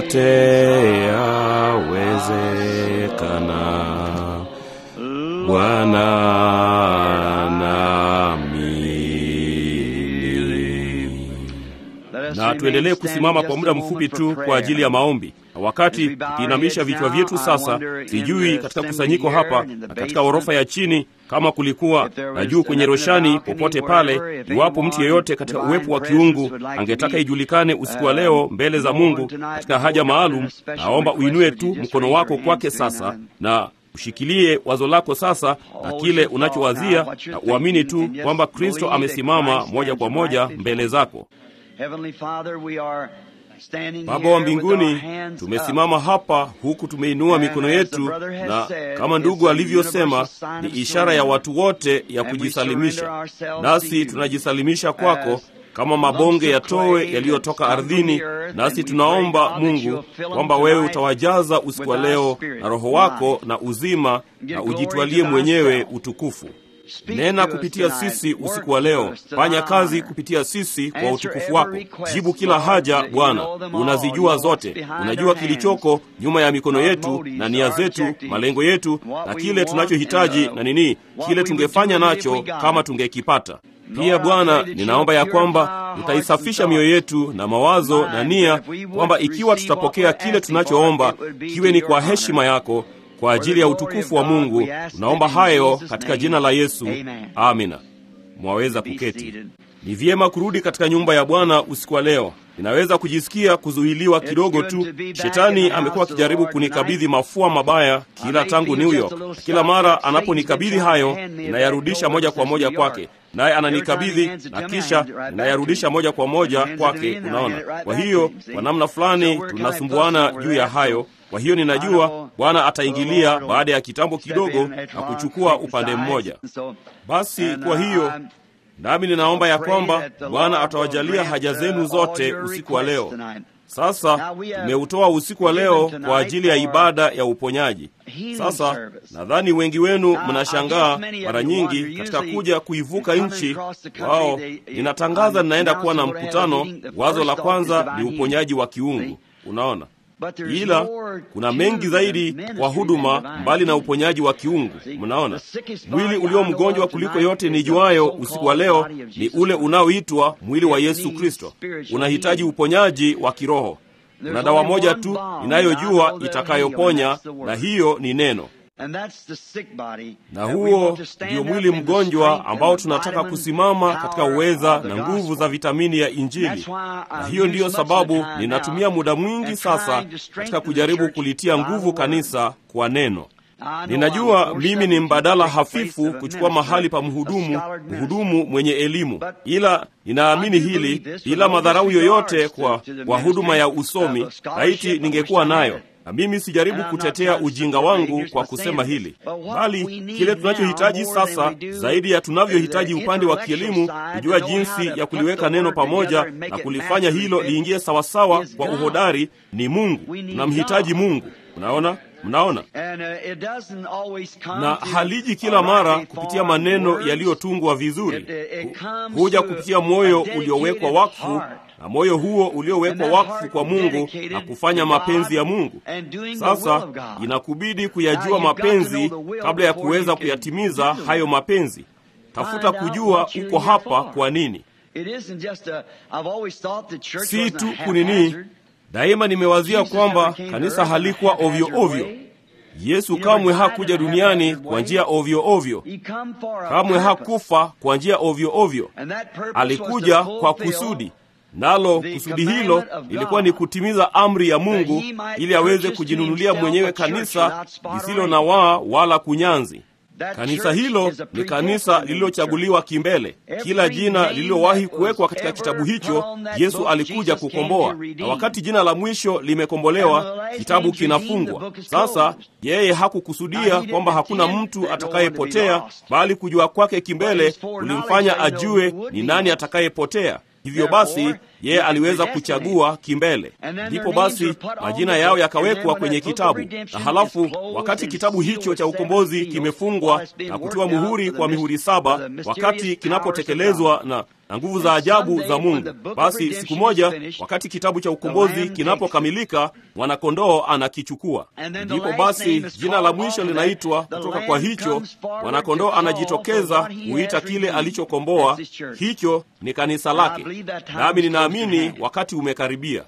yote yawezekana. Bwana naamini. na tuendelee kusimama kwa muda mfupi tu kwa ajili ya maombi. Na wakati tukiinamisha vichwa vyetu sasa, sijui katika kusanyiko hapa na katika ghorofa ya chini kama kulikuwa na juu kwenye roshani, popote pale, iwapo mtu yeyote katika uwepo wa kiungu angetaka ijulikane usiku wa leo mbele za Mungu katika haja maalum, naomba uinue tu mkono wako kwake sasa na ushikilie wazo lako sasa na kile unachowazia na uamini tu kwamba Kristo amesimama moja kwa moja mbele zako. Baba wa mbinguni, tumesimama hapa huku tumeinua mikono yetu, na kama ndugu alivyosema, ni ishara ya watu wote ya kujisalimisha. Nasi tunajisalimisha kwako kama mabonge ya towe yaliyotoka ardhini, nasi tunaomba Mungu kwamba wewe utawajaza usiku wa leo na Roho wako na uzima, na ujitwalie mwenyewe utukufu. Nena kupitia sisi usiku wa leo, fanya kazi kupitia sisi kwa utukufu wako. Jibu kila haja Bwana, unazijua zote, unajua kilichoko nyuma ya mikono yetu na nia zetu, malengo yetu na kile tunachohitaji na nini, kile tungefanya nacho kama tungekipata. Pia Bwana, ninaomba ya kwamba utaisafisha mioyo yetu na mawazo na nia, kwamba ikiwa tutapokea kile tunachoomba, kiwe ni kwa heshima yako kwa ajili ya utukufu wa Mungu. Tunaomba hayo katika jina la Yesu, amina. Mwaweza kuketi. Ni vyema kurudi katika nyumba ya Bwana usiku wa leo. Ninaweza kujisikia kuzuiliwa kidogo tu. Shetani amekuwa akijaribu kunikabidhi mafua mabaya kila tangu New York. Kila mara anaponikabidhi hayo, ninayarudisha moja kwa moja kwake, naye ananikabidhi na kisha ninayarudisha moja kwa moja kwake. Unaona, kwa hiyo kwa namna fulani tunasumbuana juu ya hayo. Kwa hiyo ninajua Bwana ataingilia baada ya kitambo kidogo na kuchukua upande mmoja. Basi kwa hiyo nami ninaomba ya kwamba Bwana atawajalia haja zenu zote usiku wa leo. Sasa tumeutoa usiku wa leo kwa ajili ya ibada ya uponyaji. Sasa nadhani wengi wenu mnashangaa mara nyingi katika kuja kuivuka nchi wao, ninatangaza ninaenda kuwa na mkutano. Wazo la kwanza ni uponyaji wa kiungu, unaona ila kuna mengi zaidi kwa huduma mbali na uponyaji wa kiungu. Mnaona, mwili ulio mgonjwa kuliko yote nijuayo usiku wa leo ni ule unaoitwa mwili wa Yesu Kristo. Unahitaji uponyaji wa kiroho. Kuna dawa moja tu inayojua itakayoponya, na hiyo ni neno na huo ndio mwili mgonjwa ambao tunataka kusimama katika uweza na nguvu za vitamini ya Injili. Na hiyo ndiyo sababu ninatumia muda mwingi sasa katika kujaribu kulitia nguvu kanisa kwa neno. Ninajua mimi ni mbadala hafifu kuchukua mahali pa mhudumu, mhudumu mwenye elimu, ila ninaamini hili bila madharau yoyote kwa, kwa huduma ya usomi. Laiti ningekuwa nayo na mimi sijaribu kutetea ujinga wangu kwa kusema hili, bali kile tunachohitaji sasa zaidi ya tunavyohitaji upande wa kielimu, kujua jinsi ya kuliweka neno pamoja na kulifanya hilo liingie sawasawa kwa uhodari, ni Mungu. Tunamhitaji Mungu. Unaona, mnaona, na haliji kila mara kupitia maneno yaliyotungwa vizuri, huja kupitia moyo uliowekwa wakfu na moyo huo uliowekwa wakfu kwa Mungu na kufanya mapenzi ya Mungu. Sasa inakubidi kuyajua mapenzi kabla ya kuweza kuyatimiza hayo mapenzi. Tafuta kujua uko hapa kwa nini, si tu kunini. Daima nimewazia kwamba kanisa halikuwa ovyo ovyo. Yesu kamwe hakuja duniani kwa njia ovyo ovyo, kamwe hakufa kwa njia ovyo ovyo. Alikuja kwa kusudi nalo kusudi hilo lilikuwa ni kutimiza amri ya Mungu ili aweze kujinunulia mwenyewe kanisa lisilo na waa wala kunyanzi. Kanisa hilo ni kanisa lililochaguliwa kimbele. Kila jina lililowahi kuwekwa katika kitabu hicho Yesu alikuja kukomboa, na wakati jina la mwisho limekombolewa, kitabu kinafungwa. Sasa yeye hakukusudia kwamba hakuna mtu atakayepotea, bali kujua kwake kimbele kulimfanya ajue ni nani atakayepotea. Hivyo basi yeye aliweza kuchagua kimbele. Ndipo basi majina yao yakawekwa kwenye kitabu, na halafu wakati kitabu hicho cha ukombozi kimefungwa na kutiwa muhuri kwa mihuri saba, wakati kinapotekelezwa na na nguvu za ajabu za Mungu. Basi siku moja, wakati kitabu cha ukombozi kinapokamilika, mwanakondoo anakichukua. Ndipo basi jina la mwisho linaitwa kutoka kwa hicho. Mwanakondoo anajitokeza huita kile alichokomboa, hicho ni kanisa lake. Nami ninaamini wakati umekaribia.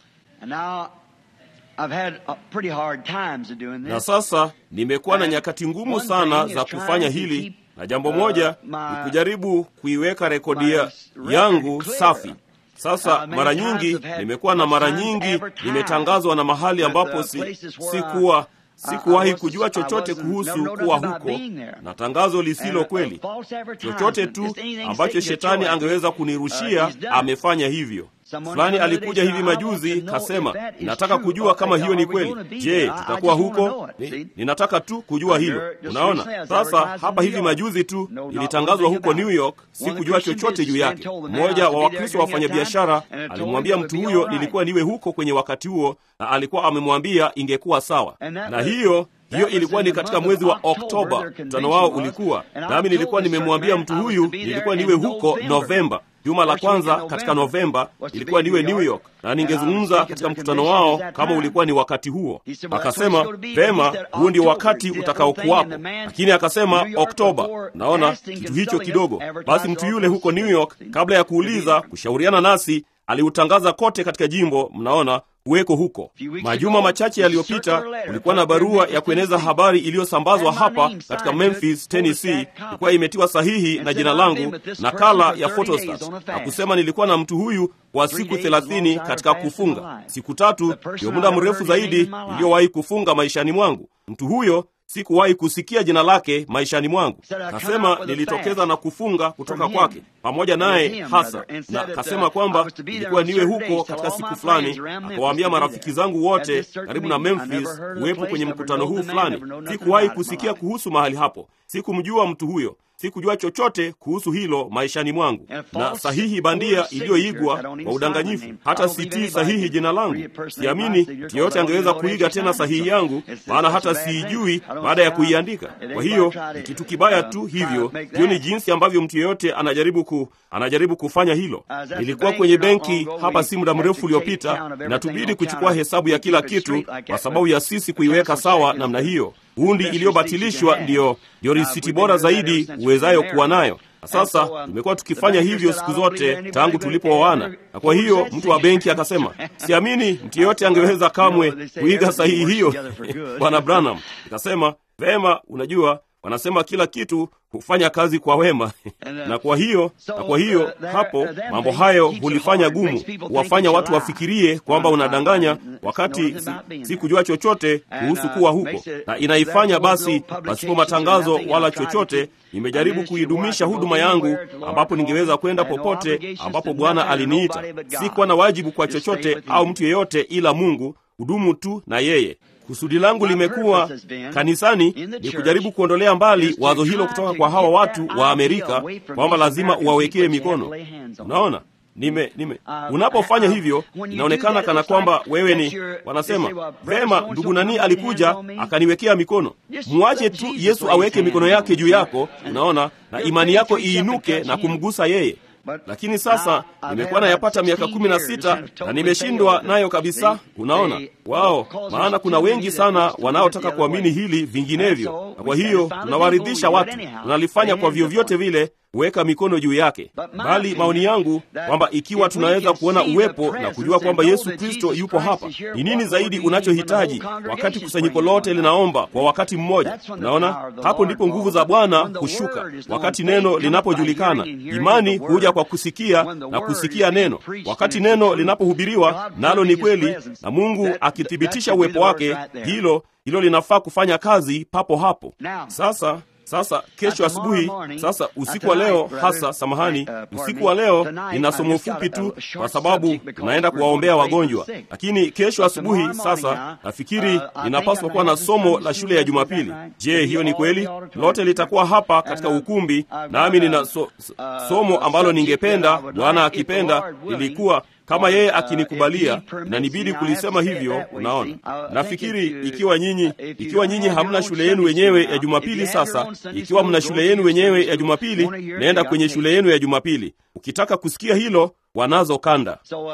Na sasa nimekuwa na nyakati ngumu sana za kufanya hili, na jambo moja ni kujaribu kuiweka rekodi yangu safi. Sasa mara nyingi nimekuwa na mara nyingi nimetangazwa na mahali ambapo si, sikuwa sikuwahi kujua chochote kuhusu kuwa huko, na tangazo lisilo kweli. Chochote tu ambacho shetani angeweza kunirushia amefanya hivyo. Fulani alikuja hivi majuzi kasema, ninataka kujua kama hiyo ni kweli. Je, tutakuwa huko? Ni, ninataka tu kujua hilo. Unaona, sasa hapa hivi majuzi tu ilitangazwa huko New York, sikujua chochote juu yake. Mmoja wa Wakristo wa wafanyabiashara alimwambia mtu huyo nilikuwa niwe huko kwenye wakati huo, na alikuwa amemwambia ingekuwa sawa, na hiyo hiyo ilikuwa ni katika mwezi wa Oktoba, mkutano wao ulikuwa nami. Nilikuwa nimemwambia mtu huyu nilikuwa niwe huko Novemba, juma la kwanza katika Novemba ilikuwa niwe New York na ningezungumza katika mkutano wao kama ulikuwa ni wakati huo. Akasema vema, huu ndio wakati utakaokuwapo, lakini akasema Oktoba. Naona kitu hicho kidogo. Basi mtu yule huko New York, kabla ya kuuliza, kushauriana nasi, aliutangaza kote katika jimbo. Mnaona kuweko huko. Majuma machache yaliyopita, kulikuwa na barua ya kueneza habari iliyosambazwa hapa katika Memphis, Tennessee, ilikuwa imetiwa sahihi na jina langu, nakala ya photostat, na kusema nilikuwa na mtu huyu kwa siku thelathini katika kufunga. Siku tatu ndio muda mrefu zaidi niliyowahi kufunga maishani mwangu. Mtu huyo sikuwahi kusikia jina lake maishani mwangu. Kasema nilitokeza na kufunga kutoka kwake pamoja naye hasa, na kasema kwamba ilikuwa niwe huko katika siku fulani. Akawaambia marafiki zangu wote karibu na Memphis kuwepo kwenye mkutano huu fulani. Sikuwahi kusikia kuhusu mahali hapo, sikumjua mtu huyo sikujua chochote kuhusu hilo maishani mwangu, na sahihi bandia iliyoigwa kwa udanganyifu. Hata sitii sahihi jina langu. Siamini mtu yeyote angeweza kuiga tena sahihi yangu, maana hata siijui baada ya kuiandika. Kwa hiyo ni kitu kibaya tu hivyo. Hiyo ni jinsi ambavyo mtu yeyote anajaribu ku, anajaribu kufanya hilo. Nilikuwa kwenye benki hapa si muda mrefu uliopita, inatubidi kuchukua hesabu ya kila kitu kwa sababu ya sisi kuiweka sawa namna hiyo. Hundi iliyobatilishwa ndiyo ndiyo risiti bora zaidi uwezayo kuwa nayo. Na sasa tumekuwa tukifanya hivyo siku zote tangu tulipooana, na kwa hiyo mtu wa benki akasema, siamini mtu yeyote angeweza kamwe kuiga sahihi hiyo Bwana Branham. Nikasema vema, unajua wanasema kila kitu hufanya kazi kwa wema na kwa hiyo na kwa hiyo hapo mambo hayo hulifanya gumu, huwafanya watu wafikirie kwamba unadanganya, wakati si, si kujua chochote kuhusu kuwa huko, na inaifanya basi pasipo matangazo wala chochote. Nimejaribu kuidumisha huduma yangu ambapo ningeweza kwenda popote ambapo Bwana aliniita. Sikuwa na wajibu kwa chochote au mtu yeyote ila Mungu, hudumu tu na yeye. Kusudi langu limekuwa kanisani ni kujaribu kuondolea mbali wazo hilo kutoka kwa hawa watu wa Amerika kwamba lazima uwawekee mikono. Unaona, nime nime unapofanya hivyo inaonekana kana kwamba wewe ni wanasema vema, ndugu nani alikuja akaniwekea mikono. Mwache tu Yesu aweke mikono yake juu yako, unaona, na imani yako iinuke na kumgusa yeye. Lakini sasa nimekuwa nayapata miaka kumi na sita na nimeshindwa nayo kabisa. Unaona wao, maana kuna wengi sana wanaotaka kuamini hili vinginevyo, na kwa hiyo tunawaridhisha watu, tunalifanya kwa vyovyote vile kuweka mikono juu yake, bali maoni yangu kwamba ikiwa tunaweza kuona uwepo na kujua kwamba Yesu Kristo yupo hapa, ni nini zaidi unachohitaji wakati kusanyiko lote linaomba kwa wakati mmoja? Unaona, hapo ndipo nguvu za Bwana hushuka. Wakati neno linapojulikana, imani huja kwa kusikia na kusikia neno. Wakati neno linapohubiriwa, nalo ni kweli, na Mungu akithibitisha uwepo wake, hilo hilo linafaa kufanya kazi papo hapo. Sasa sasa kesho asubuhi, sasa usiku wa leo hasa, samahani, usiku wa leo nina somo fupi tu, kwa sababu tunaenda kuwaombea wagonjwa. Lakini kesho asubuhi, sasa nafikiri ninapaswa kuwa na somo la shule ya Jumapili. Je, hiyo ni kweli? Lote litakuwa hapa katika ukumbi, nami nina so, somo ambalo ningependa, Bwana akipenda, lilikuwa kama yeye akinikubalia, inanibidi kulisema hivyo. Unaona, nafikiri ikiwa nyinyi ikiwa nyinyi hamna shule yenu wenyewe ya Jumapili, sasa ikiwa mna shule yenu wenyewe ya Jumapili, naenda kwenye shule yenu ya Jumapili. Ukitaka kusikia hilo, wanazo kanda.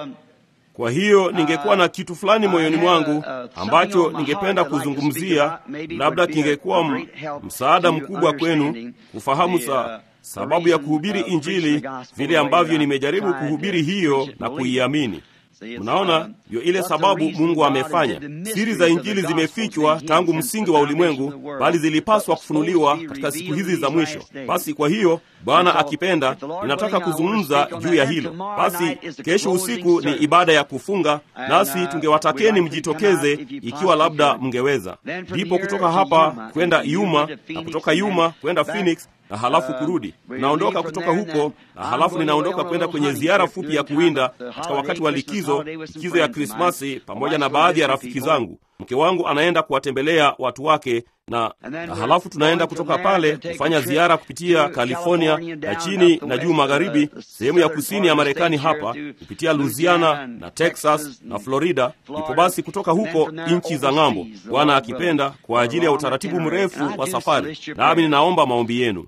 Kwa hiyo ningekuwa na kitu fulani moyoni mwangu ambacho ningependa kuzungumzia, labda kingekuwa msaada mkubwa kwenu kufahamu sa sababu ya kuhubiri Injili vile ambavyo nimejaribu kuhubiri hiyo na kuiamini. Mnaona, ndio ile sababu Mungu amefanya. Siri za Injili zimefichwa tangu msingi wa ulimwengu, bali zilipaswa kufunuliwa katika siku hizi za mwisho. Basi kwa hiyo, Bwana akipenda, ninataka kuzungumza juu ya hilo. Basi kesho usiku ni ibada ya kufunga, nasi tungewatakeni mjitokeze ikiwa labda mngeweza. Ndipo kutoka hapa kwenda Yuma na kutoka Yuma kwenda Phoenix na halafu kurudi. Naondoka kutoka huko na halafu ninaondoka kwenda kwenye ziara fupi ya kuwinda katika wakati wa likizo, likizo ya Krismasi, pamoja na baadhi ya rafiki zangu. Mke wangu anaenda kuwatembelea watu wake na, na halafu tunaenda kutoka pale kufanya ziara kupitia California na chini na juu magharibi, sehemu ya kusini ya Marekani hapa kupitia Louisiana na Texas na Florida. Ipo basi kutoka huko nchi za ng'ambo, Bwana akipenda, kwa ajili ya utaratibu mrefu wa safari, nami ninaomba maombi yenu.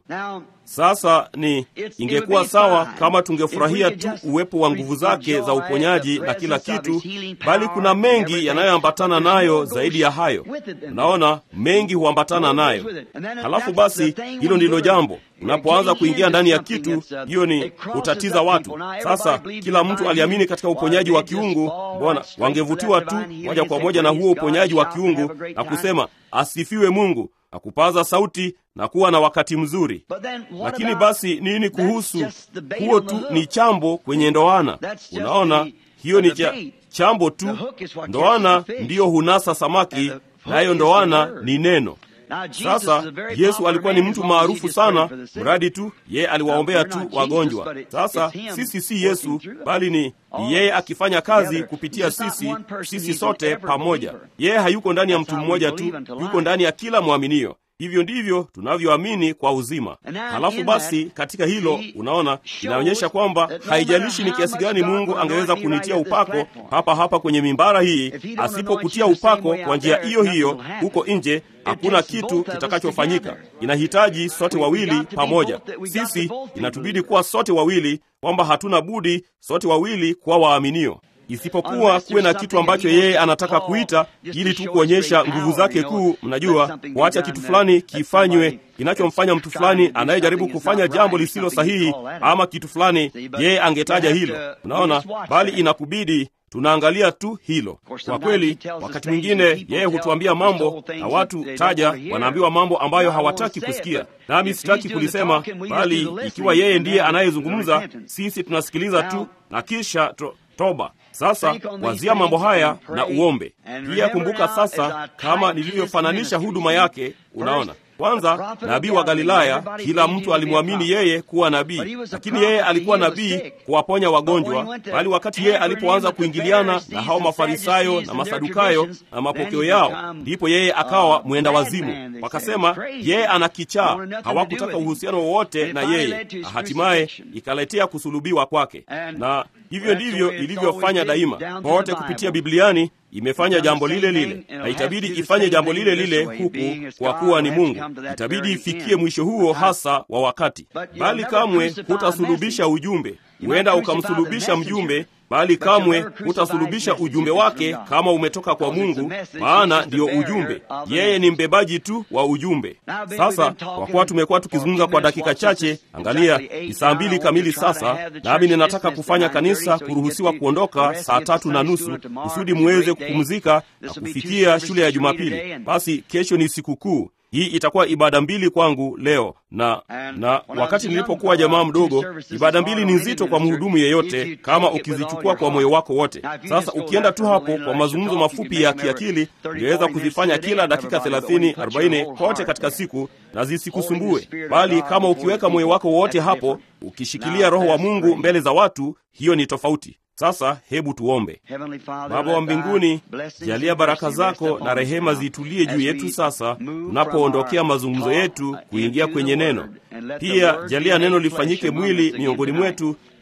Sasa ni ingekuwa sawa kama tungefurahia tu uwepo wa nguvu zake za uponyaji na kila kitu, bali kuna mengi yanayoambatana nayo zaidi ya hayo. Unaona, mengi huambatana nayo. Halafu basi, hilo ndilo jambo. Unapoanza kuingia ndani ya kitu, hiyo ni kutatiza watu. Sasa kila mtu aliamini katika uponyaji wa kiungu. Mbona wangevutiwa tu moja kwa moja na huo uponyaji wa kiungu na kusema asifiwe Mungu na kupaza sauti na kuwa na wakati mzuri. Lakini basi nini kuhusu huo? Tu ni chambo kwenye ndoana. Unaona, hiyo ni cha, chambo tu. Ndoana ndiyo hunasa samaki, nayo ndoana ni neno. Sasa Yesu alikuwa ni mtu maarufu sana, mradi tu yeye aliwaombea tu wagonjwa. Sasa sisi si Yesu, bali ni yeye akifanya kazi kupitia sisi, sisi sote pamoja. Yeye hayuko ndani ya mtu mmoja tu, yuko ndani ya kila mwaminio. Hivyo ndivyo tunavyoamini kwa uzima. Halafu basi, katika hilo, unaona, inaonyesha kwamba haijalishi ni kiasi gani Mungu angeweza kunitia upako hapa hapa kwenye mimbara hii, asipokutia upako kwa njia hiyo hiyo huko nje, hakuna kitu kitakachofanyika. Inahitaji sote wawili pamoja. Sisi inatubidi kuwa sote wawili, kwamba hatuna budi sote wawili kuwa waaminio isipokuwa kuwe na kitu ambacho yeye anataka kuita ili tu kuonyesha nguvu zake kuu. Mnajua, kuacha kitu fulani kifanywe kinachomfanya mtu fulani anayejaribu kufanya jambo lisilo sahihi, ama kitu fulani, yeye angetaja hilo. Unaona, bali inakubidi tunaangalia tu hilo. Kwa kweli, wakati mwingine yeye hutuambia mambo na watu taja, wanaambiwa mambo ambayo hawataki kusikia, nami sitaki kulisema, bali ikiwa yeye ndiye anayezungumza, sisi tunasikiliza tu na kisha to, toba. Sasa wazia mambo haya na uombe pia. Kumbuka sasa, kama nilivyofananisha huduma yake, unaona kwanza nabii wa Galilaya, kila mtu alimwamini yeye kuwa nabii, lakini yeye alikuwa nabii kuwaponya wagonjwa. Bali wakati yeye alipoanza kuingiliana na hao Mafarisayo na Masadukayo na mapokeo yao, ndipo yeye akawa mwenda wazimu. Wakasema yeye ana kichaa, hawakutaka uhusiano wowote na yeye, na hatimaye ikaletea kusulubiwa kwake. Na hivyo ndivyo ilivyofanya daima pote kupitia Bibliani imefanya jambo lile lile, na itabidi ifanye jambo lile lile huku, kwa kuwa ni Mungu. Itabidi ifikie mwisho huo hasa wa wakati, bali kamwe hutasulubisha ujumbe. Huenda ukamsulubisha mjumbe, bali kamwe hutasulubisha ujumbe wake kama umetoka kwa Mungu, maana ndiyo ujumbe. Yeye ni mbebaji tu wa ujumbe. Sasa kwa kuwa tumekuwa tukizungumza kwa dakika chache, angalia, ni saa mbili kamili sasa, nami ninataka kufanya kanisa kuruhusiwa kuondoka saa tatu na nusu kusudi muweze kupumzika na kufikia shule ya Jumapili. Basi kesho ni sikukuu. Hii itakuwa ibada mbili kwangu leo na na wakati nilipokuwa jamaa mdogo, ibada mbili ni nzito kwa mhudumu yeyote, kama ukizichukua kwa moyo wako wote. Sasa ukienda tu hapo kwa mazungumzo mafupi ya kiakili, ungeweza kuzifanya kila dakika 30 40 kote katika siku na zisikusumbue, bali kama ukiweka moyo wako wote hapo, ukishikilia Roho wa Mungu mbele za watu, hiyo ni tofauti. Sasa hebu tuombe. Baba wa mbinguni, jalia baraka zako na rehema zitulie juu yetu sasa tunapoondokea mazungumzo yetu kuingia kwenye neno. Pia jalia neno lifanyike mwili miongoni mwetu,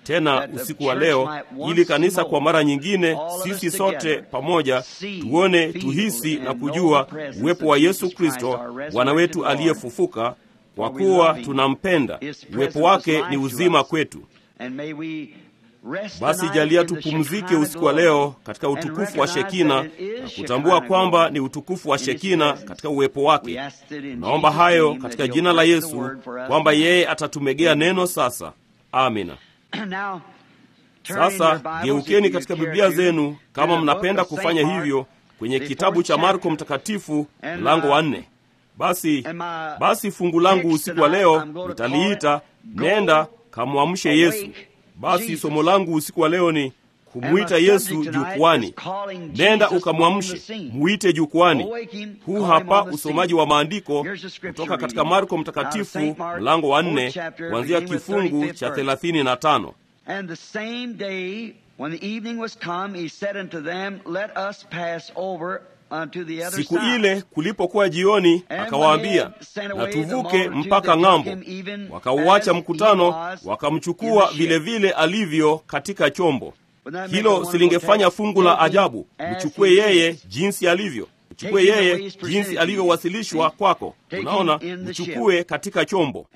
tena usiku wa leo, ili kanisa kwa mara nyingine, sisi sote pamoja, tuone, tuhisi na kujua uwepo wa Yesu Kristo, Bwana wetu aliyefufuka, kwa kuwa tunampenda. Uwepo wake ni uzima kwetu. Basi jalia tupumzike usiku wa leo katika utukufu wa Shekina na kutambua kwamba ni utukufu wa Shekina katika uwepo wake. Naomba hayo katika jina la Yesu, kwamba yeye atatumegea neno sasa. Amina. Sasa geukeni katika Biblia zenu kama mnapenda kufanya hivyo, kwenye kitabu cha Marko Mtakatifu mlango wa nne. Basi basi fungu langu usiku wa leo nitaliita nenda kamwamshe Yesu. Basi somo langu usiku wa leo ni kumwita Yesu jukwani. Nenda ukamwamshe, mwite jukwani. Huu hapa usomaji wa maandiko kutoka katika Marko Mtakatifu mlango wa nne kuanzia kifungu cha thelathini na tano. Siku ile kulipokuwa jioni, akawaambia, na tuvuke mpaka ng'ambo. Wakauacha mkutano, wakamchukua vilevile alivyo katika chombo. Hilo silingefanya fungu la ajabu? Mchukue yeye jinsi alivyo, mchukue yeye jinsi alivyowasilishwa kwako. Unaona, mchukue katika chombo.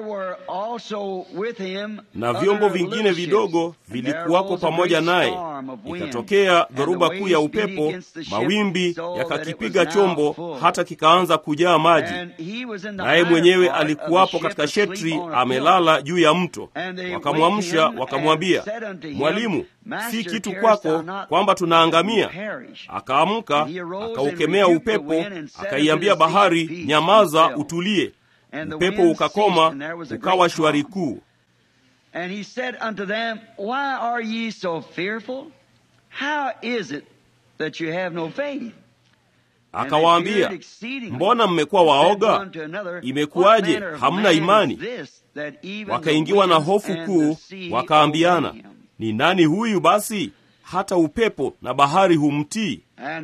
Na vyombo vingine vidogo vilikuwako pamoja naye. Ikatokea dhoruba kuu ya upepo, mawimbi yakakipiga chombo hata kikaanza kujaa maji, naye mwenyewe alikuwapo katika shetri, amelala juu ya mto. Wakamwamsha wakamwambia, Mwalimu, si kitu kwako kwamba tunaangamia? Akaamka, akaukemea upepo, akaiambia bahari, nyamaza, utulie. Upepo ukakoma, ukawa shwari kuu. Akawaambia, mbona mmekuwa waoga? Imekuwaje hamna imani? Wakaingiwa na hofu kuu, wakaambiana, ni nani huyu basi hata upepo na bahari humtii?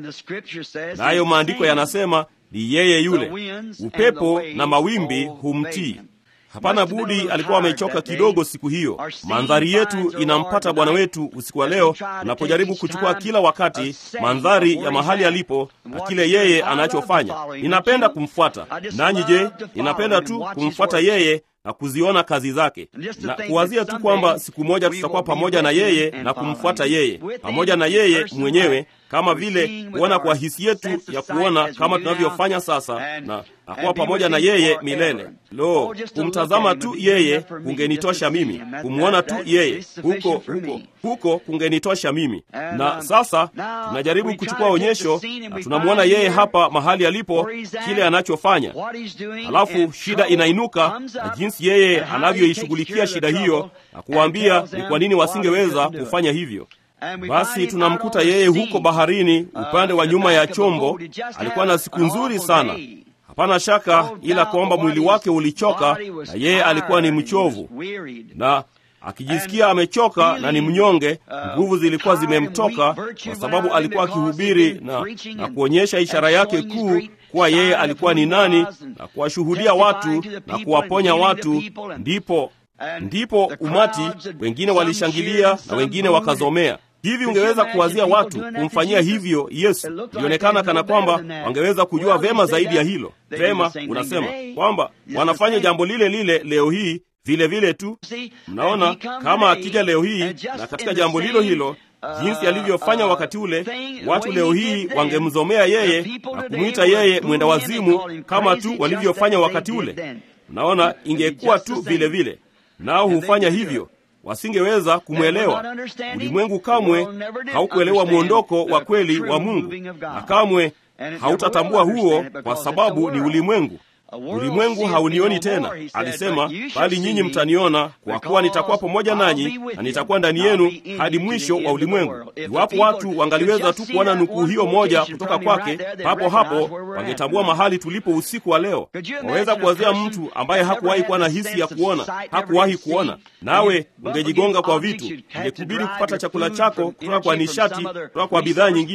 Nayo maandiko yanasema ni yeye yule, upepo na mawimbi humtii. Hapana budi alikuwa amechoka kidogo siku hiyo. Mandhari yetu inampata Bwana wetu usiku wa leo, tunapojaribu kuchukua kila wakati mandhari ya mahali alipo na kile yeye anachofanya. Ninapenda kumfuata. Nanyi je, ninapenda tu kumfuata yeye na kuziona kazi zake na kuwazia tu kwamba siku moja tutakuwa pamoja na yeye na kumfuata yeye, pamoja na yeye mwenyewe, kama vile kuona kwa hisi yetu ya kuona kama tunavyofanya sasa, na nakuwa pamoja na yeye milele. Lo, kumtazama tu yeye kungenitosha mimi, kumwona tu yeye huko huko huko kungenitosha mimi. Na sasa tunajaribu kuchukua onyesho na tunamwona yeye hapa mahali alipo, kile anachofanya. Halafu shida inainuka na jinsi yeye anavyoishughulikia shida hiyo na kuwaambia ni kwa nini wasingeweza kufanya hivyo. Basi tunamkuta yeye huko baharini, upande wa nyuma ya chombo. Alikuwa na siku nzuri sana, hapana shaka, ila kwamba mwili wake ulichoka na yeye alikuwa ni mchovu na akijisikia amechoka na ni mnyonge. Nguvu zilikuwa zimemtoka kwa sababu alikuwa akihubiri na, na kuonyesha ishara yake kuu kuwa yeye alikuwa ni nani na kuwashuhudia watu na kuwaponya watu. Ndipo ndipo umati wengine walishangilia na wengine wakazomea. Hivi ungeweza kuwazia watu kumfanyia hivyo Yesu? Ilionekana kana kwamba wangeweza kujua vema zaidi ya hilo. Vema, unasema kwamba wanafanya jambo lile lile leo hii vile vile tu. Mnaona, kama akija leo hii na katika jambo hilo hilo jinsi alivyofanya wakati ule, watu leo hii wangemzomea yeye na kumwita yeye mwenda wazimu kama tu walivyofanya wakati ule. Mnaona, ingekuwa tu vile vile, nao hufanya hivyo wasingeweza kumwelewa. Ulimwengu kamwe haukuelewa mwondoko wa kweli wa Mungu, na kamwe hautatambua huo, kwa sababu ni ulimwengu. Ulimwengu haunioni tena, alisema, bali nyinyi mtaniona, kwa kuwa nitakuwa pamoja nanyi na nitakuwa ndani yenu hadi mwisho wa ulimwengu. Iwapo watu wangaliweza tu kuona nukuu hiyo moja kutoka kwake, papo hapo wangetambua mahali tulipo usiku wa leo. Waweza kuwazia mtu ambaye hakuwahi kuwa na hisi ya kuona, hakuwahi kuona, nawe ungejigonga kwa vitu, ingekubidi kupata chakula chako kutoka kwa nishati, kutoka kwa bidhaa nyingine.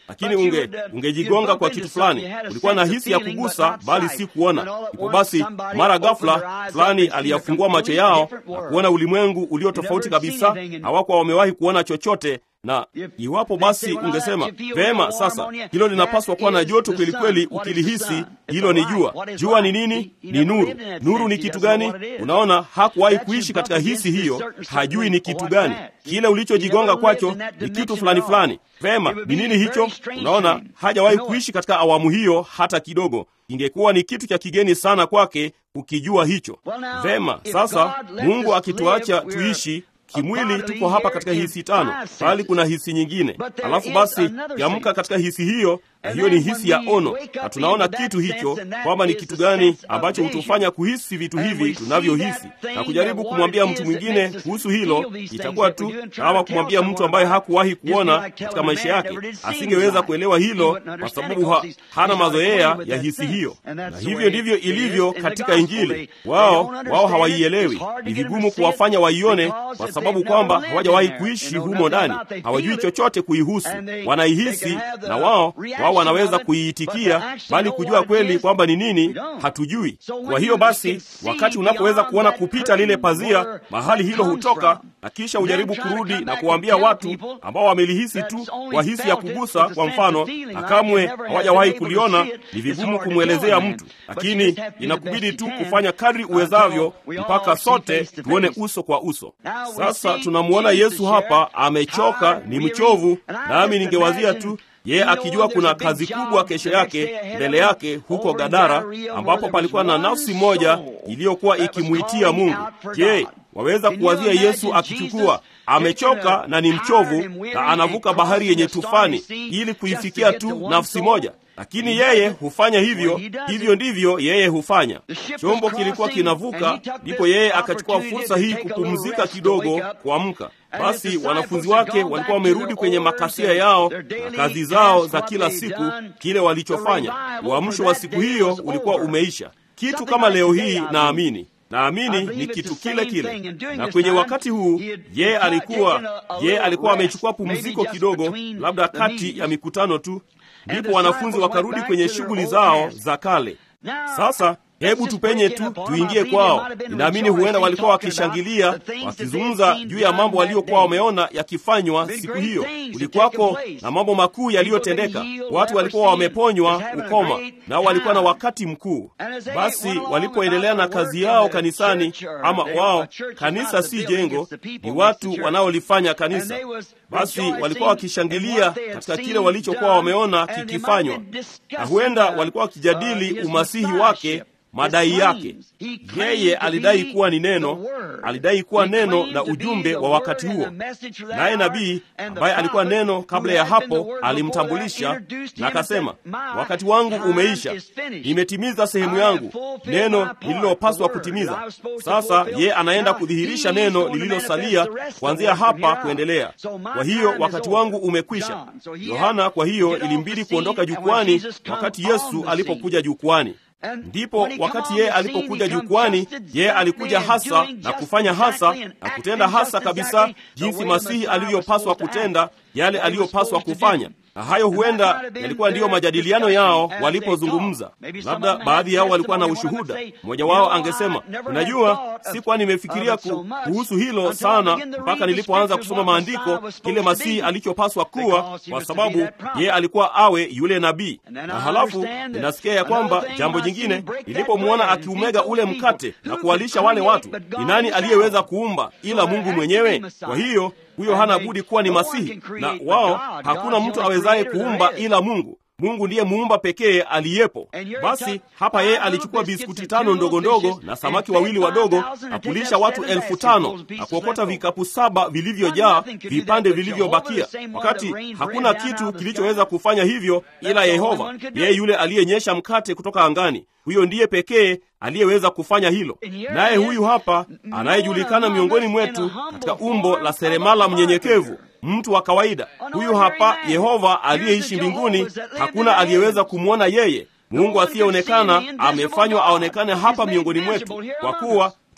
lakini unge ungejigonga kwa kitu fulani. Ulikuwa na hisi ya kugusa, bali si kuona. Ipo basi, mara ghafla fulani aliyafungua macho yao na kuona ulimwengu ulio tofauti kabisa. Hawakuwa wamewahi kuona chochote na iwapo basi ungesema vema, sasa hilo linapaswa kuwa na joto kweli kweli, ukilihisi hilo ni jua. Jua ni nini? Ni nuru. Nuru ni kitu gani? Unaona, hakuwahi kuishi katika hisi hiyo, hajui ni kitu gani. Kile ulichojigonga kwacho ni kitu fulani fulani. Vema, ni nini hicho? Unaona, hajawahi kuishi katika awamu hiyo hata kidogo. Ingekuwa ni kitu cha kigeni sana kwake kukijua hicho. Vema, sasa Mungu akituacha tuishi kimwili tuko hapa katika hisi tano, bali kuna hisi nyingine. Alafu basi kiamka katika hisi hiyo, na hiyo ni hisi ya ono, na tunaona kitu hicho kwamba ni kitu gani ambacho hutufanya kuhisi vitu hivi tunavyohisi, na kujaribu kumwambia mtu mwingine kuhusu hilo itakuwa tu kama kumwambia mtu ambaye hakuwahi kuona katika maisha yake. Asingeweza kuelewa hilo kwa sababu ha, hana mazoea ya hisi hiyo, na hivyo ndivyo ilivyo katika Injili. Wao wao hawaielewi, ni vigumu kuwafanya waione kwa sababu kwamba hawajawahi kuishi humo ndani, hawajui chochote kuihusu. Wanaihisi na wao wao wanaweza kuiitikia, bali kujua kweli kwamba ni nini hatujui. Kwa hiyo basi, wakati unapoweza kuona kupita lile pazia, mahali hilo hutoka, na kisha ujaribu kurudi na kuwaambia watu ambao wamelihisi tu kwa hisi ya kugusa, kwa mfano, na kamwe hawajawahi kuliona, ni vigumu kumwelezea mtu, lakini inakubidi tu kufanya kadri uwezavyo mpaka sote tuone uso kwa uso. Sasa tunamwona Yesu hapa amechoka, ni mchovu, nami ningewazia tu yeye akijua kuna kazi kubwa kesho yake mbele yake huko Gadara, ambapo palikuwa na nafsi moja iliyokuwa ikimwitia Mungu. Je, waweza kuwazia Yesu akichukua amechoka na ni mchovu na anavuka bahari yenye tufani ili kuifikia tu nafsi moja lakini yeye hufanya hivyo. Hivyo ndivyo yeye hufanya. Chombo kilikuwa kinavuka, ndipo yeye akachukua fursa hii kupumzika kidogo, kuamka. Basi wanafunzi wake walikuwa wamerudi kwenye makasia yao na kazi zao za kila siku, kile walichofanya. Uamsho wa siku hiyo ulikuwa umeisha. Kitu kama leo hii, naamini naamini ni kitu kile kile. Na kwenye wakati huu yeye alikuwa yeye alikuwa amechukua pumziko kidogo, labda kati ya mikutano tu ndipo wanafunzi wakarudi kwenye shughuli zao za kale. Sasa hebu tupenye tu tuingie kwao. Ninaamini huenda walikuwa wakishangilia, wakizungumza juu ya mambo waliokuwa wameona yakifanywa siku hiyo. Kulikuwako na mambo makuu yaliyotendeka, watu walikuwa wameponywa ukoma, nao walikuwa na wakati mkuu. Basi walipoendelea na kazi yao kanisani, ama wao, kanisa si jengo, ni watu wanaolifanya kanisa. Basi walikuwa wakishangilia katika kile walichokuwa wameona kikifanywa, na huenda walikuwa wakijadili umasihi wake madai yake. Yeye alidai kuwa ni neno, alidai kuwa neno na ujumbe wa wakati huo. Naye nabii ambaye alikuwa neno kabla ya hapo alimtambulisha na akasema, wakati wangu umeisha, nimetimiza sehemu yangu, neno lililopaswa kutimiza. Sasa yeye anaenda kudhihirisha neno lililosalia kuanzia hapa kuendelea. Kwa hiyo wakati wangu umekwisha. Yohana kwa hiyo ilimbidi kuondoka jukwani wakati Yesu alipokuja jukwani. Ndipo wakati yeye alipokuja jukwani, yeye alikuja hasa na kufanya hasa na kutenda hasa kabisa jinsi Masihi alivyopaswa kutenda, yale aliyopaswa kufanya. Na hayo huenda yalikuwa ndiyo majadiliano yao walipozungumza. Labda baadhi yao walikuwa na ushuhuda. Mmoja wao angesema, unajua, sikuwa nimefikiria kuhusu hilo sana mpaka nilipoanza kusoma maandiko, kile Masihi alichopaswa kuwa, kwa sababu yeye alikuwa awe yule nabii. Na halafu ninasikia ya kwamba jambo jingine, nilipomwona akiumega ule mkate na kuwalisha wale watu, ni nani aliyeweza kuumba ila Mungu mwenyewe? Kwa hiyo huyo hana budi kuwa ni Masihi, na wao hakuna mtu awezaye kuumba ila Mungu. Mungu ndiye muumba pekee aliyepo. Basi hapa yeye alichukua biskuti tano ndogo ndogo na samaki wawili wadogo na kulisha watu elfu tano na kuokota vikapu saba vilivyojaa vipande vilivyobakia, wakati hakuna kitu kilichoweza kufanya hivyo ila Yehova, yeye yule aliyenyesha mkate kutoka angani. Huyo ndiye pekee aliyeweza kufanya hilo. Naye huyu hapa anayejulikana miongoni mwetu katika umbo la seremala mnyenyekevu, mtu wa kawaida. Huyu hapa Yehova aliyeishi mbinguni, hakuna aliyeweza kumwona yeye. Mungu asiyeonekana amefanywa aonekane hapa miongoni mwetu, kwa kuwa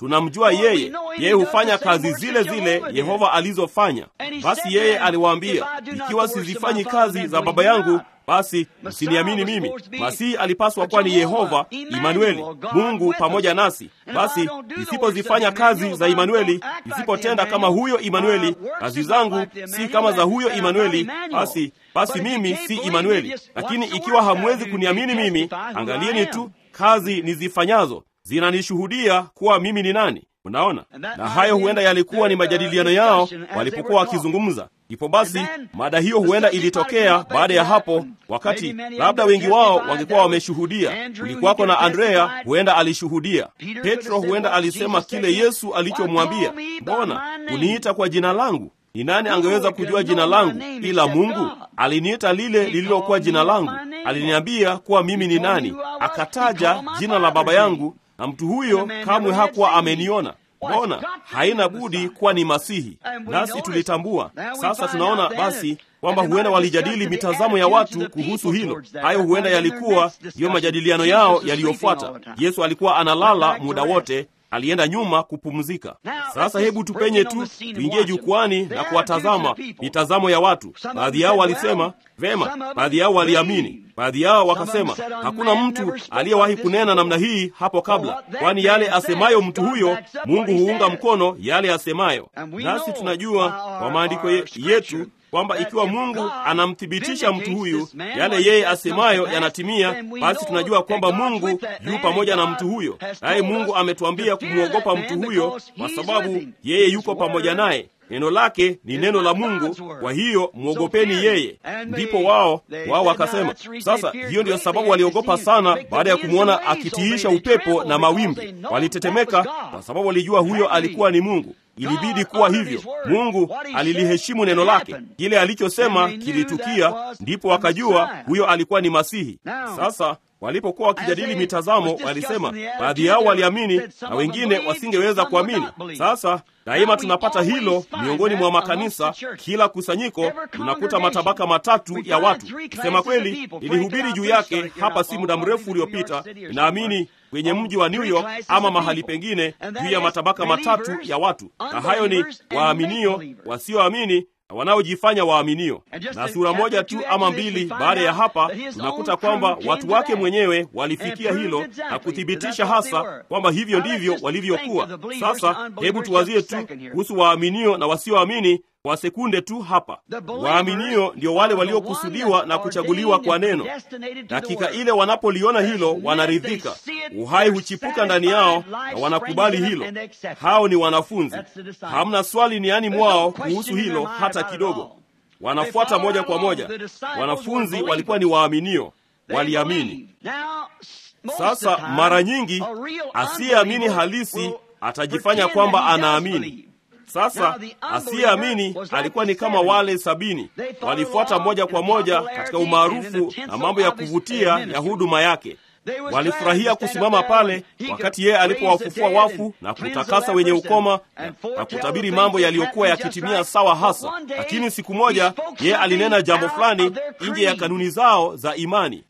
tunamjua yeye, yeye hufanya kazi zile zile Yehova alizofanya. Basi yeye aliwaambia, ikiwa sizifanyi kazi za Baba yangu basi msiniamini mimi. Masihi alipaswa kuwa ni Yehova Imanueli, Mungu pamoja nasi. Basi nisipozifanya kazi za Imanueli, nisipotenda kama huyo Imanueli, kazi zangu si kama za huyo Imanueli, basi basi mimi si Imanueli. Lakini ikiwa hamwezi kuniamini mimi, angalieni tu kazi nizifanyazo zinanishuhudia kuwa mimi ni nani. Unaona, na hayo huenda yalikuwa ni majadiliano yao walipokuwa wakizungumza. Ndipo basi mada hiyo huenda ilitokea baada ya hapo, wakati labda wengi wao wangekuwa wameshuhudia. Kulikuwako na Andrea, huenda alishuhudia. Petro huenda alisema kile Yesu alichomwambia, mbona uniita kwa jina langu? Ni nani angeweza kujua jina langu ila Mungu? Aliniita lile lililokuwa jina langu, aliniambia kuwa mimi ni nani, akataja jina la Baba yangu na mtu huyo kamwe hakuwa ameniona. Mbona haina budi kuwa ni Masihi, nasi tulitambua. Sasa tunaona basi kwamba huenda walijadili mitazamo ya watu kuhusu hilo. Hayo huenda yalikuwa ndiyo majadiliano yao yaliyofuata. Yesu alikuwa analala muda wote, alienda nyuma kupumzika. Sasa hebu tupenye tu tuingie jukwani na kuwatazama mitazamo ya watu. Baadhi yao walisema vema, baadhi yao waliamini, baadhi yao wakasema hakuna mtu aliyewahi kunena namna hii hapo kabla, kwani yale asemayo mtu huyo Mungu huunga mkono yale asemayo. Nasi tunajua kwa maandiko yetu kwamba ikiwa Mungu anamthibitisha mtu huyu, yale yeye asemayo yanatimia, basi tunajua kwamba Mungu yu pamoja na mtu huyo, naye Mungu ametuambia kumwogopa mtu huyo kwa sababu yeye yuko pamoja naye. Neno lake ni neno la Mungu, kwa hiyo mwogopeni yeye. Ndipo wao wao wakasema, sasa hiyo ndiyo sababu waliogopa sana, baada ya kumwona akitiisha upepo na mawimbi. Walitetemeka kwa sababu walijua huyo alikuwa ni Mungu. Ilibidi kuwa hivyo. Mungu aliliheshimu neno lake, kile alichosema kilitukia, ndipo wakajua huyo alikuwa ni Masihi. Sasa walipokuwa wakijadili mitazamo, walisema baadhi yao waliamini na wengine wasingeweza kuamini. Sasa daima tunapata hilo miongoni mwa makanisa. Kila kusanyiko tunakuta matabaka matatu ya watu. Kusema kweli, nilihubiri juu yake hapa si muda mrefu uliopita, ninaamini kwenye mji wa New York ama mahali pengine, juu ya matabaka matatu ya watu, na hayo ni waaminio, wasioamini na wanaojifanya waaminio. Na sura moja tu ama mbili baada ya hapa, tunakuta kwamba watu wake mwenyewe walifikia hilo na kuthibitisha hasa kwamba hivyo ndivyo walivyokuwa. Sasa hebu tuwazie tu kuhusu waaminio na wasioamini kwa sekunde tu hapa. Waaminio ndio wale waliokusudiwa na kuchaguliwa kwa neno. Dakika ile wanapoliona hilo, wanaridhika, uhai huchipuka ndani yao na wanakubali hilo. Hao ni wanafunzi, hamna swali niani mwao kuhusu hilo hata kidogo. Wanafuata moja kwa moja. Wanafunzi walikuwa ni waaminio, waliamini. Sasa mara nyingi asiyeamini halisi atajifanya kwamba anaamini. Sasa asiyeamini alikuwa ni kama wale sabini, walifuata moja kwa moja katika umaarufu na mambo ya kuvutia ya huduma yake. Walifurahia kusimama pale wakati yeye alipowafufua wafu na kutakasa wenye ukoma na, na kutabiri mambo yaliyokuwa yakitimia sawa hasa. Lakini siku moja yeye alinena jambo fulani nje ya kanuni zao za imani,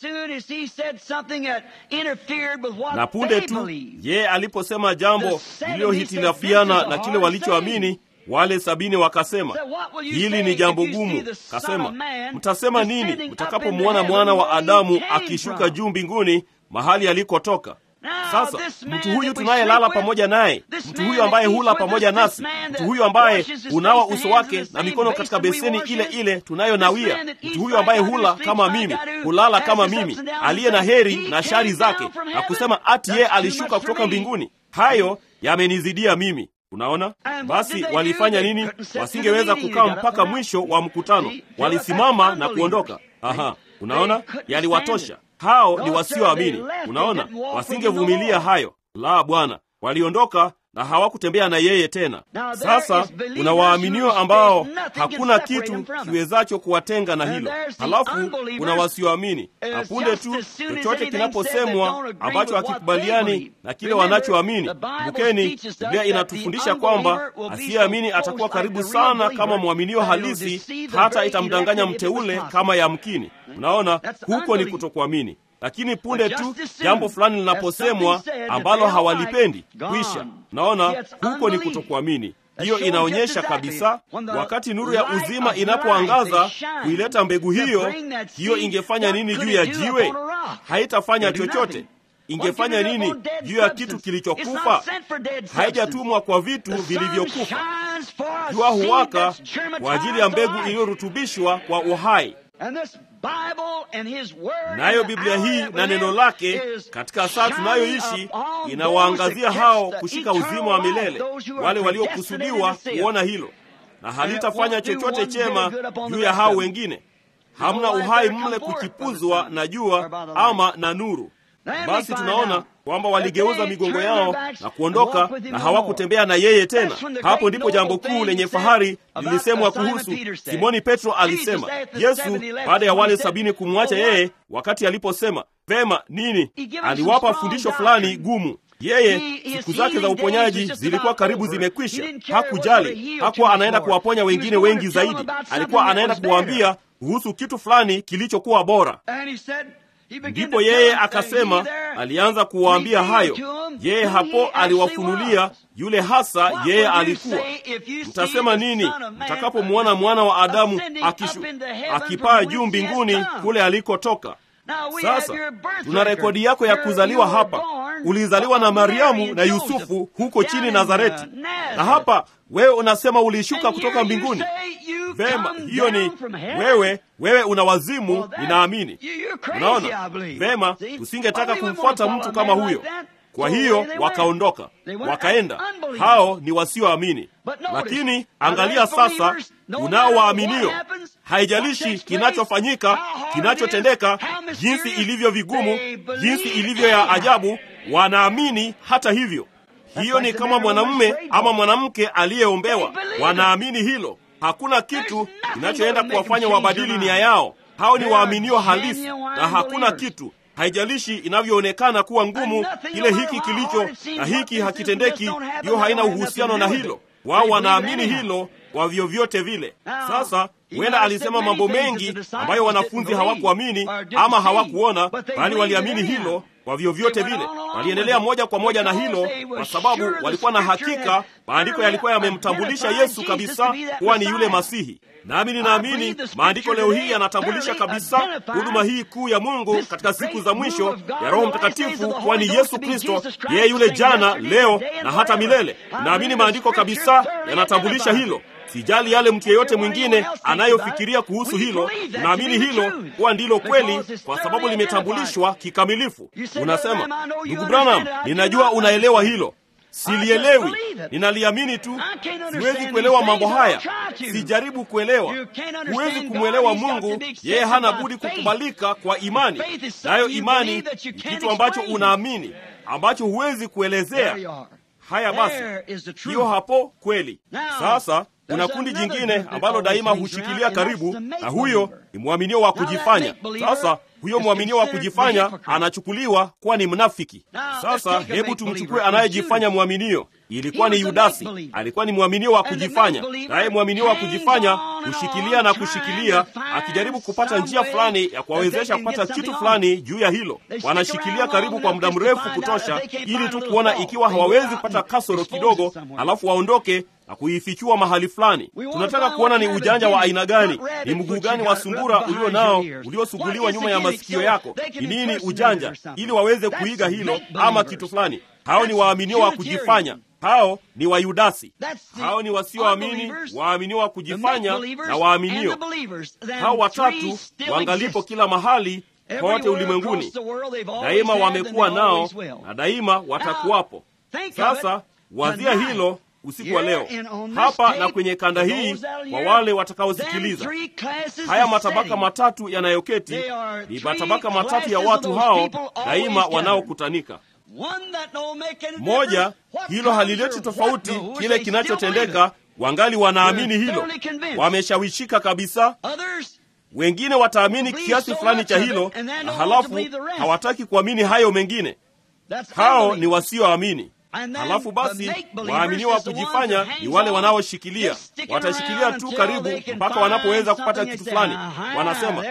na punde tu yeye aliposema jambo lililohitilafiana na kile walichoamini wale sabini wakasema, hili ni jambo gumu. Kasema, mtasema nini mtakapomwona mwana wa Adamu akishuka juu mbinguni mahali alikotoka? Sasa mtu huyu tunayelala pamoja naye, mtu huyu ambaye hula pamoja nasi, mtu huyu ambaye unawa uso wake na mikono katika beseni ile ile tunayonawia, mtu huyu ambaye hula kama mimi, hulala kama mimi, aliye na heri na shari zake, na kusema ati yeye alishuka kutoka mbinguni, hayo yamenizidia mimi. Unaona, basi walifanya nini? Wasingeweza kukaa mpaka mwisho wa mkutano, walisimama na kuondoka. Aha, unaona, yaliwatosha. Hao ni wasioamini. Unaona, wasingevumilia hayo. La, Bwana, waliondoka na hawakutembea na yeye tena. Sasa kuna waaminio ambao hakuna kitu kiwezacho kuwatenga na hilo, halafu kuna wasioamini. Na punde tu chochote kinaposemwa ambacho hakikubaliani na kile wanachoamini, kumbukeni, Biblia inatufundisha kwamba asiyeamini atakuwa karibu sana kama mwaminio halisi, hata itamdanganya mteule kama yamkini. Mnaona, huko ni kutokuamini. Lakini punde tu jambo fulani linaposemwa ambalo hawalipendi, kwisha. Mnaona, huko ni kutokuamini. Hiyo inaonyesha kabisa, wakati nuru ya uzima inapoangaza kuileta mbegu hiyo, hiyo ingefanya nini juu ya jiwe? Haitafanya chochote. Ingefanya nini juu ya kitu kilichokufa? Haijatumwa kwa vitu vilivyokufa. Jua huwaka kwa ajili ya mbegu iliyorutubishwa kwa uhai. Nayo Biblia hii na neno lake katika saa tunayoishi inawaangazia hao kushika uzima wa milele, wale waliokusudiwa kuona hilo, na halitafanya chochote chema juu ya hao wengine. Hamna uhai mle kuchipuzwa na jua ama na nuru. Basi tunaona kwamba waligeuza migongo yao na kuondoka na hawakutembea na yeye tena. Hapo ndipo jambo kuu lenye fahari lilisemwa kuhusu Simoni Petro. Alisema Yesu baada ya wale sabini kumwacha yeye, wakati aliposema vema nini, aliwapa fundisho fulani gumu. Yeye siku zake za uponyaji zilikuwa karibu zimekwisha. Hakujali, hakuwa anaenda kuwaponya wengine wengi zaidi, alikuwa anaenda kuwaambia kuhusu kitu fulani kilichokuwa bora. Ndipo yeye akasema, alianza kuwaambia hayo. Yeye hapo aliwafunulia yule hasa yeye alikuwa. Mtasema nini mtakapomwona mwana wa Adamu akishu, akipaa juu mbinguni kule alikotoka? Sasa tuna rekodi yako ya kuzaliwa hapa. Ulizaliwa na Mariamu na Yusufu huko chini Nazareti, na hapa wewe unasema ulishuka kutoka mbinguni. Vema, hiyo ni wewe. Wewe una wazimu, ninaamini. Unaona vema, tusingetaka kumfuata mtu kama huyo. Kwa hiyo wakaondoka, wakaenda. Hao ni wasioamini. Lakini angalia sasa, unao waaminio. Haijalishi kinachofanyika, kinachotendeka, jinsi ilivyo vigumu, jinsi ilivyo ya ajabu, wanaamini hata hivyo. Hiyo ni kama mwanamume ama mwanamke aliyeombewa, wanaamini hilo. Hakuna kitu kinachoenda kuwafanya wabadili nia yao. Hao ni waaminio halisi, na hakuna kitu haijalishi inavyoonekana kuwa ngumu, kile hiki kilicho na hiki hakitendeki, hiyo haina uhusiano na hilo. Wao wanaamini hilo kwa vyovyote vile. Sasa huenda alisema mambo mengi ambayo wanafunzi hawakuamini ama hawakuona, bali waliamini hilo kwa vyovyote vile. Waliendelea moja kwa moja na hilo, kwa sababu walikuwa na hakika maandiko yalikuwa yamemtambulisha Yesu kabisa kuwa ni yule Masihi. Nami ninaamini maandiko leo hii yanatambulisha kabisa huduma hii kuu ya Mungu katika siku za mwisho ya Roho Mtakatifu kuwa ni Yesu Kristo, yeye yule jana, leo na hata milele. Naamini maandiko kabisa yanatambulisha hilo. Sijali yale mtu yeyote mwingine anayofikiria kuhusu hilo. Naamini hilo kuwa ndilo kweli, kwa sababu limetambulishwa kikamilifu. Unasema, ndugu Branham, ninajua unaelewa hilo. Silielewi, ninaliamini tu. Siwezi kuelewa mambo haya, sijaribu kuelewa. Huwezi kumwelewa Mungu, yeye hana budi kukubalika kwa imani, nayo imani ni kitu ambacho unaamini, ambacho huwezi kuelezea. Haya basi, hiyo hapo kweli. Sasa kuna kundi jingine ambalo daima hushikilia karibu, na huyo ni mwaminio wa kujifanya. Sasa huyo mwaminio wa kujifanya anachukuliwa kuwa ni mnafiki. Sasa hebu tumchukue anayejifanya mwaminio. Ilikuwa ni Yudasi, alikuwa ni mwaminio wa kujifanya, naye mwaminio wa kujifanya hushikilia na kushikilia, akijaribu kupata njia fulani ya kuwawezesha kupata kitu fulani juu ya hilo. Wanashikilia karibu kwa muda mrefu kutosha, ili tu kuona ikiwa hawawezi kupata kasoro kidogo, alafu waondoke na kuifichua mahali fulani. Tunataka kuona ni ujanja wa aina gani, ni mguu gani wa sungura ulio nao uliosuguliwa nyuma ya masikio yako. Ni nini ujanja, ili waweze kuiga hilo ama kitu fulani. Hao ni waaminio wa kujifanya, hao ni Wayudasi, hao ni wasioamini, waaminio wa kujifanya na waaminio. Hao watatu wangalipo kila mahali kote ulimwenguni, daima wamekuwa nao na daima watakuwapo. Sasa wazia hilo usiku wa leo hapa na kwenye kanda hii, kwa wale watakaosikiliza, haya matabaka matatu yanayoketi ni matabaka matatu ya watu hao daima wanaokutanika. Moja, hilo halileti tofauti kile kinachotendeka, wangali wanaamini hilo, wameshawishika kabisa. Wengine wataamini kiasi fulani cha hilo, na halafu hawataki kuamini hayo mengine. Hao ni wasioamini. halafu basi waaminiwa wa kujifanya ni wale wanaoshikilia watashikilia tu karibu mpaka wanapoweza kupata kitu fulani wanasema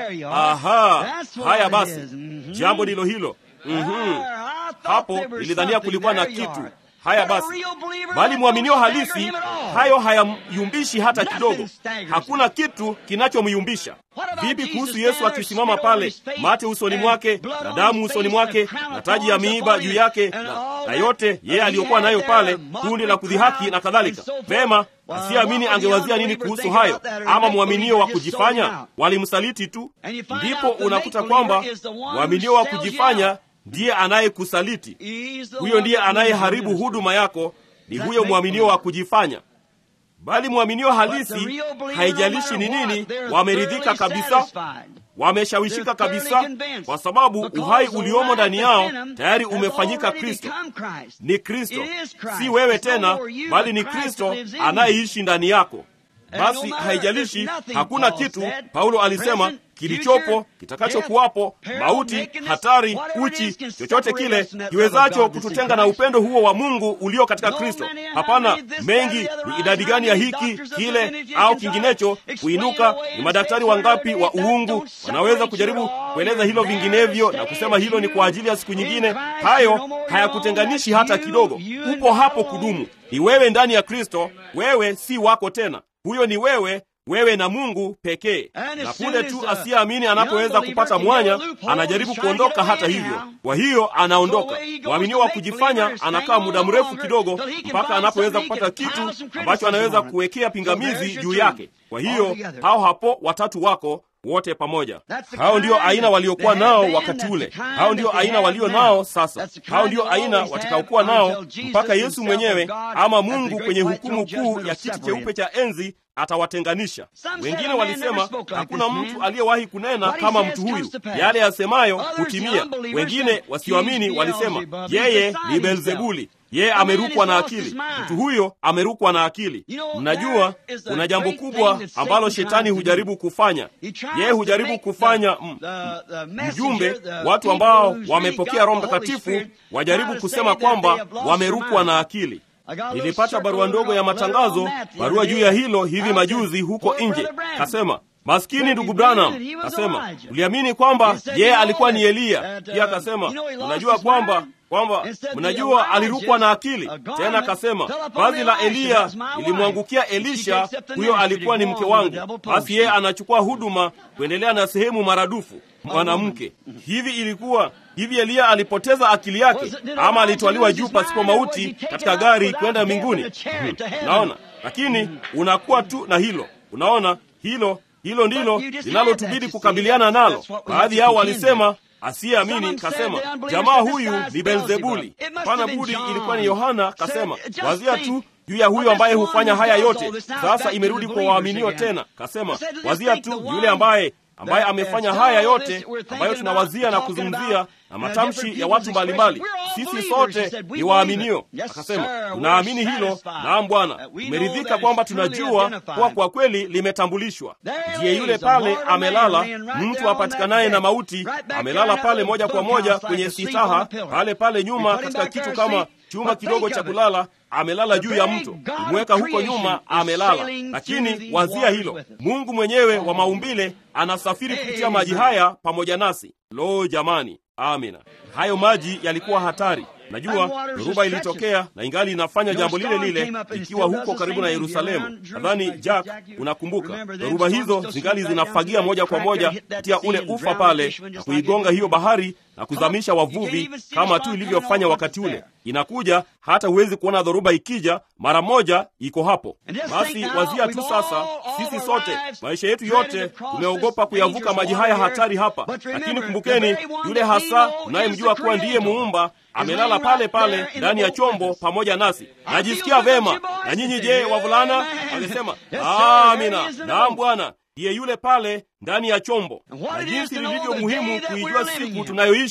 aha haya basi jambo ndilo hilo mm-hmm. hapo ilidhania kulikuwa na kitu haya basi bali mwaminio halisi hayo hayamyumbishi hata kidogo hakuna kitu kinachomyumbisha vipi kuhusu yesu akisimama pale mate usoni mwake na damu usoni mwake na taji ya miiba juu yake na, na yote yeye aliyokuwa nayo pale kundi la kudhihaki na kadhalika vema asiyeamini angewazia nini kuhusu hayo ama mwaminio wa kujifanya walimsaliti tu ndipo unakuta kwamba mwaminio wa kujifanya ndiye anayekusaliti huyo ndiye anayeharibu huduma yako ni huyo mwaminio wa kujifanya bali mwaminio halisi haijalishi ni nini wameridhika kabisa wameshawishika kabisa kwa sababu uhai uliomo ndani yao tayari umefanyika kristo ni kristo si wewe tena bali ni kristo anayeishi ndani yako basi haijalishi hakuna kitu paulo alisema kilichopo kitakachokuwapo mauti hatari uchi chochote kile kiwezacho kututenga na upendo huo wa mungu ulio katika kristo hapana mengi ni idadi gani ya hiki kile au kinginecho kuinuka ni madaktari wangapi wa uungu wanaweza kujaribu kueleza hilo vinginevyo na kusema hilo ni kwa ajili ya siku nyingine hayo hayakutenganishi hata kidogo upo hapo kudumu ni wewe ndani ya kristo wewe si wako tena huyo ni wewe wewe na mungu pekee na punde tu asiyeamini anapoweza kupata mwanya anajaribu kuondoka hata hivyo kwa hiyo anaondoka mwaminio wa kujifanya anakaa muda mrefu kidogo mpaka anapoweza kupata kitu ambacho anaweza kuwekea pingamizi juu yake kwa hiyo hao hapo watatu wako wote pamoja hao ndio aina waliokuwa nao wakati ule hao ndio aina walio nao sasa hao ndio aina watakaokuwa nao mpaka yesu mwenyewe ama mungu kwenye hukumu kuu ya kiti cheupe cha enzi atawatenganisha wengine walisema hakuna mtu aliyewahi kunena kama mtu huyu yale yasemayo hutimia wengine wasioamini walisema yeye ni belzebuli yeye amerukwa na akili mtu huyo amerukwa na akili mnajua kuna jambo kubwa ambalo shetani hujaribu kufanya yeye hujaribu kufanya m, mjumbe watu ambao wamepokea roho mtakatifu wajaribu kusema kwamba wamerukwa na akili nilipata barua ndogo ya matangazo barua juu ya hilo hivi majuzi huko nje kasema maskini ndugu branham kasema uliamini kwamba yeye alikuwa ni eliya pia akasema unajua kwamba kwamba mnajua alirukwa na akili tena akasema vazi la eliya lilimwangukia elisha huyo alikuwa ni mke wangu basi yeye anachukua huduma kuendelea na sehemu maradufu mwanamke hivi ilikuwa hivi eliya alipoteza akili yake ama alitwaliwa juu pasipo mauti katika gari kwenda mbinguni naona lakini unakuwa tu na hilo unaona hilo hilo ndilo linalotubidi kukabiliana nalo baadhi yao walisema asiyeamini kasema jamaa huyu ni belzebuli hapana budi ilikuwa ni yohana kasema wazia tu juu ya huyo ambaye hufanya haya yote sasa imerudi kwa waaminio tena kasema wazia tu yule ambaye ambaye amefanya haya yote ambayo tunawazia na kuzungumzia na matamshi ya watu mbalimbali sisi sote ni waaminio akasema tunaamini hilo naam bwana tumeridhika kwamba tunajua kuwa kwa kweli limetambulishwa ndiye yule pale amelala mtu apatikanaye na mauti amelala pale moja kwa moja kwenye sitaha pale pale nyuma katika kitu kama chuma kidogo cha kulala amelala juu ya mto kumweka huko nyuma amelala lakini wazia hilo mungu mwenyewe wa maumbile anasafiri kupitia maji haya pamoja nasi lo jamani amina hayo maji yalikuwa hatari najua dhoruba ilitokea na ingali inafanya jambo lile lile ikiwa huko karibu na yerusalemu nadhani jack unakumbuka dhoruba hizo zingali zinafagia moja kwa moja kupitia ule ufa pale na kuigonga hiyo bahari na kuzamisha wavuvi kama tu ilivyofanya wakati ule inakuja hata huwezi kuona dhoruba ikija mara moja iko hapo basi wazia tu sasa sisi sote maisha yetu yote tumeogopa kuyavuka maji haya hatari hapa lakini kumbukeni yule hasa unayemjua kuwa ndiye muumba amelala pale pale ndani ya chombo pamoja nasi najisikia vema na nyinyi je wavulana alisema amina naam bwana ndiye yule pale ndani ya chombo na jinsi lilivyo muhimu kuijua siku tunayoishi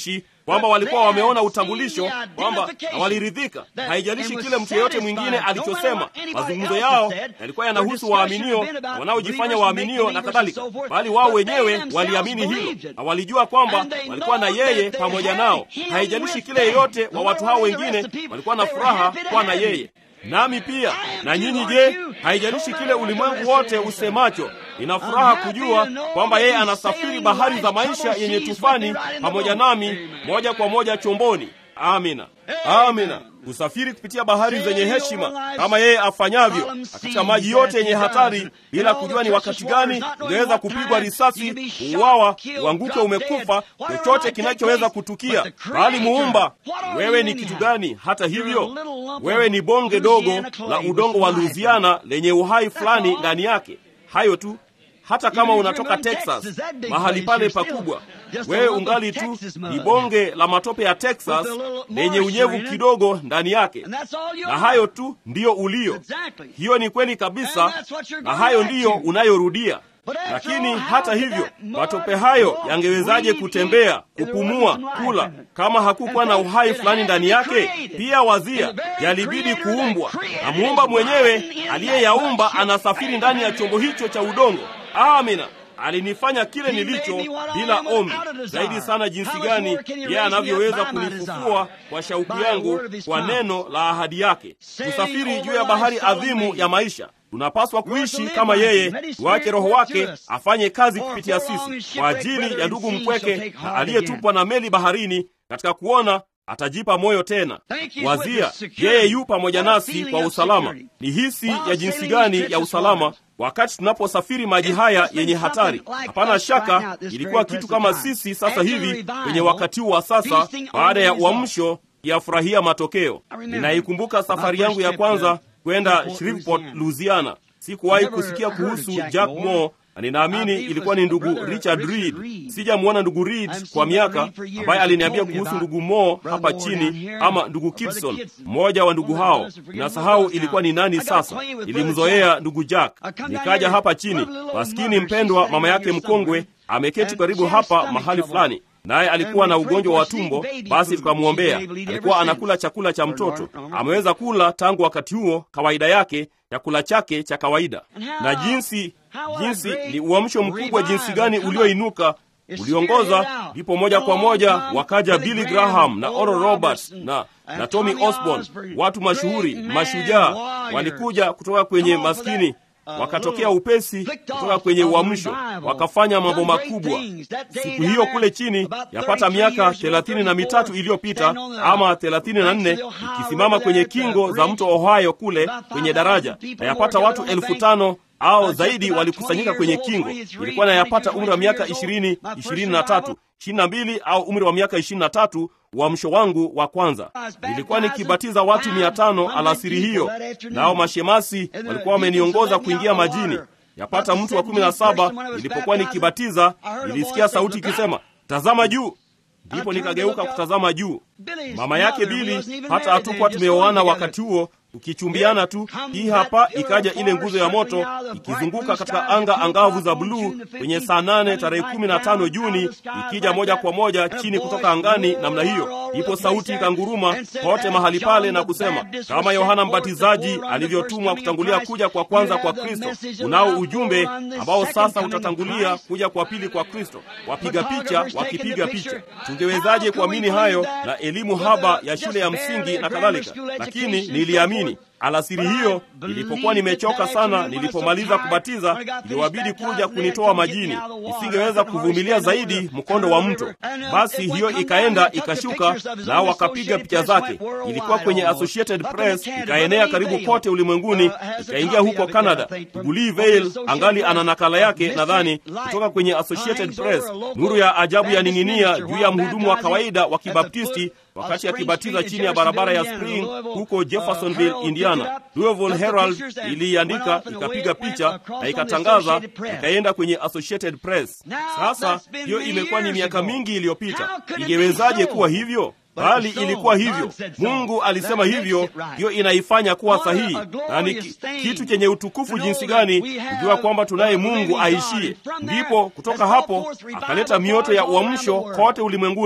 kwamba walikuwa wameona utambulisho, kwamba na waliridhika. Haijalishi kile mtu yeyote mwingine alichosema, mazungumzo yao yalikuwa yanahusu waaminio, wanaojifanya waaminio na kadhalika, bali wao wenyewe waliamini hilo na walijua kwamba walikuwa na yeye pamoja nao. Haijalishi kile yeyote wa watu hao wengine, walikuwa na furaha kuwa na yeye nami pia na nyinyi. Je, haijalishi kile ulimwengu wote usemacho, nina furaha kujua kwamba yeye anasafiri bahari za maisha yenye tufani pamoja nami moja kwa moja chomboni. Amina, amina. Kusafiri kupitia bahari zenye heshima kama yeye afanyavyo, katika maji yote yenye hatari, bila kujua ni wakati gani ungeweza kupigwa risasi, uuawa, uanguke umekufa, chochote kinachoweza kutukia. Bali Muumba, wewe ni kitu gani? Hata hivyo, wewe ni bonge dogo la udongo wa Louisiana lenye uhai fulani ndani yake. Hayo tu. Hata kama unatoka Texas, mahali pale pakubwa, wewe ungali tu ni bonge la matope ya Texas lenye unyevu kidogo ndani yake, na hayo tu ndiyo ulio. Hiyo ni kweli kabisa, na hayo ndiyo unayorudia. Lakini hata hivyo, matope hayo yangewezaje kutembea, kupumua, kula kama hakukuwa na uhai fulani ndani yake? Pia wazia, yalibidi kuumbwa na muumba mwenyewe aliyeyaumba anasafiri ndani ya chombo hicho cha udongo. Amina. Alinifanya kile nilicho bila ombi. Zaidi sana jinsi gani yeye anavyoweza kunifufua kwa shauku yangu kwa neno la ahadi yake. Kusafiri juu ya bahari adhimu ya maisha, tunapaswa kuishi kama yeye, tuache Roho wake afanye kazi kupitia sisi, kwa ajili ya ndugu mpweke na aliyetupwa na meli baharini, katika kuona atajipa moyo tena. Wazia, yeye yu pamoja nasi kwa usalama. Ni hisi ya jinsi gani ya usalama wakati tunaposafiri maji haya yenye hatari. Hapana shaka ilikuwa kitu kama sisi sasa hivi kwenye wakati huu wa sasa, baada ya uamsho yafurahia matokeo. Ninaikumbuka safari yangu ya kwanza kwenda Shreveport, Louisiana. Sikuwahi kusikia kuhusu Jack Moore na ninaamini ilikuwa ni ndugu Richard Reed. Sijamwona ndugu Reed kwa miaka, ambaye aliniambia kuhusu ndugu Moore hapa chini, ama ndugu Kidson, mmoja wa ndugu hao. Ninasahau ilikuwa ni nani sasa. Nilimzoea ndugu Jack, nikaja hapa chini. Maskini mpendwa, mama yake mkongwe ameketi karibu hapa mahali fulani naye alikuwa na ugonjwa wa tumbo. Basi tukamwombea. Alikuwa anakula chakula cha mtoto, ameweza kula tangu wakati huo, kawaida yake, chakula chake cha kawaida. Na jinsi jinsi ni uamsho mkubwa jinsi gani ulioinuka uliongoza, ndipo moja kwa moja wakaja Billy Graham na Oral Roberts na na Tommy Osborne, watu mashuhuri, mashujaa walikuja kutoka kwenye maskini wakatokea upesi kutoka kwenye uamsho, wakafanya mambo makubwa siku hiyo kule chini. Yapata miaka thelathini na mitatu iliyopita ama thelathini na nne ikisimama kwenye kingo za mto Ohio kule kwenye daraja, na yapata watu elfu tano au zaidi walikusanyika kwenye kingo. Ilikuwa na yapata umri wa miaka ishirini ishirini na tatu ishirini na mbili au umri wa miaka ishirini na tatu uamsho wangu wa kwanza nilikuwa nikibatiza watu mia tano alasiri hiyo, nao mashemasi walikuwa wameniongoza kuingia majini. Yapata mtu wa kumi na saba nilipokuwa nikibatiza, nilisikia sauti ikisema, tazama juu. Ndipo nikageuka kutazama juu. Mama yake Bili, hata hatukuwa tumeoana wakati huo, tukichumbiana tu. Hii hapa ikaja ile nguzo ya moto ikizunguka katika anga angavu za bluu kwenye saa nane tarehe kumi na tano Juni, ikija moja kwa moja chini kutoka angani namna hiyo. Ipo sauti ikanguruma kote mahali pale na kusema, kama Yohana Mbatizaji alivyotumwa kutangulia kuja kwa kwanza kwa Kristo, unao ujumbe ambao sasa utatangulia kuja kwa pili kwa Kristo. Wapiga picha wakipiga picha. Tungewezaje kuamini hayo na elimu haba ya shule ya msingi na kadhalika? Lakini niliamini. Alasiri hiyo nilipokuwa nimechoka sana, nilipomaliza kubatiza, iliwabidi kuja kunitoa majini. Nisingeweza kuvumilia zaidi mkondo wa mto. Basi hiyo ikaenda ikashuka, nao wakapiga picha zake. Ilikuwa kwenye Associated Press, ikaenea karibu kote ulimwenguni, ikaingia huko Canada. Gully Vale angali ana nakala yake, nadhani kutoka kwenye Associated Press. Nuru ya ajabu ya ning'inia juu ya mhudumu wa kawaida wa Kibaptisti wakati akibatiza chini ya barabara ya Spring huko Jeffersonville, Indiana. Louisville Herald iliiandika ikapiga picha na ikatangaza, ikaenda kwenye Associated Press. Sasa hiyo imekuwa ni miaka mingi iliyopita. Ingewezaje kuwa hivyo? Bali ilikuwa hivyo. Mungu alisema hivyo, hiyo inaifanya kuwa sahihi, na ni kitu chenye utukufu jinsi gani kujua kwamba tunaye Mungu aishie. Ndipo kutoka hapo akaleta mioto ya uamsho kote ulimwenguni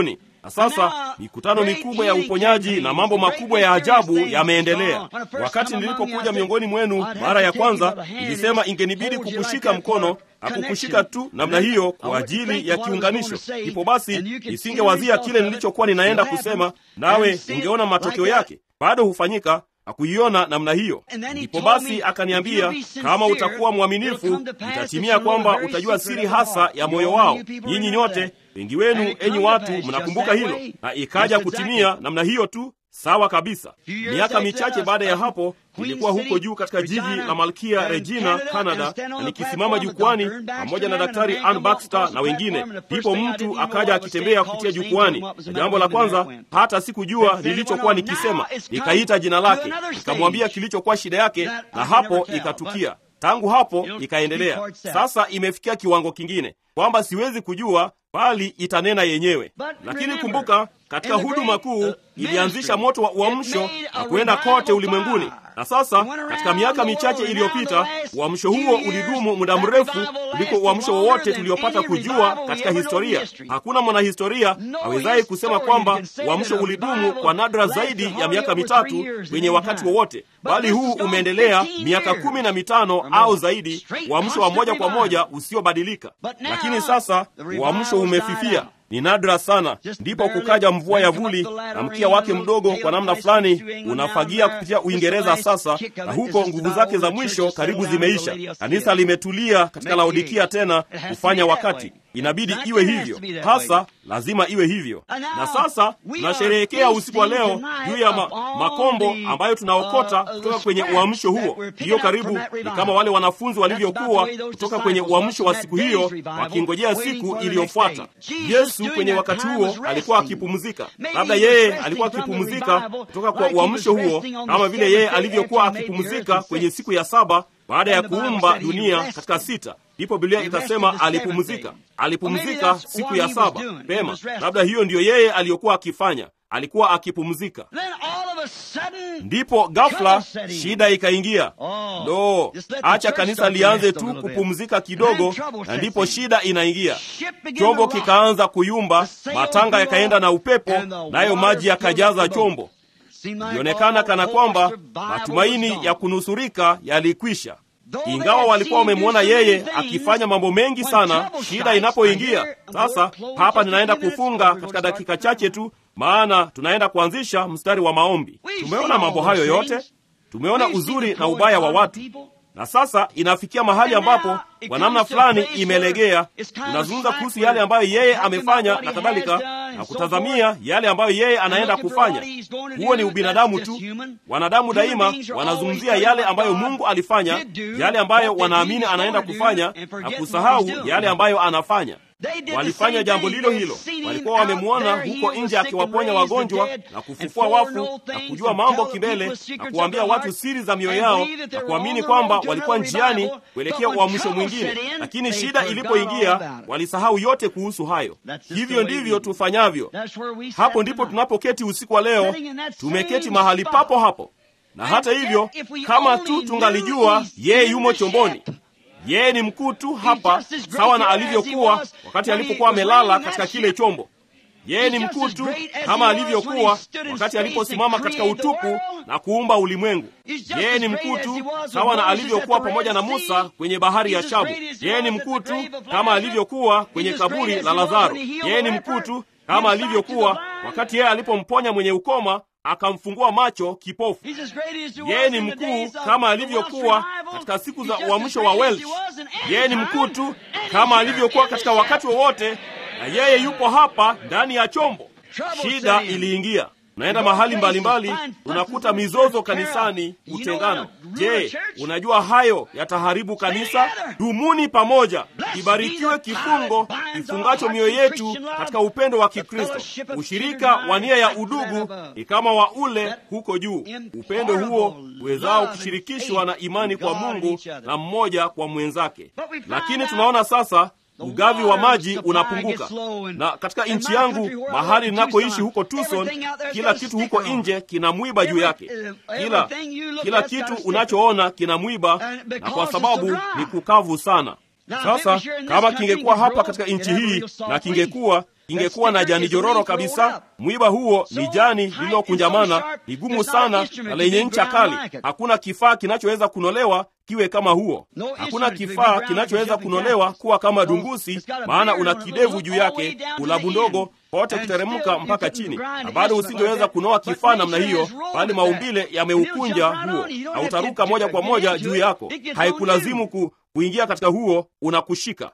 na sasa mikutano mikubwa ya uponyaji na mambo makubwa ya ajabu yameendelea. Wakati nilipokuja miongoni mwenu mara ya kwanza, nilisema ingenibidi kukushika mkono na kukushika tu namna hiyo kwa ajili ya kiunganisho. Ipo basi, nisingewazia kile nilichokuwa ninaenda kusema, nawe ungeona matokeo yake bado hufanyika hakuiona namna hiyo. Ndipo basi akaniambia, kama utakuwa mwaminifu, itatimia kwamba utajua siri hasa ya moyo wao. Nyinyi nyote, wengi wenu, enyi watu, mnakumbuka hilo, na ikaja kutimia namna hiyo tu. Sawa kabisa. Miaka michache baada ya hapo, nilikuwa huko juu katika jiji la Malkia Regina, Canada, na nikisimama jukwani pamoja na Daktari Ann Baxter na wengine. Ndipo mtu akaja akitembea kupitia jukwani, na jambo la kwanza, hata sikujua nilichokuwa nikisema, nikaita jina lake, nikamwambia kilichokuwa shida yake, na hapo ikatukia. Tangu hapo ikaendelea. Sasa imefikia kiwango kingine kwamba siwezi kujua, bali itanena yenyewe. Lakini kumbuka, katika huduma kuu ilianzisha moto wa uamsho na kuenda kote ulimwenguni. Na sasa katika miaka michache iliyopita, uamsho huo ulidumu muda mrefu kuliko uamsho wowote tuliopata kujua katika historia. Hakuna mwanahistoria awezaye kusema kwamba uamsho ulidumu kwa nadra zaidi ya miaka mitatu kwenye wakati wowote, bali huu umeendelea miaka kumi na mitano au zaidi, uamsho wa moja kwa moja usiobadilika. Lakini sasa uamsho umefifia ni nadra sana. Ndipo kukaja mvua ya vuli na mkia wake mdogo kwa namna fulani unafagia kupitia Uingereza sasa, na huko nguvu zake za mwisho karibu zimeisha. Kanisa limetulia katika Laodikia tena kufanya wakati inabidi iwe hivyo, hasa lazima iwe hivyo. Na sasa tunasherehekea usiku wa leo juu ya ma, makombo ambayo tunaokota kutoka kwenye uamsho huo. Hiyo karibu ni kama wale wanafunzi walivyokuwa kutoka kwenye uamsho wa siku hiyo, wakingojea siku iliyofuata. Yesu kwenye wakati huo alikuwa akipumzika. Labda yeye alikuwa akipumzika kutoka kwa uamsho huo, kama vile yeye alivyokuwa akipumzika kwenye siku ya saba baada ya kuumba dunia katika sita. Ndipo Biblia ikasema alipumzika, alipumzika siku ya saba. Pema, labda hiyo ndiyo yeye aliyokuwa akifanya, alikuwa akipumzika. Ndipo ghafla shida ikaingia. No, acha kanisa lianze tu kupumzika kidogo, na ndipo shida inaingia. Chombo kikaanza kuyumba, matanga yakaenda na upepo, nayo maji yakajaza chombo. Ilionekana kana kwamba matumaini ya kunusurika yalikwisha. Ingawa walikuwa wamemwona yeye akifanya mambo mengi sana, shida inapoingia sasa. Hapa ninaenda kufunga katika dakika chache tu, maana tunaenda kuanzisha mstari wa maombi. Tumeona mambo hayo yote, tumeona uzuri na ubaya wa watu, na sasa inafikia mahali ambapo kwa namna fulani imelegea. Tunazungumza kuhusu yale ambayo yeye amefanya na kadhalika, na kutazamia yale ambayo yeye anaenda kufanya. Huo ni ubinadamu tu. Wanadamu daima wanazungumzia yale ambayo Mungu alifanya, yale ambayo wanaamini anaenda kufanya, na kusahau yale ambayo anafanya. Walifanya jambo lilo hilo. Walikuwa wamemwona huko nje akiwaponya wagonjwa na kufufua wafu na kujua mambo kimbele na kuwaambia watu siri za mioyo yao na kuamini kwamba walikuwa njiani kuelekea uamsho mwingine, lakini shida ilipoingia walisahau yote kuhusu hayo. Hivyo ndivyo tufanyavyo. Hapo ndipo tunapoketi usiku wa leo, tumeketi mahali papo hapo, na hata hivyo, kama tu tungalijua yeye yumo chomboni yeye ni mkuu tu hapa, sawa na alivyokuwa wakati alipokuwa amelala katika kile chombo. Yeye ni mkuu tu kama alivyokuwa wakati aliposimama katika utupu na kuumba ulimwengu. Yeye ni mkuu tu sawa na alivyokuwa pamoja na Musa kwenye bahari ya Shamu. Yeye ni mkuu tu kama alivyokuwa kwenye kaburi la Lazaro. Yeye ni mkuu tu kama alivyokuwa wakati yeye alipomponya mwenye ukoma akamfungua macho kipofu. Yeye ni mkuu kama alivyokuwa katika siku za uamsho wa Welsh. Yeye ni mkuu tu kama alivyokuwa katika wakati wowote, na yeye yupo hapa ndani ya chombo. Shida iliingia. Unaenda mahali mbalimbali mbali, unakuta mizozo kanisani, utengano. Je, unajua hayo yataharibu kanisa? Dumuni pamoja. Ibarikiwe kifungo kifungacho mioyo yetu katika upendo wa Kikristo. Ushirika wa nia ya udugu ni kama wa ule huko juu, upendo huo uwezao kushirikishwa na imani kwa Mungu na mmoja kwa mwenzake. Lakini tunaona sasa ugavi wa maji unapunguka, na katika nchi yangu mahali ninakoishi huko Tucson, kila kitu huko nje kina mwiba juu yake. Kila kila kitu unachoona kina mwiba, na kwa sababu ni kukavu sana. Sasa kama kingekuwa hapa katika nchi hii na kingekuwa ingekuwa na jani jororo kabisa. Mwiba huo ni jani lililokunjamana, ni gumu sana na lenye ncha kali. Hakuna kifaa kinachoweza kunolewa kiwe kama huo. Hakuna kifaa kinachoweza kunolewa kuwa kama dungusi, maana una kidevu juu yake, ulabu ndogo pote kuteremka mpaka chini, na bado usingeweza kunoa kifaa namna hiyo, bali maumbile yameukunja huo, na utaruka moja kwa moja juu yako. Haikulazimu ku, kuingia katika huo, unakushika.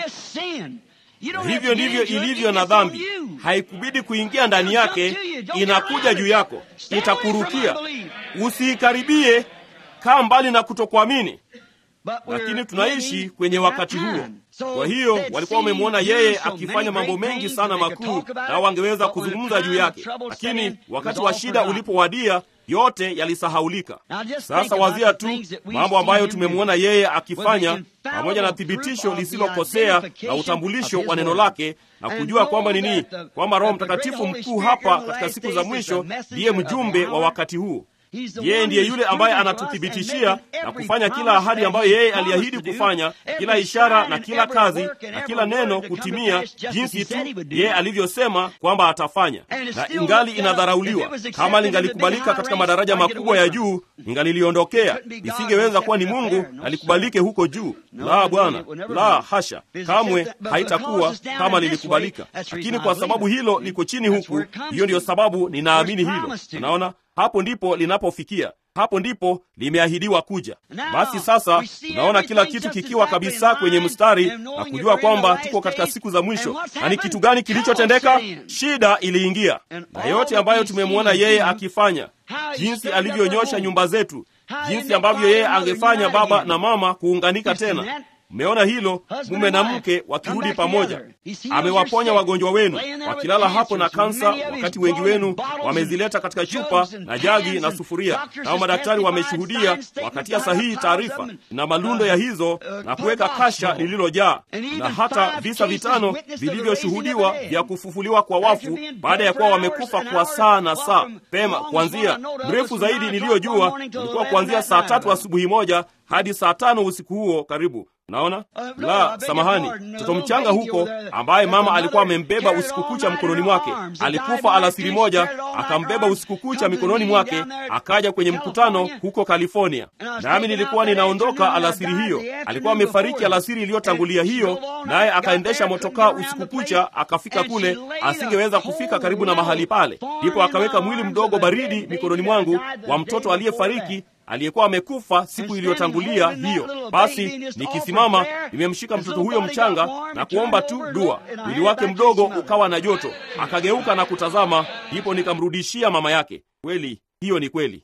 Hivyo ndivyo ilivyo na dhambi, haikubidi kuingia ndani yake, inakuja juu yako, itakurukia. Usiikaribie, kaa mbali na kutokuamini. Lakini tunaishi kwenye wakati huo. Kwa hiyo walikuwa wamemwona yeye akifanya mambo mengi sana makuu, nao wangeweza kuzungumza juu yake, lakini wakati wa shida ulipowadia yote yalisahaulika. Sasa wazia tu mambo ambayo tumemwona yeye akifanya, pamoja na thibitisho lisilokosea na utambulisho wa neno lake, na kujua kwamba nini, kwamba Roho Mtakatifu mkuu hapa katika siku za mwisho ndiye mjumbe wa wakati huu. Yeye ndiye yule ambaye anatuthibitishia na kufanya kila ahadi ambayo yeye aliahidi kufanya, kila ishara na kila kazi na kila neno kutimia jinsi tu yeye alivyosema kwamba atafanya. Na ingali inadharauliwa. Kama lingalikubalika katika madaraja makubwa ya juu, ingaliliondokea. Isingeweza kuwa ni Mungu alikubalike huko juu. La, Bwana, la hasha, kamwe haitakuwa kama lilikubalika. Lakini kwa sababu hilo liko chini huku, hiyo ndiyo sababu ninaamini hilo. Unaona, hapo ndipo linapofikia, hapo ndipo limeahidiwa kuja. Basi sasa tunaona kila kitu kikiwa kabisa kwenye mstari na kujua kwamba tuko katika siku za mwisho. Na ni kitu gani kilichotendeka? Shida iliingia, na yote ambayo tumemwona yeye akifanya, jinsi alivyonyosha nyumba zetu, jinsi ambavyo yeye angefanya baba na mama kuunganika tena Mmeona hilo, mume na mke wakirudi pamoja. Amewaponya wagonjwa wenu wakilala hapo na kansa, wakati wengi wenu wamezileta katika chupa na jagi na sufuria, nao madaktari wameshuhudia, wakatia sahihi taarifa na malundo ya hizo na kuweka kasha lililojaa, na hata visa vitano vilivyoshuhudiwa vya kufufuliwa kwa wafu baada ya kuwa wamekufa kwa saa na saa pema. Kuanzia mrefu zaidi niliyojua ulikuwa kuanzia saa tatu asubuhi moja hadi saa tano usiku huo karibu Naona la samahani, mtoto mchanga huko ambaye mama alikuwa amembeba usiku kucha mkononi mwake alikufa alasiri moja, akambeba usiku kucha mikononi mwake, akaja kwenye mkutano huko California, nami nilikuwa ninaondoka alasiri hiyo. Alikuwa amefariki alasiri iliyotangulia hiyo, naye akaendesha motokaa usiku kucha, akafika kule, asingeweza kufika karibu na mahali pale, ndipo akaweka mwili mdogo baridi mikononi mwangu wa mtoto aliyefariki aliyekuwa amekufa siku iliyotangulia hiyo. Basi nikisimama, nimemshika mtoto huyo mchanga na kuomba tu dua. Mwili wake mdogo ukawa na joto, akageuka na kutazama, ndipo nikamrudishia mama yake. Kweli hiyo ni kweli.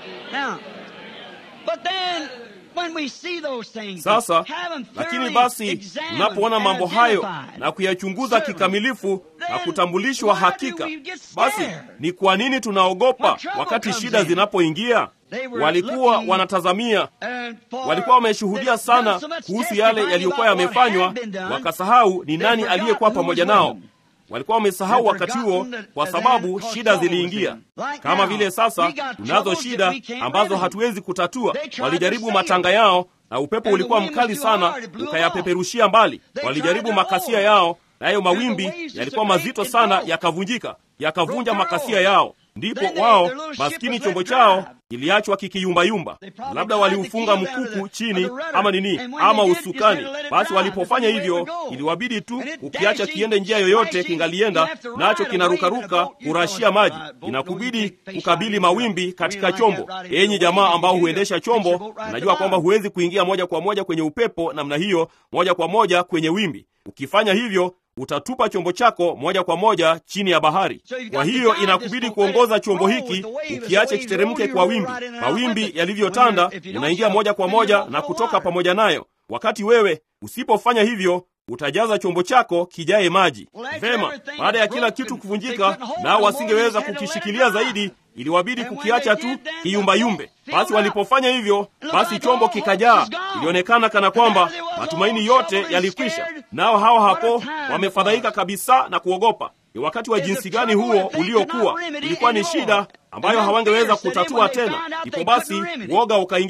Sasa lakini basi, tunapoona mambo hayo na kuyachunguza kikamilifu na kutambulishwa hakika, basi ni kwa nini tunaogopa wakati shida zinapoingia? Walikuwa wanatazamia, walikuwa wameshuhudia sana kuhusu yale yaliyokuwa yamefanywa, wakasahau ni nani aliyekuwa pamoja nao. Walikuwa wamesahau wakati huo, kwa sababu shida ziliingia. Kama vile sasa tunazo shida ambazo hatuwezi kutatua. Walijaribu matanga yao na upepo ulikuwa mkali sana, ukayapeperushia mbali. Walijaribu makasia yao, nayo mawimbi yalikuwa mazito sana, yakavunjika, yakavunja makasia yao. Ndipo wao maskini, chombo chao kiliachwa kikiyumbayumba. Labda waliufunga mkuku chini ama nini ama usukani. Basi walipofanya hivyo, iliwabidi tu ukiacha kiende njia yoyote, kingalienda nacho kinarukaruka kurashia maji. Inakubidi kukabili mawimbi katika chombo. Enyi jamaa ambao huendesha chombo, najua kwamba huwezi kuingia moja kwa moja kwenye upepo namna hiyo, moja kwa moja kwenye wimbi. Ukifanya hivyo utatupa chombo chako moja kwa moja chini ya bahari. Kwa hiyo inakubidi kuongoza chombo hiki, ukiache kiteremke kwa wimbi. Mawimbi yalivyotanda, unaingia moja kwa moja na kutoka pamoja nayo. Wakati wewe usipofanya hivyo, utajaza chombo chako kijaye maji. Vema, baada ya kila kitu kuvunjika, nao wasingeweza kukishikilia zaidi, iliwabidi kukiacha tu kiyumbayumbe. Basi walipofanya hivyo, basi chombo kikajaa. Ilionekana kana kwamba matumaini yote yalikwisha, nao hawa hapo wamefadhaika kabisa na kuogopa. Ni wakati wa jinsi gani huo uliokuwa! Ilikuwa ni shida ambayo hawangeweza kutatua tena. Ndipo basi woga ukaingia,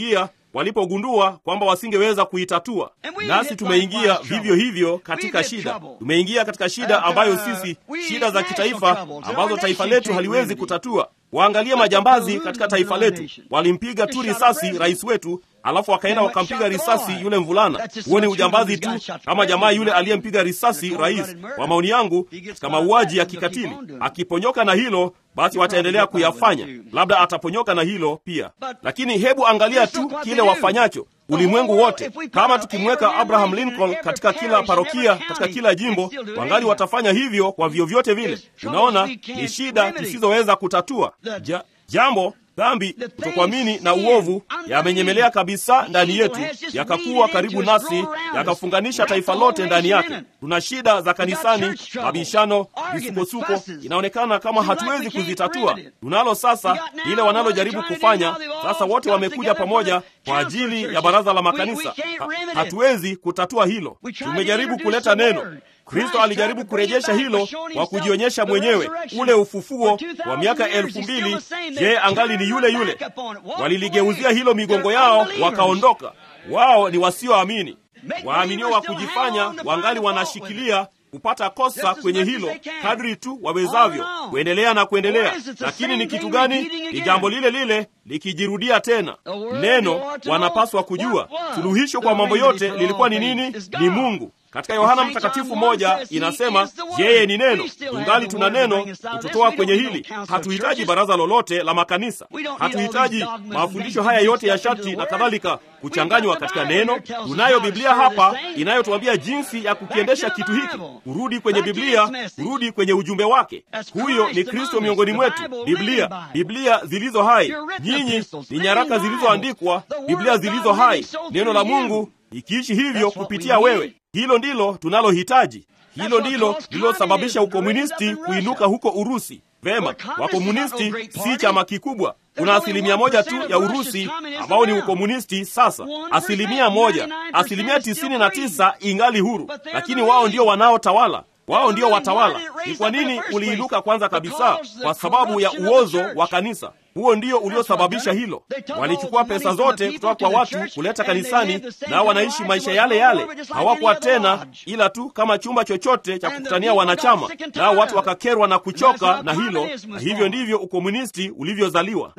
walipogundua kwamba wasingeweza kuitatua. Nasi tumeingia vivyo hivyo katika shida, tumeingia katika shida ambayo sisi, shida za kitaifa ambazo taifa letu haliwezi kutatua. Waangalie majambazi katika taifa letu, walimpiga tu risasi rais wetu, alafu wakaenda wakampiga risasi yule mvulana. Huo ni ujambazi tu, kama jamaa yule aliyempiga risasi rais. Kwa maoni yangu, katika mauaji ya kikatili, akiponyoka na hilo basi wataendelea kuyafanya, labda ataponyoka na hilo pia. Lakini hebu angalia tu kile wafanyacho ulimwengu wote. Kama tukimweka Abraham Lincoln katika kila parokia, katika kila jimbo, wangali watafanya hivyo kwa vyovyote vile. Unaona, ni shida tusizoweza kutatua. Ja, jambo dhambi, kutokuamini na uovu yamenyemelea kabisa ndani yetu, yakakuwa karibu nasi, yakafunganisha taifa lote ndani yake. Tuna shida za kanisani, mabishano, misukosuko, inaonekana kama hatuwezi kuzitatua. Tunalo sasa lile wanalojaribu kufanya sasa. Wote wamekuja pamoja kwa ajili ya baraza la makanisa. Ha, hatuwezi kutatua hilo. Tumejaribu kuleta neno Kristo alijaribu kurejesha hilo kwa kujionyesha mwenyewe. Ule ufufuo wa miaka elfu mbili, je, angali ni yule yule? Waliligeuzia hilo migongo yao wakaondoka. Wao ni wasioamini. Waaminio wa kujifanya wangali wanashikilia kupata kosa kwenye hilo kadri tu wawezavyo, kuendelea na kuendelea. Lakini ni kitu gani? Ni jambo lile lile likijirudia tena. Neno wanapaswa kujua suluhisho kwa mambo yote lilikuwa ni nini? Ni Mungu. Katika Yohana Mtakatifu moja inasema yeye ni neno. Tungali tuna neno kututoa kwenye hili. Hatuhitaji baraza lolote la makanisa, hatuhitaji mafundisho haya yote ya sharti na kadhalika kuchanganywa katika neno. Tunayo Biblia hapa inayotuambia jinsi ya kukiendesha kitu hiki, kurudi kwenye Biblia, kurudi kwenye ujumbe wake. Huyo ni Kristo miongoni mwetu. Biblia, Biblia zilizo hai. Nyinyi ni nyaraka zilizoandikwa, Biblia zilizo hai, neno la Mungu ikiishi hivyo kupitia wewe. Hilo ndilo tunalohitaji. Hilo ndilo lililosababisha ukomunisti kuinuka huko Urusi. Vema, wakomunisti si chama kikubwa. Kuna asilimia moja tu ya Urusi ambao ni ukomunisti sasa, asilimia moja. Asilimia tisini na tisa ingali huru, lakini wao ndio wanaotawala wao ndio watawala. Ni kwa nini uliinuka kwanza kabisa? Kwa sababu ya uozo wa kanisa. Huo ndio uliosababisha hilo. Walichukua pesa zote kutoka kwa watu kuleta kanisani, nao wanaishi maisha yale yale. Hawakuwa tena ila tu kama chumba chochote cha kukutania wanachama, nao watu wakakerwa na kuchoka na hilo, na hivyo ndivyo ukomunisti ulivyozaliwa.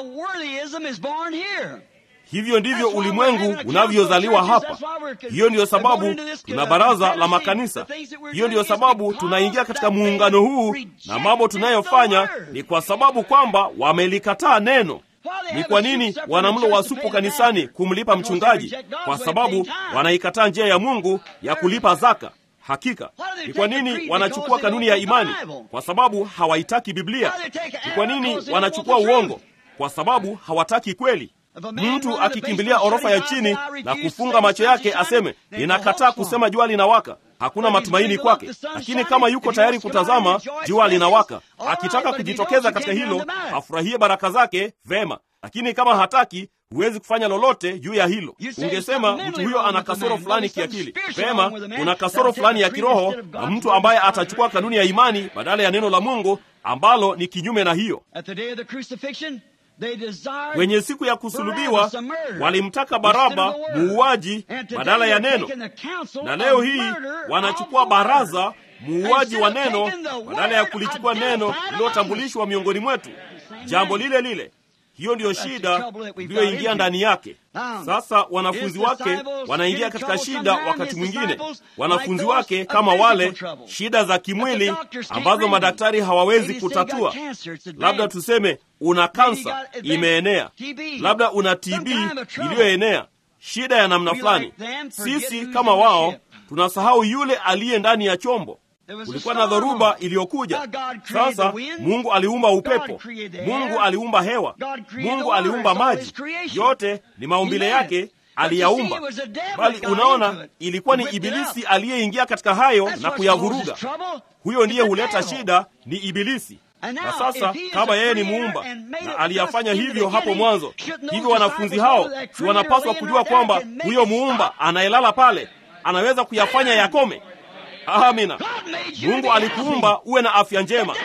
Hivyo ndivyo ulimwengu unavyozaliwa hapa. Hiyo ndiyo sababu tuna baraza la makanisa. Hiyo ndiyo sababu tunaingia katika muungano huu, na mambo tunayofanya ni kwa sababu kwamba wamelikataa neno. Ni kwa nini wana mlo wa supu kanisani kumlipa mchungaji? Kwa sababu wanaikataa njia ya Mungu ya kulipa zaka. Hakika ni kwa nini wanachukua kanuni ya imani? Kwa sababu hawaitaki Biblia. Ni kwa nini wanachukua uongo? Kwa sababu hawataki kweli. Mtu akikimbilia orofa ya chini na kufunga macho yake aseme, ninakataa kusema jua linawaka, hakuna matumaini kwake. Lakini kama yuko tayari kutazama jua linawaka, akitaka kujitokeza katika hilo, afurahie baraka zake, vema. Lakini kama hataki, huwezi kufanya lolote juu ya hilo. Ungesema mtu huyo ana kasoro fulani kiakili. Vema, kuna kasoro fulani ya kiroho, na mtu ambaye atachukua kanuni ya imani badala ya neno la Mungu ambalo ni kinyume na hiyo. Kwenye siku ya kusulubiwa walimtaka Baraba muuaji badala ya neno, na leo hii wanachukua baraza muuaji wa neno badala ya kulichukua neno lililotambulishwa miongoni mwetu, jambo lile lile. Hiyo ndiyo shida iliyoingia ndani yake. Sasa wanafunzi wake wanaingia katika shida. Wakati mwingine wanafunzi wake kama wale, shida za kimwili ambazo madaktari hawawezi kutatua. Labda tuseme una kansa imeenea, labda una TB iliyoenea, shida ya namna fulani. Sisi kama wao tunasahau yule aliye ndani ya chombo. Kulikuwa na dhoruba iliyokuja. Sasa Mungu aliumba upepo, Mungu aliumba hewa, Mungu aliumba maji, yote ni maumbile yake aliyaumba. Bali unaona, ilikuwa ni Ibilisi aliyeingia katika hayo na kuyavuruga. Huyo ndiye huleta shida, ni Ibilisi. Na sasa kama yeye ni muumba na aliyafanya hivyo hapo mwanzo, hivyo wanafunzi hao si wanapaswa kujua kwamba huyo muumba anayelala pale anaweza kuyafanya yakome? Amina. Mungu alikuumba uwe na afya njema,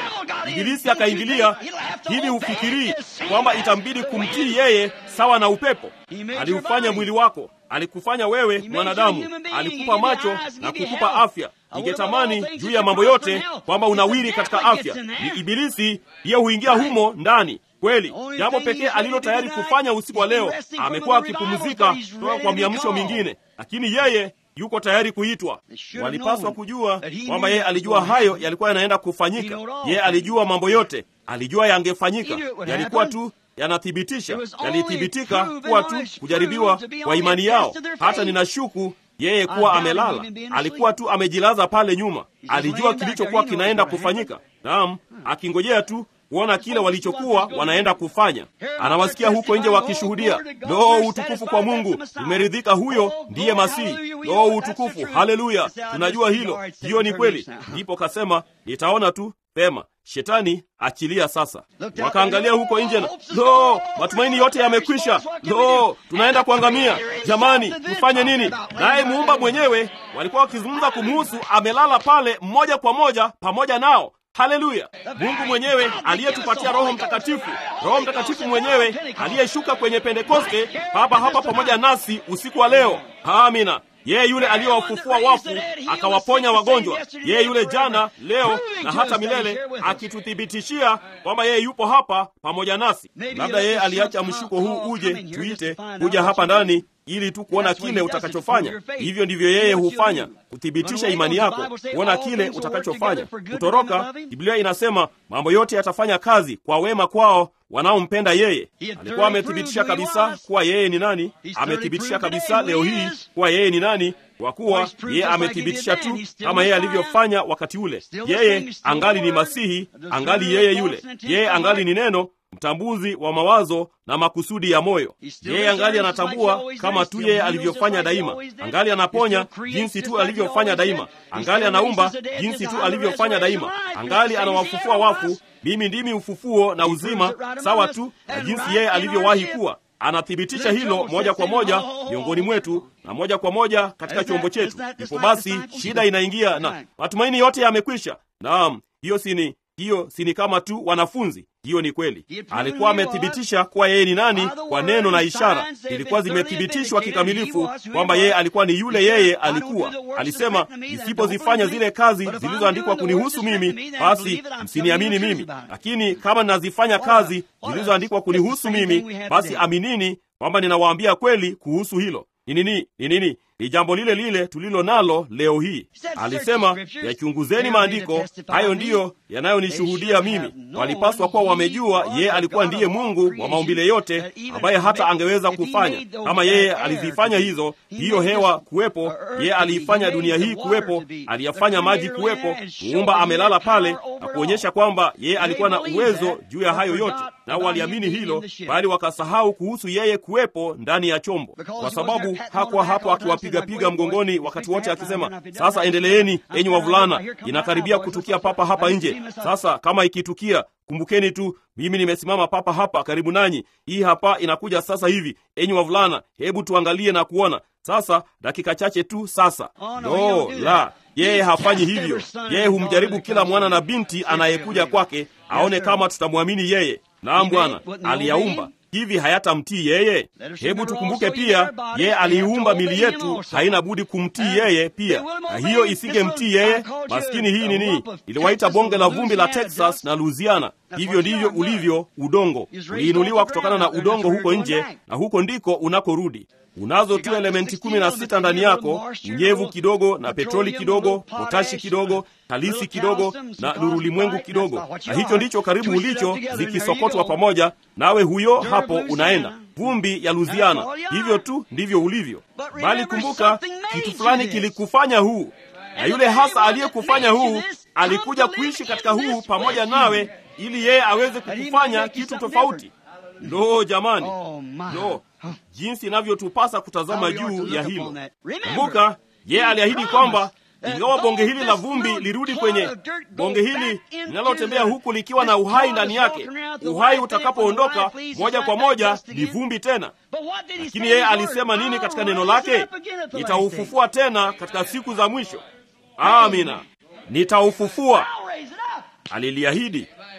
Ibilisi akaingilia. Hivi hufikirii kwamba itambidi kumtii yeye sawa na upepo? Aliufanya mwili wako, alikufanya wewe mwanadamu, alikupa macho na kukupa afya. Ningetamani juu ya mambo yote kwamba unawiri katika afya. Ni Ibilisi ndiye huingia humo ndani. Kweli, jambo pekee alilo tayari kufanya usiku wa leo, amekuwa akipumzika kutoka kwa miamsho mingine, lakini yeye yuko tayari kuitwa. Walipaswa kujua kwamba yeye alijua hayo yalikuwa yanaenda kufanyika. Yeye alijua mambo yote, alijua yangefanyika, yalikuwa tu yanathibitisha, yalithibitika kuwa tu kujaribiwa kwa imani yao. Hata ninashuku yeye kuwa amelala, alikuwa tu amejilaza pale nyuma, alijua kilichokuwa kinaenda kufanyika. Naam, akingojea tu kuona kile walichokuwa wanaenda kufanya. Anawasikia huko nje wakishuhudia, lo, utukufu kwa Mungu, tumeridhika, huyo ndiye Masihi. Lo, utukufu, haleluya, tunajua hilo, hiyo ni kweli. Ndipo kasema, nitaona tu pema, shetani achilia sasa. Wakaangalia huko nje na lo, matumaini yote yamekwisha, lo, tunaenda kuangamia. Jamani, tufanye nini? Naye muumba mwenyewe walikuwa wakizungumza kumuhusu, amelala pale mmoja kwa moja pamoja nao. Haleluya! Mungu mwenyewe aliyetupatia Roho Mtakatifu, Roho Mtakatifu mwenyewe aliyeshuka kwenye Pentekoste hapa hapa pamoja nasi usiku wa leo. Amina. Yeye yule aliyewafufua wafu akawaponya wagonjwa, yeye yule jana, leo na hata milele, akituthibitishia kwamba yeye yupo hapa pamoja nasi. Labda yeye aliacha mshuko huu uje tuite kuja hapa ndani ili tu kuona kile utakachofanya. Hivyo ndivyo yeye hufanya, kuthibitisha imani yako, kuona kile utakachofanya. Kutoroka, Biblia inasema mambo yote yatafanya kazi kwa wema kwao wanaompenda yeye. Alikuwa amethibitisha kabisa kuwa yeye ni nani. Amethibitisha kabisa leo hii kuwa yeye ni nani, kwa kuwa yeye amethibitisha tu kama yeye alivyofanya wakati ule. Yeye angali ni Masihi, angali yeye yule, yeye angali ni neno mtambuzi wa mawazo na makusudi ya moyo. Yeye angali anatambua kama tu yeye alivyofanya daima, angali anaponya jinsi tu alivyofanya daima, angali anaumba jinsi tu alivyofanya daima, angali anawafufua wafu. Mimi ndimi ufufuo na uzima, sawa tu na jinsi yeye alivyowahi kuwa. Anathibitisha hilo moja kwa moja miongoni mwetu na moja kwa moja katika chombo chetu. Ipo basi, shida inaingia na matumaini yote yamekwisha. Naam, hiyo sini hiyo si ni kama tu wanafunzi. Hiyo ni kweli, alikuwa amethibitisha kuwa yeye ni nani kwa neno na ishara, ilikuwa zimethibitishwa kikamilifu kwamba yeye alikuwa ni yule yeye alikuwa. Alisema, nisipozifanya zile kazi zilizoandikwa kunihusu mimi, basi msiniamini mimi, lakini kama ninazifanya kazi zilizoandikwa kunihusu mimi, basi aminini kwamba ninawaambia kweli kuhusu hilo. Ni nini? Ni nini? Ni jambo lile lile tulilo nalo leo hii. Alisema, yachunguzeni maandiko, hayo ndiyo yanayonishuhudia mimi. Walipaswa kuwa wamejua yeye alikuwa ndiye Mungu wa maumbile yote, ambaye hata angeweza kufanya kama yeye alizifanya hizo, hiyo hewa kuwepo, yeye aliifanya dunia hii kuwepo, aliyafanya maji kuwepo, muumba amelala pale na kuonyesha kwamba yeye alikuwa na uwezo juu ya hayo yote, nao waliamini hilo, bali wakasahau kuhusu yeye kuwepo ndani ya chombo, kwa sababu hakuwa hapo akiwapiga piga mgongoni wakati wote akisema, sasa endeleeni enyi wavulana, inakaribia kutukia papa hapa nje. Sasa kama ikitukia, kumbukeni tu mimi nimesimama papa hapa karibu nanyi. Hii hapa inakuja sasa hivi, enyi wavulana, hebu tuangalie na kuona sasa, dakika chache tu sasa. No, la, yeye hafanyi hivyo. Yeye humjaribu kila mwana na binti anayekuja kwake, aone kama tutamwamini yeye. Naam, Bwana aliyaumba hivi hayatamtii yeye? Hebu tukumbuke pia, yeye aliiumba mili yetu, haina budi kumtii yeye pia, na hiyo isingemtii yeye, maskini, hii nini, iliwaita bonge la vumbi la Texas na Louisiana. Hivyo ndivyo ulivyo udongo, uliinuliwa kutokana na udongo huko nje, na huko ndiko unakorudi. Unazo tu elementi kumi na sita ndani yako, unyevu kidogo na petroli kidogo, potashi kidogo, halisi kidogo na nurulimwengu kidogo, na hicho ndicho karibu ulicho, zikisokotwa pamoja, nawe huyo hapo unaenda vumbi ya Luziana. Hivyo tu ndivyo ulivyo, bali kumbuka, kitu fulani kilikufanya huu, na yule hasa aliyekufanya huu alikuja kuishi katika huu pamoja nawe, ili yeye aweze kukufanya kitu tofauti. Lo, jamani, lo, jinsi inavyotupasa kutazama juu ya hilo. Kumbuka, yeye aliahidi kwamba ingawa bonge hili la vumbi lirudi kwenye bonge hili linalotembea huku likiwa na uhai ndani yake, uhai utakapoondoka moja kwa moja ni vumbi tena. Lakini yeye alisema nini katika neno lake? Nitaufufua tena katika siku za mwisho. Amina, nitaufufua. Aliliahidi.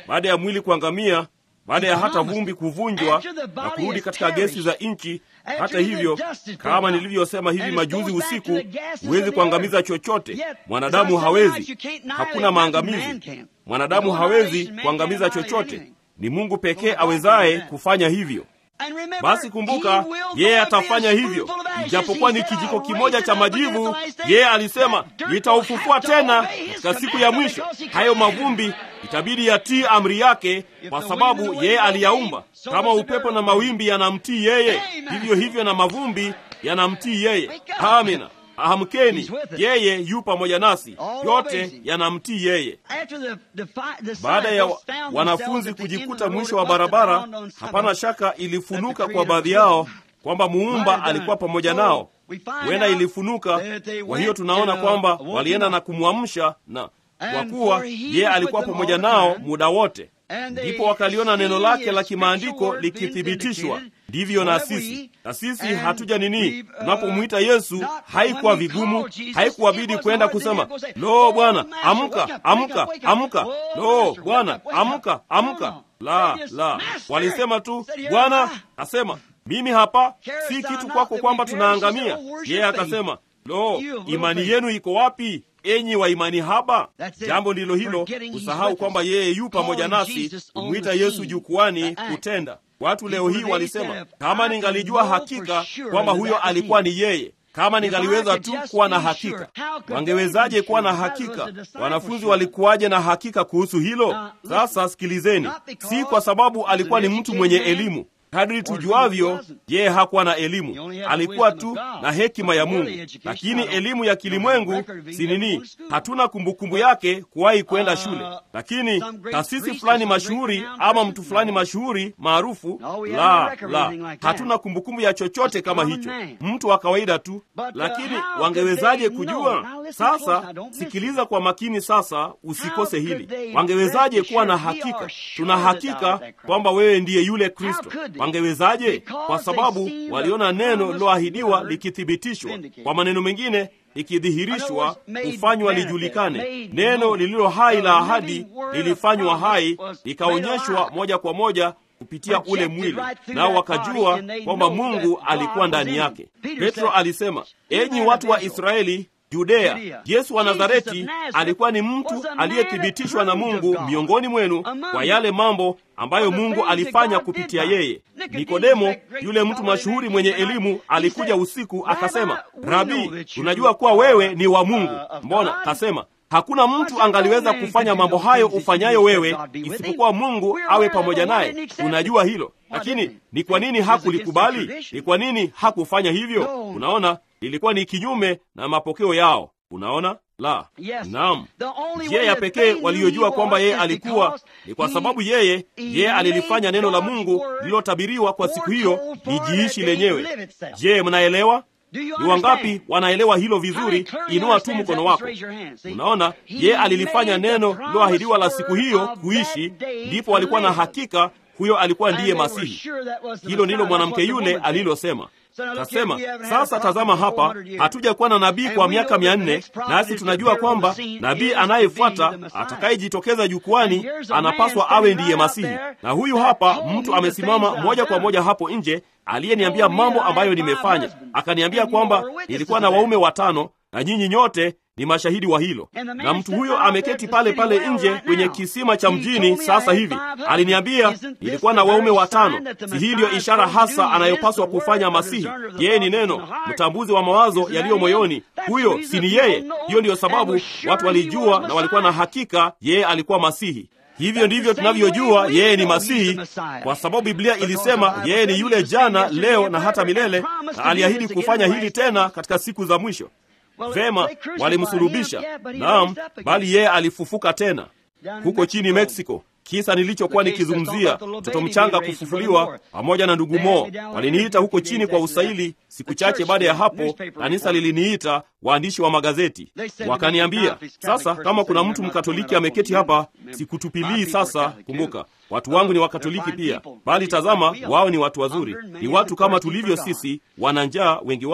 baada ya mwili kuangamia baada ya hata vumbi kuvunjwa na kurudi katika gesi za nchi. Hata hivyo, kama nilivyosema hivi majuzi usiku, huwezi kuangamiza chochote. Mwanadamu hawezi, hakuna maangamizi. Mwanadamu hawezi kuangamiza chochote, ni Mungu pekee awezaye kufanya hivyo. Basi kumbuka, yeye atafanya hivyo, ijapokuwa ni kijiko kimoja cha majivu. Yeye alisema nitaufufua tena katika siku ya mwisho. Hayo mavumbi itabidi yatii amri yake, kwa sababu yeye aliyaumba. Kama upepo na mawimbi yanamtii yeye, hivyo hivyo na mavumbi yanamtii yeye. Amina. Amkeni, yeye yu pamoja nasi, yote yanamtii yeye. Baada ya wanafunzi kujikuta mwisho wa barabara, hapana shaka ilifunuka kwa baadhi yao kwamba muumba alikuwa pamoja nao. Huenda ilifunuka. Kwa hiyo tunaona kwamba walienda na kumwamsha, na kwa kuwa yeye alikuwa pamoja nao muda wote, ndipo wakaliona neno lake la kimaandiko likithibitishwa. Ndivyo na sisi na sisi hatuja nini, tunapomwita Yesu haikuwa vigumu, haikuwabidi kwenda kusema lo, Bwana amka, amka, amka, lo, Bwana amka, amka. La, la, walisema tu, Bwana asema mimi hapa, si kitu kwako kwamba tunaangamia. Yeye akasema lo, imani yenu iko wapi, enyi wa imani haba? Jambo ndilo hilo, kusahau kwamba yeye yu pamoja nasi, kumwita Yesu jukwani kutenda Watu leo hii walisema, kama ningalijua hakika kwamba huyo alikuwa ni yeye, kama ningaliweza tu kuwa na hakika. Wangewezaje kuwa na hakika? Wanafunzi walikuwaje na hakika kuhusu hilo? Sasa sikilizeni, si kwa sababu alikuwa ni mtu mwenye elimu. Kadri tujuavyo, yeye hakuwa na elimu, alikuwa tu na hekima ya Mungu. Lakini elimu ya kilimwengu si nini? Hatuna kumbukumbu yake kuwahi kwenda shule. Lakini taasisi fulani mashuhuri ama mtu fulani mashuhuri maarufu, la la, hatuna kumbukumbu ya chochote kama hicho, mtu wa kawaida tu. Lakini wangewezaje kujua? Sasa sikiliza kwa makini, sasa usikose hili. Wangewezaje kuwa na hakika? Tuna hakika kwamba wewe ndiye yule Kristo. Wangewezaje? Kwa sababu waliona neno liloahidiwa likithibitishwa. Kwa maneno mengine, likidhihirishwa, kufanywa lijulikane. Neno lililo hai la ahadi lilifanywa hai, likaonyeshwa moja kwa moja kupitia ule mwili, nao wakajua kwamba Mungu alikuwa ndani yake. Petro alisema, enyi watu wa Israeli Judea, Yesu wa Nazareti alikuwa ni mtu aliyethibitishwa na Mungu miongoni mwenu kwa yale mambo ambayo Mungu alifanya kupitia yeye. Nikodemo, yule mtu mashuhuri mwenye elimu, alikuja usiku akasema, Rabi, tunajua kuwa wewe ni wa Mungu. Mbona? Kasema, hakuna mtu angaliweza kufanya mambo hayo ufanyayo wewe isipokuwa Mungu awe pamoja naye. Unajua hilo, lakini ni kwa nini hakulikubali? Ni kwa nini hakufanya hivyo? Unaona, ilikuwa ni kinyume na mapokeo yao. Unaona, la, naam. Njia ya pekee waliyojua kwamba yeye alikuwa ni kwa sababu yeye yeye alilifanya neno la Mungu lililotabiriwa kwa siku hiyo lijiishi lenyewe. Je, mnaelewa? Ni wangapi wanaelewa hilo vizuri? Inua tu mkono wako. Unaona, yeye alilifanya neno liloahidiwa la siku hiyo kuishi, ndipo walikuwa na hakika huyo alikuwa ndiye Masihi. Hilo ndilo mwanamke yule alilosema. Kasema, sasa tazama hapa, hatuja kuwa na nabii kwa miaka mia nne, nasi tunajua kwamba nabii anayefuata atakayejitokeza jukwani anapaswa awe ndiye Masihi. Na huyu hapa mtu amesimama moja kwa moja hapo nje, aliyeniambia mambo ambayo nimefanya. Akaniambia kwamba nilikuwa na waume watano na nyinyi nyote ni mashahidi wa hilo. Na mtu huyo ameketi pale pale nje kwenye kisima cha mjini sasa hivi. Aliniambia nilikuwa na waume watano. Si hii ndiyo ishara hasa anayopaswa kufanya Masihi? Yeye ni neno, mtambuzi wa mawazo yaliyo moyoni. Huyo si ni yeye? Hiyo ndiyo sababu watu walijua na walikuwa na hakika yeye alikuwa Masihi. Hivyo ndivyo tunavyojua yeye ni Masihi, kwa sababu Biblia ilisema yeye ni yule jana, leo na hata milele, na aliahidi kufanya hili tena katika siku za mwisho. Vema, walimsulubisha, naam, bali yeye alifufuka tena huko chini Mexico. Kisa nilichokuwa nikizungumzia, mtoto mchanga kufufuliwa pamoja na ndugu Mo. Waliniita huko chini kwa usaili. Siku chache baada ya hapo, kanisa liliniita, waandishi wa magazeti wakaniambia, sasa kama kuna mtu mkatoliki ameketi hapa, sikutupilii sasa. Kumbuka watu wangu ni wakatoliki pia, bali tazama, wao ni watu wazuri, ni watu kama tulivyo sisi, wana njaa wengi wao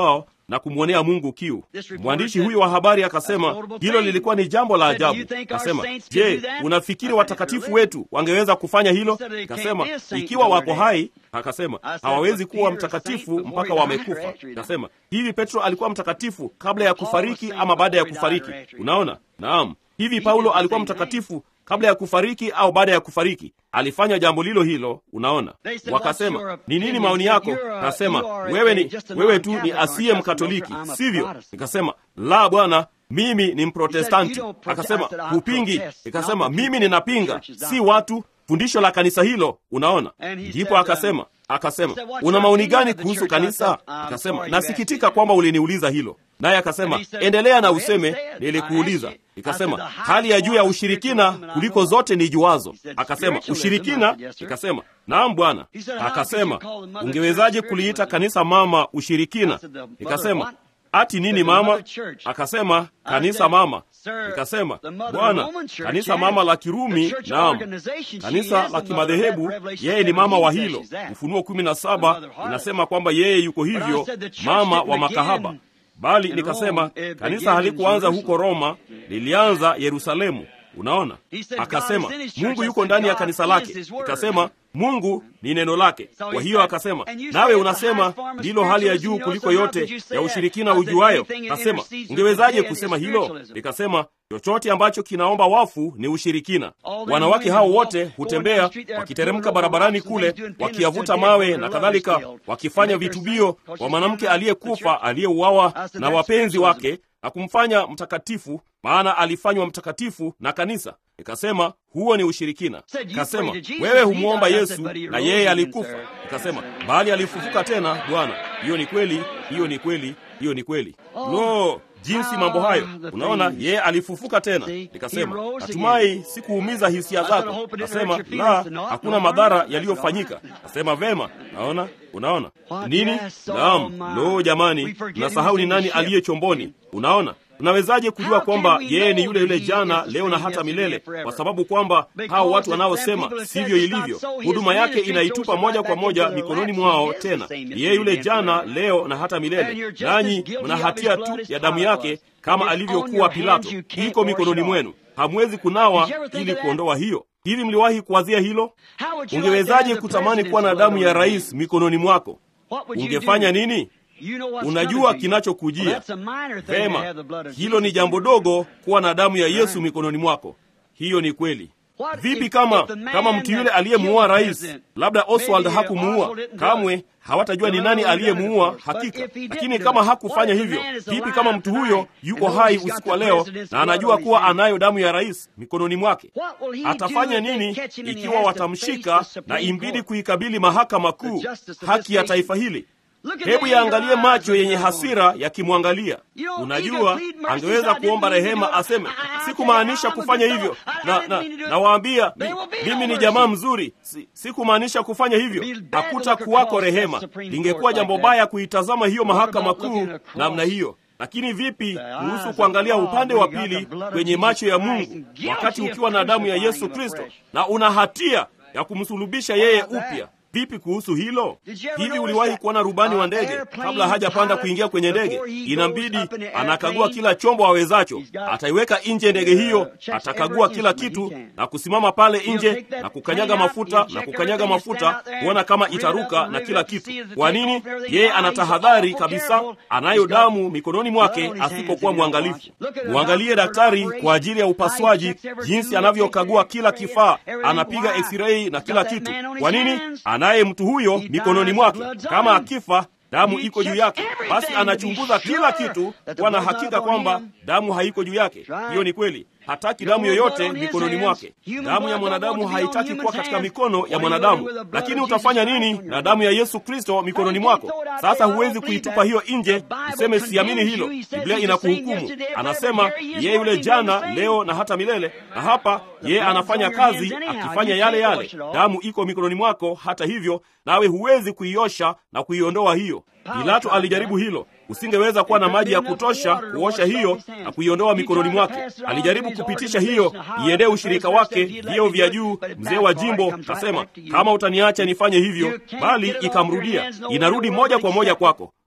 na kumwonea Mungu kiu. Mwandishi huyu wa habari akasema hilo lilikuwa ni jambo la ajabu. Akasema, je, unafikiri watakatifu wetu wangeweza kufanya hilo? Akasema, ikiwa wako hai. Akasema hawawezi kuwa mtakatifu mpaka wamekufa. Akasema hivi, Petro alikuwa mtakatifu kabla ya kufariki ama baada ya kufariki? Unaona, naam. Hivi Paulo alikuwa mtakatifu kabla ya kufariki au baada ya kufariki? Alifanya jambo lilo hilo. Unaona, wakasema ni nini maoni yako? Akasema wewe ni wewe tu ni asiye Mkatoliki, sivyo? Nikasema la, bwana, mimi ni Mprotestanti. Akasema hupingi? Nikasema mimi ninapinga, si watu fundisho la kanisa hilo. Unaona, ndipo akasema akasema una maoni gani kuhusu kanisa? Akasema nasikitika kwamba uliniuliza hilo. Naye akasema endelea na useme, nilikuuliza. Nikasema hali ya juu ya ushirikina kuliko zote ni juazo. Akasema ushirikina? Nikasema naam bwana. Akasema ungewezaje kuliita kanisa mama ushirikina? Nikasema ati nini mama? Akasema kanisa mama. Nikasema bwana, kanisa mama la Kirumi, naam, kanisa la kimadhehebu, yeye ni mama wa hilo. Ufunuo kumi na saba inasema kwamba yeye yuko hivyo, mama wa makahaba. Bali nikasema kanisa halikuanza huko Roma, lilianza Yerusalemu. Unaona, akasema Mungu yuko ndani ya kanisa lake. Ikasema Mungu ni neno lake. Kwa hiyo akasema, nawe unasema ndilo hali ya juu kuliko yote ya ushirikina ujuayo. Akasema, ungewezaje kusema hilo? Nikasema, chochote ambacho kinaomba wafu ni ushirikina. Wanawake hao wote hutembea wakiteremka barabarani kule, wakiyavuta mawe na kadhalika, wakifanya vitubio kwa mwanamke aliyekufa aliyeuawa na wapenzi wake na kumfanya mtakatifu, maana alifanywa mtakatifu na kanisa. Nikasema huo ni ushirikina. Kasema wewe humwomba Yesu na yeye alikufa. Nikasema bali alifufuka tena, Bwana. Hiyo ni kweli, hiyo ni kweli, hiyo ni kweli. Lo, jinsi mambo hayo! Unaona, yeye alifufuka tena. Nikasema natumai sikuumiza hisia zako. Kasema la, hakuna madhara yaliyofanyika. Kasema vema. Naona, unaona nini? Naam. Lo, jamani, nasahau ni nani aliye chomboni. Unaona, Unawezaje kujua kwamba yeye ni yule yule jana, leo na hata milele? Kwa sababu kwamba hao watu wanaosema sivyo ilivyo, huduma yake inaitupa moja kwa moja mikononi mwao. Tena yeye yule jana, leo na hata milele, nanyi mna hatia tu ya damu yake, kama alivyokuwa Pilato, iko mikononi mwenu. Hamwezi kunawa ili kuondoa hiyo. Hivi mliwahi kuwazia hilo? Ungewezaje kutamani kuwa na damu ya rais mikononi mwako? Ungefanya nini? Unajua kinachokujia vema. Hilo ni jambo dogo, kuwa na damu ya Yesu mikononi mwako. Hiyo ni kweli. Vipi kama kama mtu yule aliyemuua rais, labda Oswald hakumuua kamwe, hawatajua ni nani aliyemuua hakika. Lakini kama hakufanya hivyo, vipi kama mtu huyo yuko hai usiku wa leo na anajua kuwa anayo damu ya rais mikononi mwake? Atafanya nini ikiwa watamshika na imbidi kuikabili mahakama kuu, haki ya taifa hili? Hebu yaangalie macho yenye hasira yakimwangalia. Unajua, angeweza kuomba rehema, aseme sikumaanisha kufanya hivyo, na na nawaambia mimi ni jamaa mzuri, si, sikumaanisha kufanya hivyo. Hakuta kuwako rehema. Lingekuwa jambo baya kuitazama hiyo mahakama kuu namna hiyo. Lakini vipi kuhusu kuangalia upande wa pili kwenye macho ya Mungu, wakati ukiwa na damu ya Yesu Kristo na una hatia ya kumsulubisha yeye upya? Vipi kuhusu hilo? Hivi uliwahi kuona rubani wa ndege kabla hajapanda kuingia kwenye ndege, inambidi anakagua kila chombo awezacho. Ataiweka nje ndege hiyo, atakagua kila kitu na kusimama pale nje na kukanyaga mafuta na kukanyaga mafuta kuona kama itaruka na kila kitu. Kwa nini? Yeye anatahadhari kabisa, anayo damu mikononi mwake asipokuwa mwangalifu. Mwangalie daktari kwa ajili ya upasuaji, jinsi anavyokagua kila kifaa, anapiga x-ray na kila kitu. Kwa nini? naye mtu huyo mikononi mwake, kama akifa damu iko juu yake, basi anachunguza kila kitu kuwa na hakika kwamba damu haiko juu yake. Hiyo ni kweli. Hataki damu yoyote mikononi mwake. Damu ya mwanadamu haitaki kuwa katika mikono ya mwanadamu. Lakini utafanya nini na damu ya Yesu Kristo mikononi mwako? Sasa huwezi kuitupa hiyo nje useme siamini hilo. Biblia inakuhukumu. Anasema yeye yule jana, leo na hata milele, na hapa yeye anafanya kazi akifanya yale yale. Damu iko mikononi mwako, hata hivyo nawe huwezi kuiosha na kuiondoa hiyo. Pilato alijaribu hilo. Usingeweza kuwa na maji ya kutosha kuosha hiyo na kuiondoa mikononi mwake. Alijaribu kupitisha hiyo iendee ushirika wake, vyeo vya juu. Mzee wa jimbo kasema, kama utaniacha nifanye hivyo, bali ikamrudia, inarudi moja kwa moja kwako.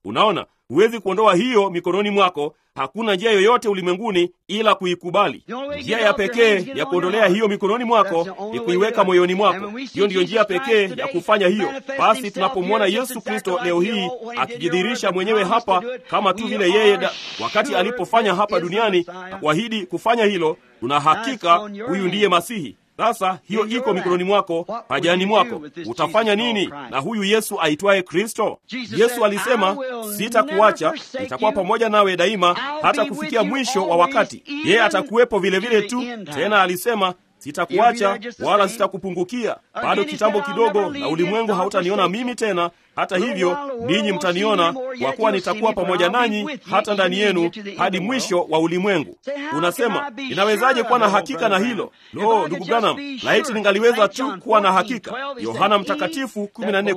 Unaona, huwezi kuondoa hiyo mikononi mwako. Hakuna njia yoyote ulimwenguni ila kuikubali. Njia ya pekee ya kuondolea hiyo mikononi mwako ni kuiweka moyoni mwako. Hiyo ndiyo njia pekee ya kufanya hiyo. Basi tunapomwona Yesu Kristo leo hii akijidhihirisha mwenyewe hapa kama tu vile yeye da, wakati alipofanya hapa duniani na kuahidi kufanya hilo, tuna hakika huyu ndiye Masihi. Sasa hiyo iko mikononi mwako, pajani mwako. Utafanya nini na huyu Yesu aitwaye Kristo? Yesu alisema, sitakuacha, nitakuwa pamoja nawe daima hata kufikia mwisho wa wakati. Yeye atakuwepo vilevile tu. Tena alisema sitakuacha wala sitakupungukia. Bado kitambo kidogo, na ulimwengu hautaniona mimi tena. Hata hivyo, ninyi mtaniona, kwa kuwa nitakuwa pamoja nanyi hata ndani yenu hadi mwisho wa ulimwengu. Unasema, inawezaje kuwa na hakika na hilo? Lo, ndugu Branham, laiti ningaliweza tu kuwa na hakika. Yohana Mtakatifu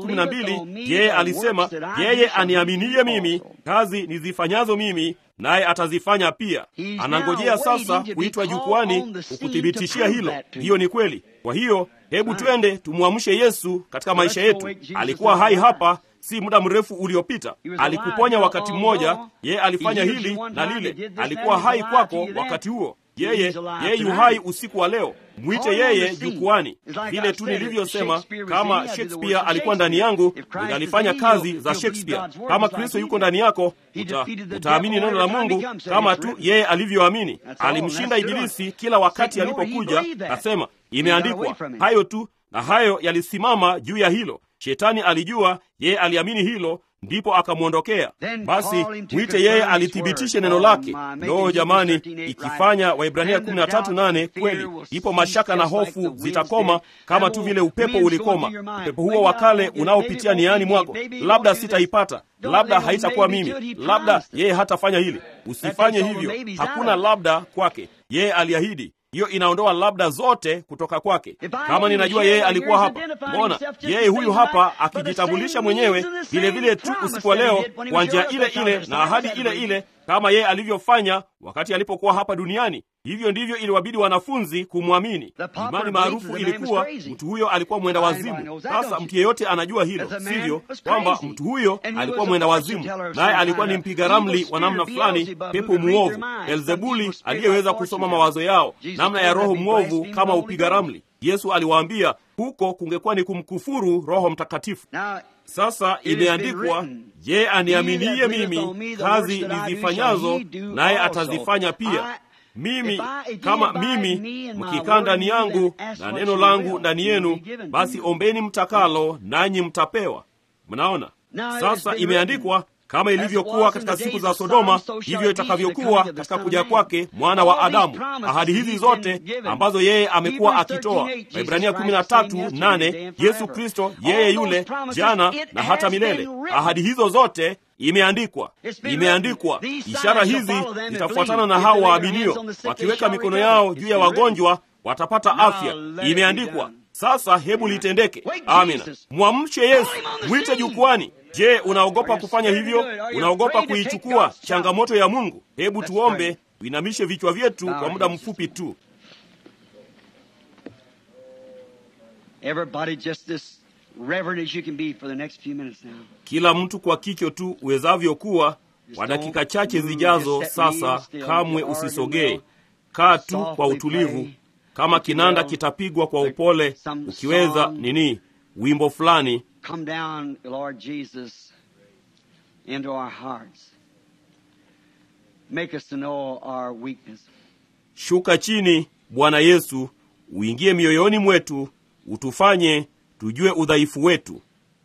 14:12 yeye alisema, yeye aniaminiye mimi, kazi nizifanyazo mimi naye atazifanya pia. Anangojea sasa kuitwa jukwani kukuthibitishia hilo. Hiyo ni kweli. Kwa hiyo hebu twende tumwamshe Yesu katika maisha yetu. Alikuwa hai hapa si muda mrefu uliopita. Alikuponya wakati mmoja, yeye alifanya hili na lile. Alikuwa hai kwako wakati huo. Yeye yeye yu hai usiku wa leo. Mwite yeye jukwani, vile tu nilivyosema. Kama Shakespeare alikuwa ndani yangu, ningalifanya kazi za Shakespeare. Kama Kristo yuko ndani yako, uta, utaamini neno la Mungu kama tu yeye alivyoamini. Alimshinda Ibilisi kila wakati alipokuja, asema imeandikwa. Hayo tu, na hayo yalisimama juu ya hilo. Shetani alijua, yeye aliamini hilo ndipo akamwondokea. Basi mwite yeye alithibitishe neno lake. Ndoo jamani, ikifanya Waibrania 13:8 kweli, ipo mashaka na hofu zitakoma kama tu vile upepo ulikoma. Upepo huo wa kale unaopitia niani mwako, labda sitaipata, labda haitakuwa mimi, labda yeye hatafanya hili. Usifanye hivyo, hakuna labda kwake. Yeye aliahidi hiyo inaondoa labda zote kutoka kwake. Kama ninajua yeye alikuwa hapa, mbona yeye huyu hapa akijitambulisha mwenyewe vilevile tu usiku wa leo kwa njia ile ile na ahadi ile ile kama yeye alivyofanya wakati alipokuwa hapa duniani. Hivyo ndivyo iliwabidi wanafunzi kumwamini. Imani maarufu ilikuwa mtu huyo alikuwa mwenda wazimu. Sasa mtu yeyote anajua hilo, sivyo? Kwamba mtu huyo alikuwa mwenda wazimu, naye alikuwa ni mpiga ramli wa namna fulani, pepo muovu, Elzebuli aliyeweza kusoma mawazo yao, namna ya roho mwovu kama upiga ramli. Yesu aliwaambia huko kungekuwa ni kumkufuru Roho Mtakatifu. Sasa imeandikwa, je, aniaminiye mimi, kazi nizifanyazo naye atazifanya pia. Mimi kama mimi, mkikaa ndani yangu na neno langu ndani yenu, basi ombeni mtakalo, nanyi mtapewa. Mnaona, sasa imeandikwa kama ilivyokuwa katika siku za Sodoma, hivyo itakavyokuwa katika kuja kwake mwana wa Adamu. Ahadi hizi zote ambazo yeye amekuwa akitoa, Waibrania 13:8, Yesu Kristo yeye yule jana na hata milele. Ahadi hizo zote imeandikwa, imeandikwa. Ishara hizi zitafuatana na hao waaminio, wakiweka mikono yao juu ya wagonjwa watapata afya. Imeandikwa. Sasa hebu litendeke. Amina. Mwamshe Yesu, mwite jukwani. Je, unaogopa kufanya hivyo? Unaogopa kuichukua changamoto ya Mungu? Hebu tuombe, tuinamishe vichwa vyetu kwa muda mfupi tu. Kila mtu kwa kicho tu uwezavyo kuwa kwa dakika chache zijazo. Sasa kamwe usisogee, kaa tu kwa utulivu, kama kinanda kitapigwa kwa upole, ukiweza nini, wimbo fulani Come down, Lord Jesus, into our hearts. Make us to know our weakness. Shuka chini, Bwana Yesu, uingie mioyoni mwetu, utufanye tujue udhaifu wetu.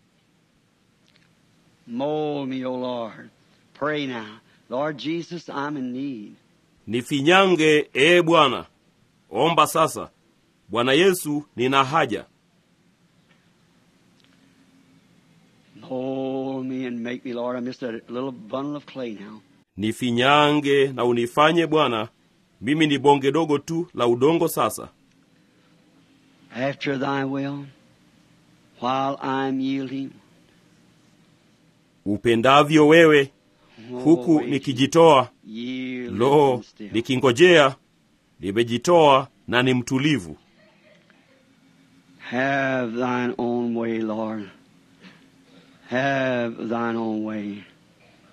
Mold me, O Lord. Pray now. Lord Jesus, I'm in need. Nifinyange, ee Bwana. Omba sasa. Bwana Yesu, nina haja. Mold me and make me, Lord. I'm just a little bundle of clay now. Nifinyange na unifanye Bwana. Mimi ni bonge dogo tu la udongo sasa. After thy will, while I'm yielding, Upendavyo wewe, huku always nikijitoa, yield lo, and still. nikingojea, nimejitoa na ni mtulivu. Have thine own way, Lord. Have thine own way.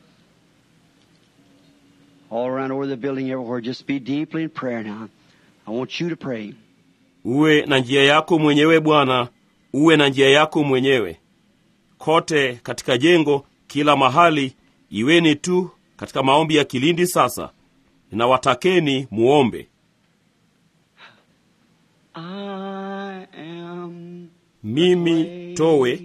all around over the building, everywhere. Just be deeply in prayer now. I want you to pray. uwe na njia yako mwenyewe bwana uwe na njia yako mwenyewe kote katika jengo kila mahali iweni tu katika maombi ya kilindi sasa ninawatakeni muombe I am mimi towe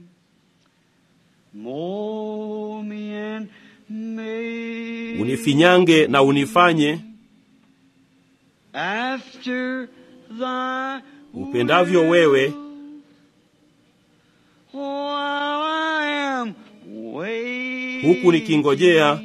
Mold me and make unifinyange na unifanye after thy upendavyo wewe While I am waiting, Huku nikingojea,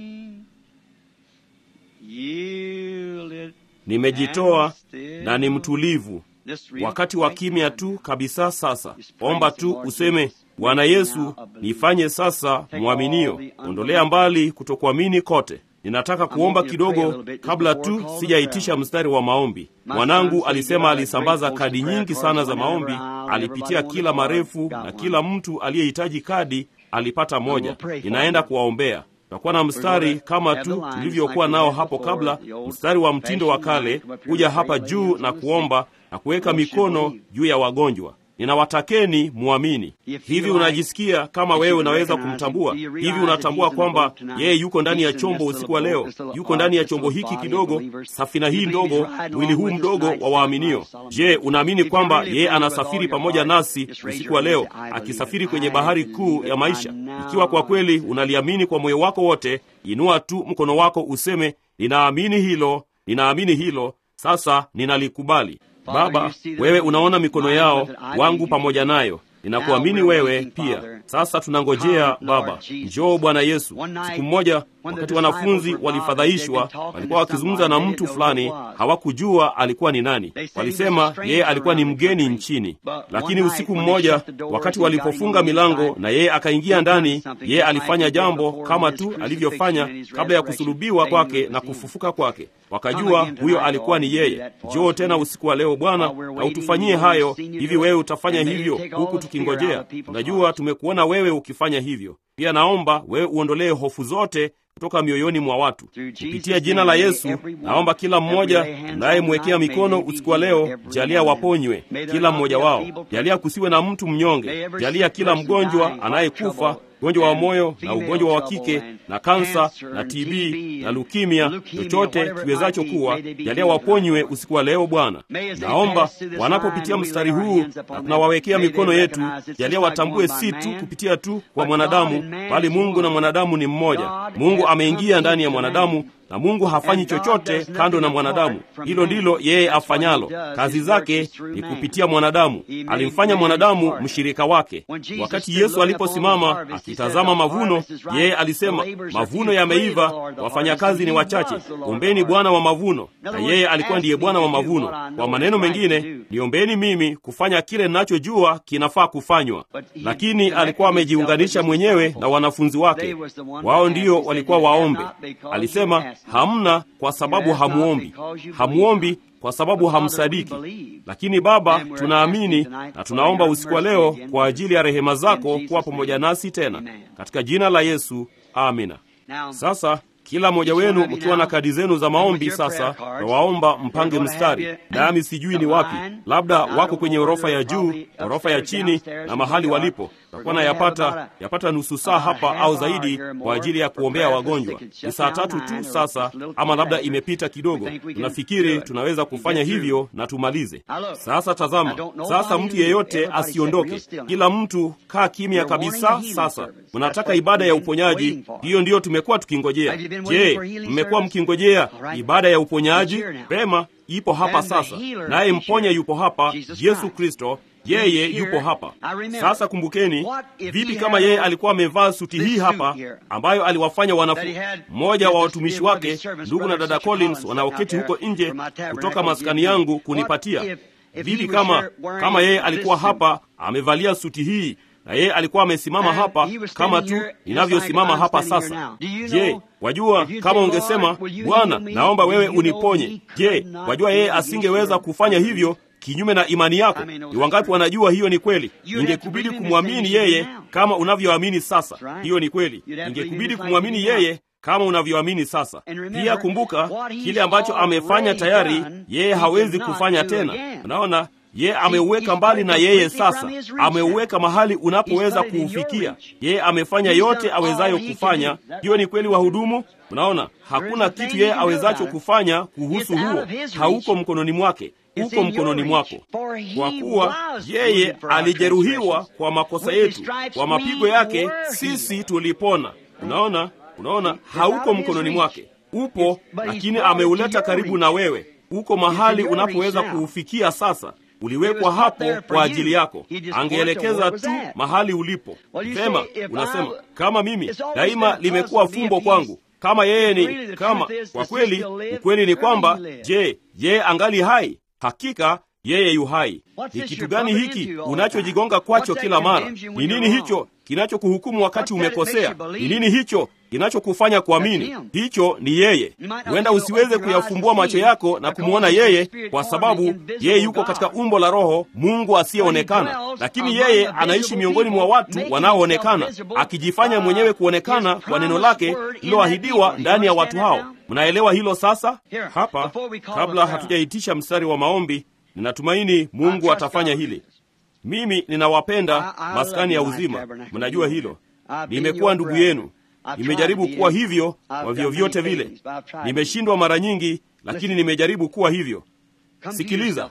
yielded nimejitoa and still. na ni mtulivu Just real wakati wa quick. kimya tu kabisa sasa omba tu useme bwana yesu nifanye sasa mwaminio ondolea mbali kutokuamini kote ninataka kuomba kidogo kabla tu sijaitisha mstari wa maombi mwanangu alisema alisambaza kadi nyingi sana za maombi alipitia kila marefu na kila mtu aliyehitaji kadi alipata moja ninaenda kuwaombea tutakuwa na mstari kama tu tulivyokuwa nao hapo kabla mstari wa mtindo wa kale kuja hapa juu na kuomba na kuweka mikono juu ya wagonjwa ninawatakeni muamini hivi unajisikia kama wewe unaweza kumtambua hivi unatambua kwamba yeye yuko ndani ya chombo usiku wa leo yuko ndani ya chombo hiki kidogo safina hii ndogo mwili huu mdogo wa waaminio je unaamini kwamba yeye anasafiri pamoja nasi usiku wa leo akisafiri kwenye bahari kuu ya maisha ikiwa kwa kweli unaliamini kwa moyo wako wote inua tu mkono wako useme ninaamini hilo ninaamini hilo sasa ninalikubali baba wewe unaona mikono yao wangu pamoja nayo ninakuamini wewe pia sasa tunangojea baba njoo bwana yesu siku mmoja wakati wanafunzi walifadhaishwa walikuwa wakizungumza na mtu fulani hawakujua alikuwa ni nani walisema yeye alikuwa ni mgeni nchini lakini usiku mmoja wakati walipofunga milango na yeye akaingia ndani yeye alifanya jambo kama tu alivyofanya kabla ya kusulubiwa kwake na kufufuka kwake wakajua huyo alikuwa ni yeye njoo tena usiku wa leo bwana na utufanyie hayo hivi wewe utafanya hivyo huku tukingojea unajua tumekuona wewe ukifanya hivyo pia naomba wewe uondolee hofu zote kutoka mioyoni mwa watu kupitia jina la yesu naomba kila mmoja unayemwekea mikono usiku wa leo jalia waponywe kila mmoja wao jalia kusiwe na mtu mnyonge jalia kila mgonjwa anayekufa ugonjwa wa moyo na ugonjwa wa kike na kansa na tb na lukimia chochote kiwezacho kuwa jalia waponywe usiku wa leo bwana naomba wanapopitia mstari huu na tunawawekea mikono yetu jalia watambue si tu kupitia tu kwa mwanadamu bali mungu na mwanadamu ni mmoja mungu ameingia ndani ya mwanadamu na mungu hafanyi chochote kando na mwanadamu hilo ndilo yeye afanyalo kazi zake ni kupitia mwanadamu alimfanya mwanadamu mshirika wake wakati yesu aliposimama akitazama mavuno yeye alisema mavuno yameiva wafanyakazi ni wachache ombeni bwana wa mavuno na yeye alikuwa ndiye bwana wa mavuno kwa maneno mengine niombeni mimi kufanya kile ninachojua kinafaa kufanywa lakini alikuwa amejiunganisha mwenyewe na wanafunzi wake wao ndio walikuwa waombe alisema hamna kwa sababu hamuombi hamuombi kwa sababu hamsadiki lakini baba tunaamini na tunaomba usiku wa leo kwa ajili ya rehema zako kuwa pamoja nasi tena katika jina la yesu amina sasa kila mmoja wenu mkiwa na kadi zenu za maombi sasa nawaomba mpange mstari nami sijui ni wapi labda wako kwenye orofa ya juu orofa ya chini na mahali walipo takuwa na yapata yapata nusu saa hapa au zaidi kwa ajili ya kuombea wagonjwa ni saa tatu tu sasa ama labda imepita kidogo tunafikiri tunaweza kufanya hivyo na tumalize sasa tazama sasa mtu yeyote asiondoke kila mtu kaa kimya kabisa sasa mnataka ibada ya uponyaji hiyo ndiyo tumekuwa tukingojea je mmekuwa mkingojea ibada ya uponyaji pema ipo hapa sasa naye mponya yupo hapa yesu kristo yeye yupo hapa sasa kumbukeni vipi kama yeye alikuwa amevaa suti hii hapa ambayo aliwafanya wanafu mmoja wa watumishi wake ndugu na dada collins wanaoketi huko nje kutoka maskani yangu kunipatia vipi kama kama yeye alikuwa hapa amevalia suti hii na yeye alikuwa amesimama hapa kama tu ninavyosimama hapa sasa je wajua kama ungesema bwana naomba wewe uniponye je wajua yeye asingeweza kufanya hivyo kinyume na imani yako ni wangapi wanajua hiyo ni kweli ingekubidi kumwamini yeye kama unavyoamini sasa hiyo ni kweli ingekubidi kumwamini yeye kama unavyoamini sasa. Pia kumbuka kile ambacho amefanya tayari, yeye hawezi kufanya tena. Unaona, yeye ameuweka mbali na yeye sasa, ameuweka mahali unapoweza kuufikia. Yeye amefanya yote awezayo kufanya. Hiyo ni kweli, wahudumu. Unaona, hakuna kitu yeye awezacho kufanya kuhusu huo, hauko mkononi mwake, uko mkononi mwako, kwa kuwa yeye alijeruhiwa kwa makosa yetu, kwa mapigo yake sisi tulipona. Unaona, unaona, hauko mkononi mwake, upo, lakini ameuleta karibu na wewe, uko mahali unapoweza kuufikia sasa uliwekwa hapo kwa ajili yako. Angeelekeza tu mahali ulipo. Vema, unasema kama mimi daima limekuwa fumbo kwangu, kama yeye ni kama. Kwa kweli, ukweli ni kwamba, je, yeye angali hai? Hakika yeye yu hai. Ni kitu gani hiki unachojigonga kwacho kila mara? Ni nini hicho kinachokuhukumu wakati umekosea? Ni nini hicho kinachokufanya kuamini? Hicho ni yeye. Huenda usiweze kuyafumbua macho yako na kumwona yeye, kwa sababu yeye yuko katika umbo la Roho, Mungu asiyeonekana, lakini yeye anaishi miongoni mwa watu wanaoonekana, akijifanya mwenyewe kuonekana kwa neno lake lililoahidiwa ndani ya watu hao. Mnaelewa hilo sasa? Hapa, kabla hatujaitisha mstari wa maombi, ninatumaini Mungu atafanya hili. Mimi ninawapenda maskani ya uzima, mnajua hilo. Nimekuwa ndugu yenu, nimejaribu kuwa hivyo kwa vyovyote vile. Nimeshindwa mara nyingi, lakini nimejaribu kuwa hivyo. Sikiliza,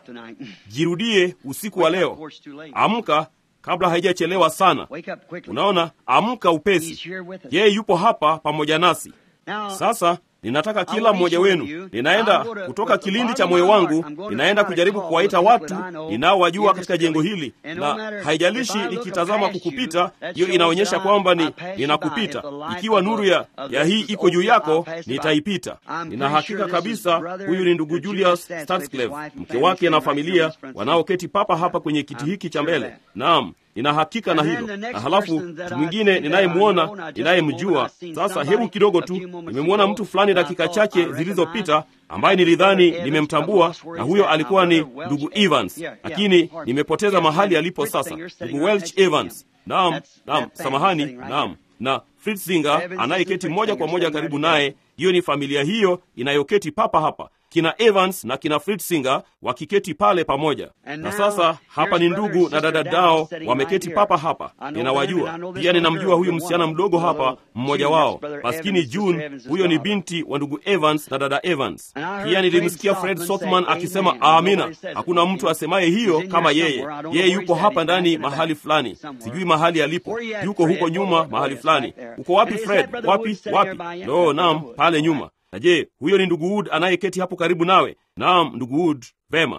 jirudie usiku wa leo. Amka kabla haijachelewa sana. Unaona, amka upesi. Yeye yupo hapa pamoja nasi sasa. Ninataka kila mmoja wenu, ninaenda kutoka kilindi cha moyo wangu, ninaenda kujaribu kuwaita watu ninaowajua katika jengo hili, na haijalishi nikitazama kukupita, hiyo inaonyesha kwamba ni ninakupita. Ikiwa nuru ya, ya hii iko juu yako, nitaipita. Nina hakika kabisa huyu ni ndugu Julius Stanscleve, mke wake na familia wanaoketi papa hapa kwenye kiti hiki cha mbele. Naam, nina hakika na hilo. Na halafu mtu mwingine ninayemwona, ninayemjua sasa, hebu kidogo tu, nimemwona mtu fulani dakika chache zilizopita ambaye nilidhani nimemtambua, na huyo alikuwa ni ndugu Evans, lakini nimepoteza mahali alipo sasa. Ndugu Welch Evans, naam, naam, samahani, naam, na Fritzinger anayeketi moja kwa moja karibu naye. Hiyo ni familia hiyo inayoketi papa hapa kina Evans na kina Fritzinger wakiketi pale pamoja. Na sasa hapa ni ndugu na dada dao wameketi papa hapa, ninawajua pia. Ninamjua huyu msichana mdogo hapa, mmoja wao maskini June, huyo ni binti wa ndugu Evans na dada Evans. Pia nilimsikia Fred Sothman akisema amina. Hakuna mtu asemaye hiyo kama yeye. Yeye yuko hapa ndani mahali fulani, sijui mahali alipo, yuko huko nyuma mahali fulani. Uko wapi Fred? Wapi wapi? Lo, naam, pale nyuma na je, huyo ni ndugu Wood anayeketi hapo karibu nawe? Naam, ndugu Wood. Vema.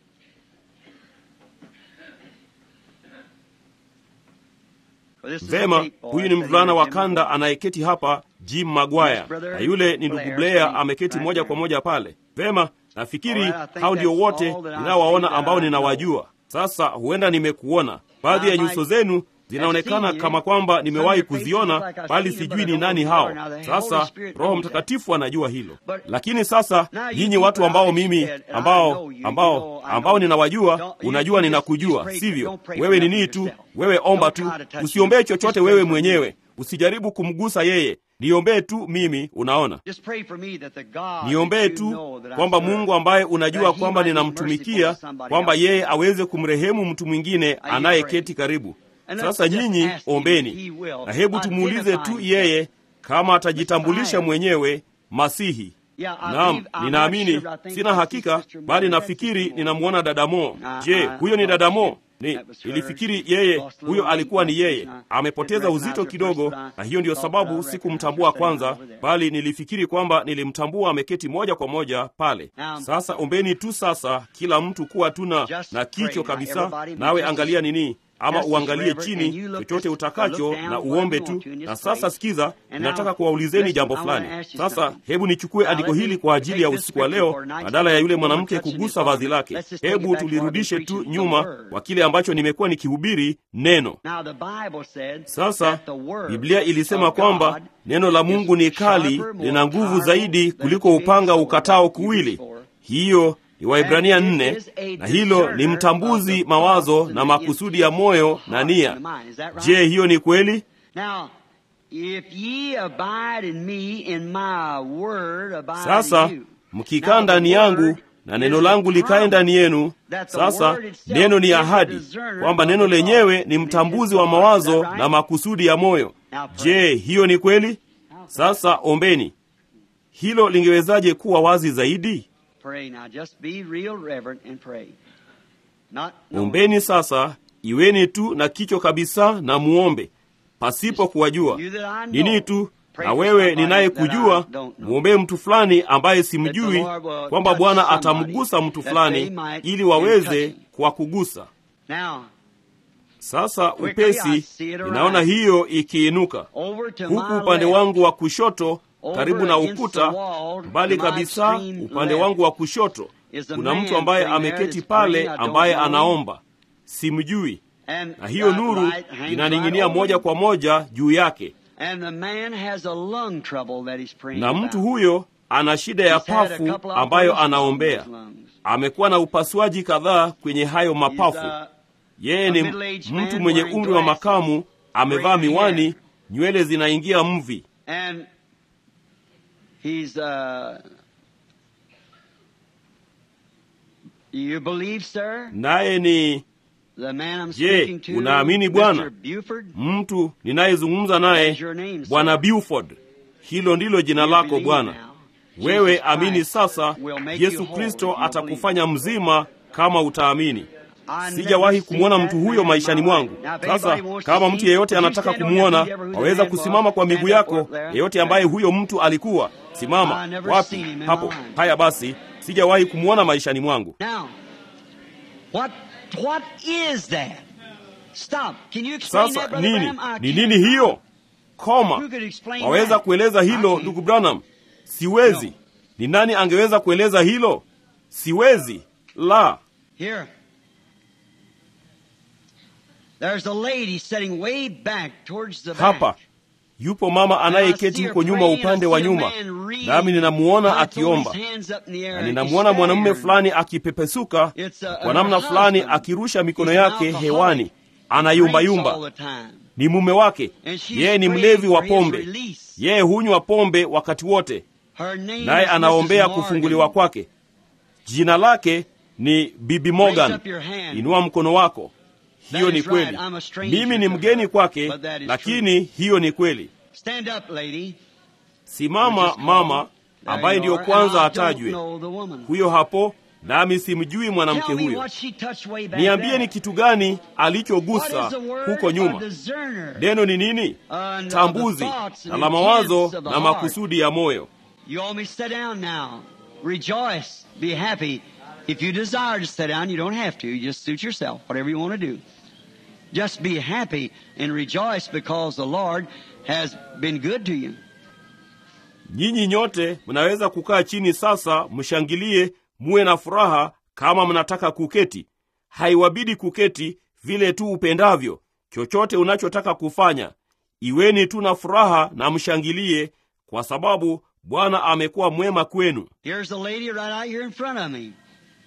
Vema, huyu ni mvulana wa kanda anayeketi hapa, Jim Magwaya, na yule ni ndugu Blair ameketi moja kwa moja pale. Vema, nafikiri hao ndio wote ninaowaona ambao ninawajua. Sasa huenda nimekuona baadhi ya nyuso zenu zinaonekana kama kwamba nimewahi kuziona, bali sijui ni nani hao. Sasa Roho Mtakatifu anajua hilo. Lakini sasa nyinyi watu ambao mimi ambao ambao ambao ninawajua, unajua ninakujua, sivyo? Wewe ni nini tu, wewe omba tu, usiombee chochote wewe mwenyewe, usijaribu kumgusa yeye, niombee tu mimi. Unaona, niombee tu kwamba Mungu ambaye unajua kwamba ninamtumikia, kwamba yeye aweze kumrehemu mtu mwingine anayeketi karibu sasa nyinyi ombeni, na hebu tumuulize tu yeye kama atajitambulisha mwenyewe Masihi. Naam, ninaamini, sina hakika, bali nafikiri ninamwona Dadamo. Je, huyo ni Dadamo? Ni nilifikiri yeye huyo alikuwa ni yeye. Amepoteza uzito kidogo, na hiyo ndiyo sababu sikumtambua kwanza, bali nilifikiri kwamba nilimtambua ameketi moja kwa moja pale. Sasa ombeni tu sasa, kila mtu kuwa tuna na kicho kabisa, nawe angalia nini ama uangalie chini, chochote utakacho na uombe tu. Na sasa sikiza, ninataka kuwaulizeni jambo fulani. Sasa hebu nichukue andiko hili kwa ajili ya usiku wa leo, badala ya yule mwanamke kugusa vazi lake. Hebu tulirudishe tu nyuma kwa kile ambacho nimekuwa nikihubiri neno. Sasa Biblia ilisema kwamba neno la Mungu ni kali, lina nguvu zaidi kuliko upanga ukatao kuwili. Hiyo ni Waibrania nne, na hilo ni mtambuzi mawazo na makusudi ya moyo na nia. Je, hiyo ni kweli? If ye abide in me and my word abide Sasa in you. mkikaa Now, ndani the yangu word na neno is a langu likae promise ndani yenu. that the Sasa word itself neno ni is a ahadi discerner kwamba of neno the lenyewe thoughts ni and mtambuzi intents wa of the heart. Is mawazo that right? na makusudi ya moyo. Now pray. Je, hiyo ni kweli? Sasa ombeni. Hilo lingewezaje kuwa wazi zaidi? Pray now. Just be real reverent and pray. Not no, Ombeni sasa, iweni tu na kichwa kabisa na muombe pasipo kuwajua you that I know. nini tu. Pray Na for wewe somebody ninayekujua, that I don't know. mwombee mtu fulani ambaye That simjui, the Lord will kwamba touch Bwana somebody atamgusa mtu that fulani they might ili in waweze touching. kuwakugusa. Now, Sasa Quickly, I upesi see it ninaona arise. hiyo ikiinuka over to huku my upande left, wangu wa kushoto over karibu na against ukuta the wall, mbali to my kabisa extreme upande left, wangu wa kushoto is a kuna man mtu ambaye sitting there ameketi that's pale praying. I don't ambaye know him. anaomba simjui and na hiyo that nuru light hangs inaning'inia right moja over kwa moja juu yake And the man has a lung trouble that he's praying na mtu about. huyo ana shida ya He's had a pafu couple of ambayo operations on anaombea his lungs. amekuwa na upasuaji kadhaa kwenye hayo He's, mapafu uh, yeye a ni middle-aged mtu man mwenye wearing umri wa glasses, makamu amevaa graying miwani hair. nywele zinaingia mvi and he's uh you believe sir naye ni the man I'm Je, speaking to unaamini Bwana? Mr. Buford mtu ninayezungumza That's naye your name, sir. bwana Buford. Hilo ndilo jina You lako believe Bwana. now. Wewe Jesus amini Christ sasa, will make you Yesu whole Kristo if you atakufanya believe. mzima kama utaamini. I never Sijawahi seen kumwona that mtu man huyo in maishani my mwangu. life. Now, if Sasa anybody wants to kama see, mtu yeyote would you anataka stand on your kumwona, feet, ever who the waweza man was? kusimama kwa Stand miguu up yako. over there. Yeyote ambaye huyo mtu alikuwa, I simama. never Wapi? seen him in Hapo. my life. Haya basi, sijawahi kumwona maishani mwangu. Now, what what is that? Stop. Can you explain Sasa that, Brother nini? Branham? I Ni can't. nini hiyo? Koma. Who could explain Waweza that? kueleza I hilo can't. ndugu Branham? Siwezi. No. Ni nani angeweza kueleza hilo? Siwezi. La. Here. There's a lady sitting way back towards the Hapa back. yupo mama anayeketi huko nyuma upande wa nyuma, nami ninamuona akiomba, na ninamuona mwanamume fulani akipepesuka kwa namna fulani, akirusha mikono yake hewani, anayumbayumba. Ni mume wake, yeye ni mlevi wa pombe, yeye hunywa pombe wakati wote, naye anaombea kufunguliwa kwake. Jina lake ni Bibi Morgan. Inua mkono wako. Hiyo ni kweli. Mimi ni mgeni kwake, lakini hiyo ni kweli. Stand up, lady. Simama mama, There ambaye you ndiyo are. kwanza And I don't atajwe. know the woman. Huyo hapo, nami simjui mwanamke Tell me huyo. what she touched way back Niambie there. ni kitu gani What alichogusa is the word huko or nyuma. discerner? Neno ni nini? And the Tambuzi thoughts and na la mawazo intents of the na heart. makusudi ya moyo. You want me to sit down now. Rejoice. Be happy. If you desire to sit down, you don't have to. You just suit yourself, whatever you want to do. Just be happy and rejoice because the Lord has been good to you. Nyinyi nyote mnaweza kukaa chini sasa, mshangilie, muwe na furaha kama mnataka kuketi. Haiwabidi kuketi vile tu upendavyo. Chochote unachotaka kufanya, iweni tu na furaha na mshangilie, kwa sababu Bwana amekuwa mwema kwenu. Here's a lady right out here in front of me.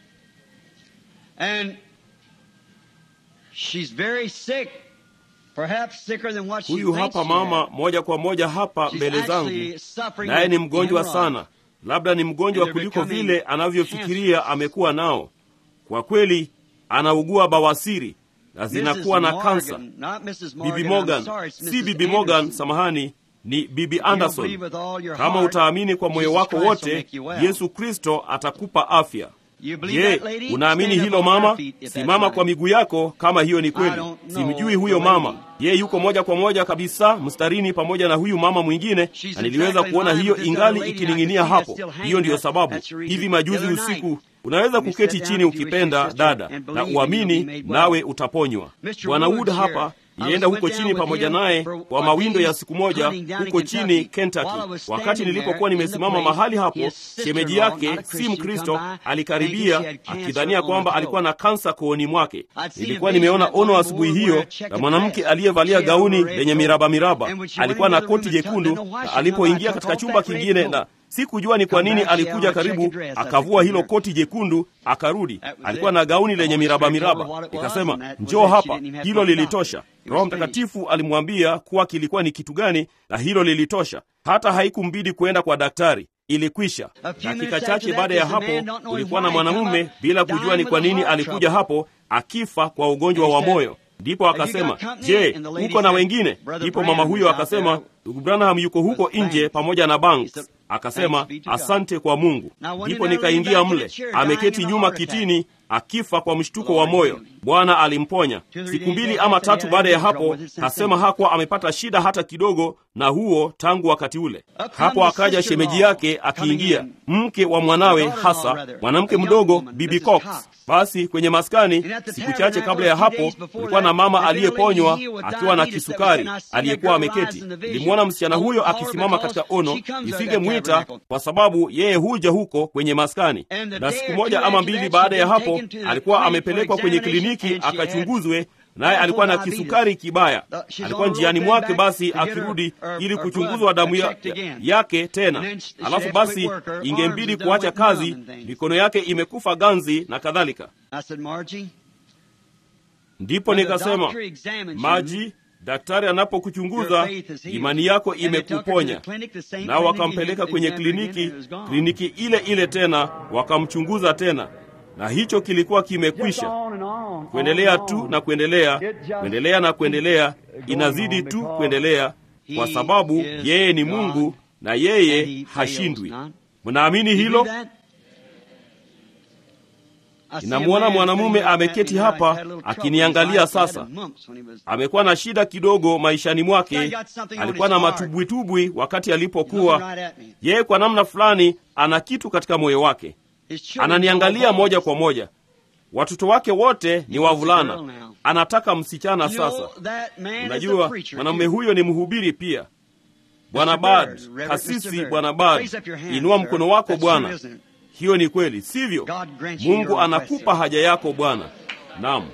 And she's very sick. Perhaps sicker than what she Huyu thinks hapa she mama has. moja kwa moja hapa She's mbele zangu, actually suffering naye ni with mgonjwa hemorrhoids. sana, labda ni mgonjwa And they're kuliko becoming vile anavyofikiria cancerous. amekuwa nao. Kwa kweli anaugua bawasiri na Mrs. zinakuwa na Morgan, kansa. not Mrs. Bibi Morgan, I'm Morgan, sorry, it's si Mrs. Bibi Morgan, Anderson. samahani, ni Bibi If you don't Anderson. believe with all your Kama heart, utaamini kwa moyo Jesus wako Christ will wote, make you well. Yesu Kristo atakupa afya. You believe Je, that, lady? unaamini Stand up hilo on your mama? feet if that's Simama right. kwa miguu yako kama hiyo ni I kweli. don't know Simjui huyo the lady. mama. Ye yuko moja kwa moja kabisa mstarini pamoja na huyu mama mwingine, She's na niliweza exactly kuona in line hiyo with this ingali other lady, ikining'inia I can see hapo. that still hanging Hiyo ndiyo there. sababu That's the reason. hivi The majuzi other night, usiku unaweza we kuketi sat chini down if you wish, ukipenda sister, dada and na believe that you'll uamini, be made well. nawe utaponywa. Mr. Bwana Woods Wood here. hapa I nilienda went huko down chini with pamoja him naye for kwa a mawindo ya day's siku moja hunting down in huko Kentucky. chini While I Kentucky. was Wakati standing nilipokuwa there in the nimesimama place, mahali hapo, his shemeji sister-in-law, yake not a si Christian, Mkristo come by, thinking alikaribia she had cancer akidhania on kwamba her alikuwa throat. na kansa kooni mwake. I'd seen a Nilikuwa vision nimeona that ono one asubuhi woman hiyo wear a checkered na mwanamke dress. aliyevalia She had on gauni a red lenye coat. miraba miraba. And when she went Alikuwa na into the room koti and took- jekundu, didn't know why na she alipoingia come by, katika took chumba off that red kingine coat. na sikujua ni kwa nini alikuja karibu akavua hilo koti jekundu akarudi alikuwa na gauni lenye miraba miraba nikasema njoo hapa hilo lilitosha roho mtakatifu alimwambia kuwa kilikuwa ni kitu gani na hilo lilitosha hata haikumbidi kuenda kwa daktari ilikwisha dakika chache baada ya hapo kulikuwa na mwanamume bila kujua ni kwa nini alikuja hapo akifa kwa ugonjwa wa moyo ndipo akasema je uko na wengine ndipo mama huyo akasema ndugu branham yuko huko nje pamoja na banks akasema asante kwa mungu ndipo nikaingia mle ameketi nyuma kitini akifa kwa mshtuko wa moyo bwana alimponya siku mbili ama tatu baada ya hapo kasema hakuwa amepata shida hata kidogo na huo tangu wakati ule hapo akaja shemeji yake akiingia mke wa mwanawe hasa mwanamke mdogo bibi cox basi kwenye maskani siku chache kabla ya hapo kulikuwa na mama aliyeponywa akiwa na kisukari aliyekuwa ameketi nilimwona msichana huyo akisimama katika ono isingemwita kwa sababu yeye huja huko kwenye maskani na siku moja ama mbili baada ya hapo alikuwa amepelekwa kwenye kliniki akachunguzwe naye alikuwa na kisukari kibaya alikuwa njiani mwake basi akirudi ili kuchunguzwa damu ya, ya, yake tena alafu basi ingembidi kuacha kazi mikono yake imekufa ganzi na kadhalika ndipo nikasema maji daktari anapokuchunguza imani yako imekuponya nao wakampeleka kwenye kliniki kliniki ile ile tena wakamchunguza tena na hicho kilikuwa kimekwisha kuendelea tu na kuendelea kuendelea na kuendelea inazidi tu kuendelea kwa sababu yeye ni mungu na yeye hashindwi mnaamini hilo ninamwona mwanamume ameketi hapa akiniangalia sasa amekuwa na shida kidogo maishani mwake alikuwa na matubwitubwi wakati alipokuwa yeye kwa namna fulani ana kitu katika moyo wake ananiangalia moja kwa moja watoto wake wote ni wavulana anataka msichana sasa unajua mwanamume huyo ni mhubiri pia bwana bad kasisi bwana bad inua mkono wako bwana hiyo ni kweli sivyo mungu anakupa haja yako bwana nam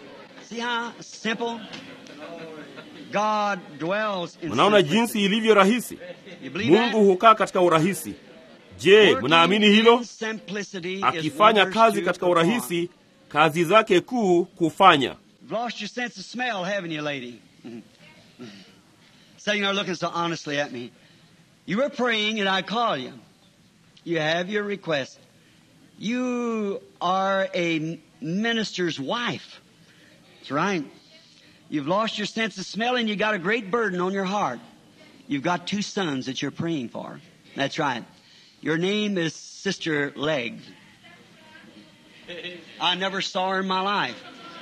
mnaona jinsi ilivyo rahisi mungu hukaa katika urahisi je mnaamini hilo akifanya kazi katika urahisi kazi zake kuu kufanya You were praying and I call you. You have your request. You are a minister's wife. That's right. You've lost your sense of smell and you got a great burden on your heart. You've got two sons that you're praying for. That's right. Your name is Sister Leg. I never saw her in my life.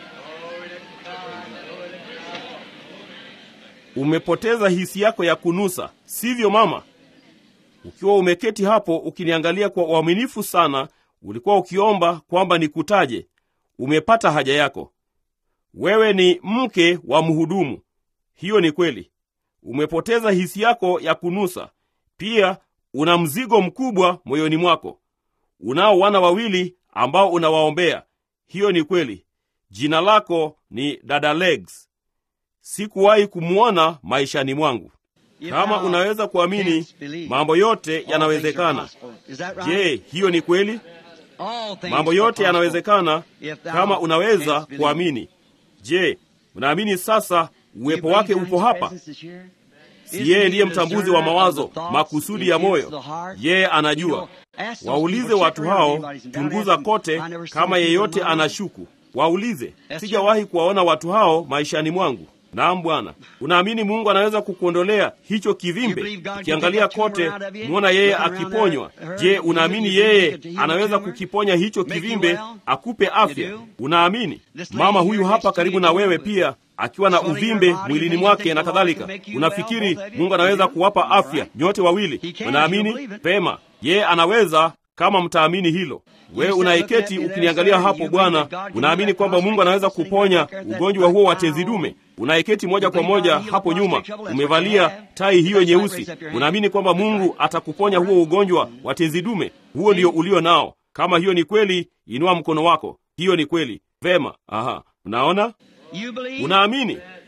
umepoteza hisi yako ya kunusa sivyo mama ukiwa umeketi hapo ukiniangalia kwa uaminifu sana ulikuwa ukiomba kwamba nikutaje umepata haja yako wewe ni mke wa mhudumu hiyo ni kweli umepoteza hisi yako ya kunusa pia una mzigo mkubwa moyoni mwako unao wana wawili ambao unawaombea hiyo ni kweli jina lako ni dada legs sikuwahi kumwona maishani mwangu kama unaweza kuamini mambo yote yanawezekana je hiyo ni kweli mambo yote yanawezekana kama unaweza kuamini je unaamini sasa uwepo wake upo hapa si yeye ndiye mtambuzi wa mawazo makusudi ya moyo yeye anajua waulize watu hao chunguza kote kama yeyote anashuku waulize sijawahi kuwaona watu hao maishani mwangu naam bwana unaamini mungu anaweza kukuondolea hicho kivimbe ukiangalia kote mwona yeye akiponywa je unaamini yeye anaweza kukiponya hicho kivimbe akupe afya unaamini mama huyu hapa karibu na wewe pia akiwa na uvimbe mwilini mwake na kadhalika unafikiri mungu anaweza kuwapa afya nyote wawili unaamini pema yeye anaweza kama mtaamini hilo wewe unaiketi ukiniangalia hapo bwana unaamini kwamba mungu anaweza kuponya ugonjwa huo wa tezi dume unaiketi moja kwa moja hapo nyuma umevalia tai hiyo nyeusi unaamini kwamba mungu atakuponya huo ugonjwa wa tezi dume huo ndio ulio nao kama hiyo ni kweli inua mkono wako hiyo ni kweli vema aha unaona unaamini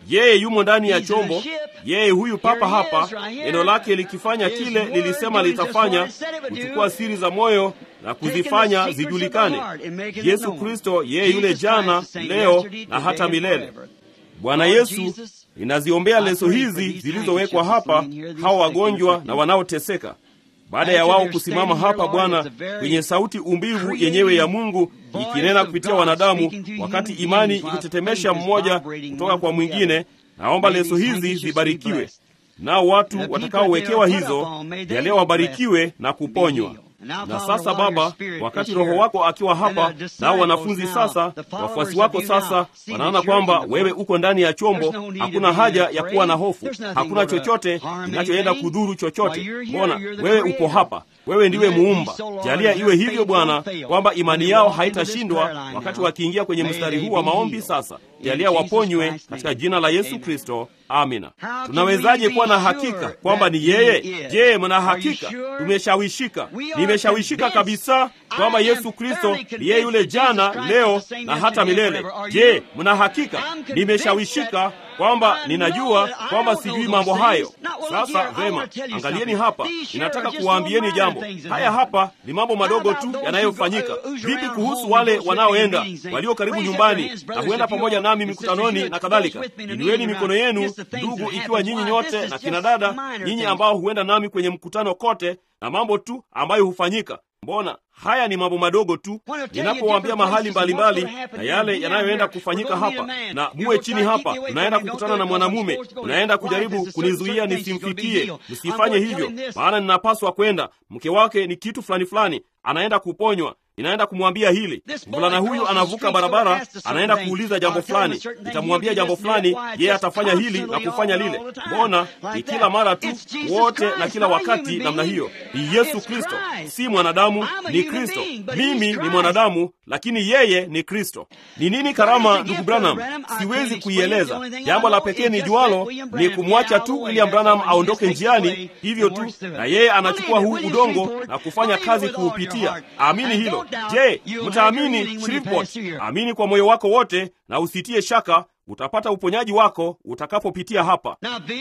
yeye yumo ndani ya chombo yeye huyu papa hapa neno lake likifanya kile lilisema litafanya kuchukua siri za moyo na kuzifanya zijulikane yesu kristo yeye yule jana leo na hata milele bwana yesu ninaziombea leso hizi zilizowekwa hapa hawa wagonjwa na wanaoteseka baada ya wao kusimama hapa bwana kwenye sauti umbivu yenyewe ya mungu ikinena kupitia wanadamu wakati imani ikitetemesha mmoja kutoka kwa mwingine naomba leso hizi zibarikiwe nao watu watakaowekewa hizo yaleo wabarikiwe na kuponywa na sasa baba wakati roho wako akiwa hapa nao wanafunzi sasa wafuasi wako sasa wanaona kwamba wewe uko ndani ya chombo hakuna haja ya kuwa na hofu hakuna chochote kinachoenda kudhuru chochote mbona wewe uko hapa wewe ndiwe muumba jalia iwe hivyo bwana kwamba imani yao haitashindwa wakati wakiingia kwenye mstari huu wa maombi sasa jalia waponywe katika jina la yesu kristo amina tunawezaje kuwa na hakika kwamba ni yeye je mna hakika tumeshawishika nimeshawishika kabisa kwamba yesu kristo ni yeye yule jana leo na hata milele je mna hakika nimeshawishika kwamba ninajua kwamba sijui mambo hayo sasa vema angalieni hapa ninataka kuwaambieni jambo haya hapa ni mambo madogo tu yanayofanyika vipi kuhusu wale wanaoenda walio karibu nyumbani na huenda pamoja nami mikutanoni na kadhalika inueni mikono yenu ndugu ikiwa nyinyi nyote na kina dada nyinyi ambao huenda nami kwenye mkutano kote na mambo tu ambayo hufanyika mbona haya ni mambo madogo tu ninapowaambia mahali mbalimbali mbali, na yale yanayoenda kufanyika hapa na muwe chini hapa unaenda kukutana na mwanamume unaenda kujaribu kunizuia nisimfikie msifanye hivyo maana ninapaswa kwenda mke wake ni kitu fulani fulani anaenda kuponywa ninaenda kumwambia hili mvulana huyu anavuka barabara anaenda kuuliza jambo fulani nitamwambia jambo fulani yeye atafanya hili na kufanya lile mbona ni kila mara tu wote na kila wakati namna hiyo ni yesu kristo si mwanadamu ni kristo mimi ni mwanadamu lakini yeye ni kristo ni nini karama ndugu branham siwezi kuieleza jambo la pekee ni jualo ni kumwacha tu william branham aondoke njiani hivyo tu na yeye anachukua huu udongo na kufanya kazi kuupitia amini hilo je mtaamini shreveport amini kwa moyo wako wote na usitie shaka utapata uponyaji wako utakapopitia hapa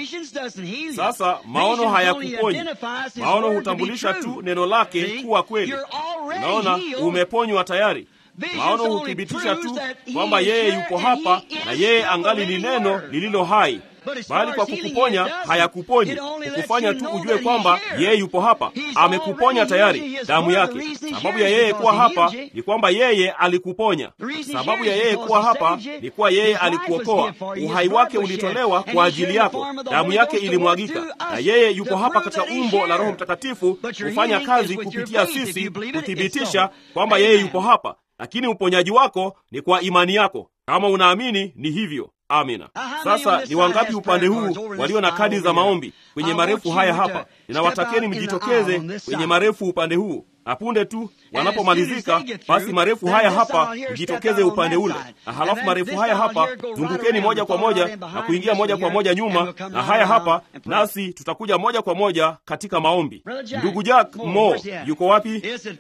sasa maono hayakuponyi maono hutambulisha tu neno lake kuwa kweli unaona umeponywa tayari maono huthibitisha tu kwamba yeye yuko hapa na yeye angali ni neno lililo hai bali kwa kukuponya hayakuponyi kukufanya tu ujue kwamba yeye yupo hapa amekuponya tayari damu yake sababu ya yeye kuwa hapa ni kwamba yeye alikuponya sababu ya yeye kuwa hapa ni kuwa yeye alikuokoa uhai wake ulitolewa kwa ajili yako damu yake ilimwagika na yeye yuko hapa katika umbo la roho mtakatifu kufanya kazi kupitia sisi kuthibitisha kwamba yeye yupo hapa lakini uponyaji wako ni kwa imani yako kama unaamini ni hivyo amina sasa ni wangapi upande huu walio na kadi za maombi kwenye marefu haya hapa ninawatakeni mjitokeze kwenye marefu upande huu na punde tu wanapomalizika basi marefu haya hapa mjitokeze upande ule na halafu marefu haya hapa zungukeni moja kwa moja na kuingia moja kwa moja nyuma na haya hapa nasi tutakuja moja kwa moja katika maombi ndugu jack mo yuko wapi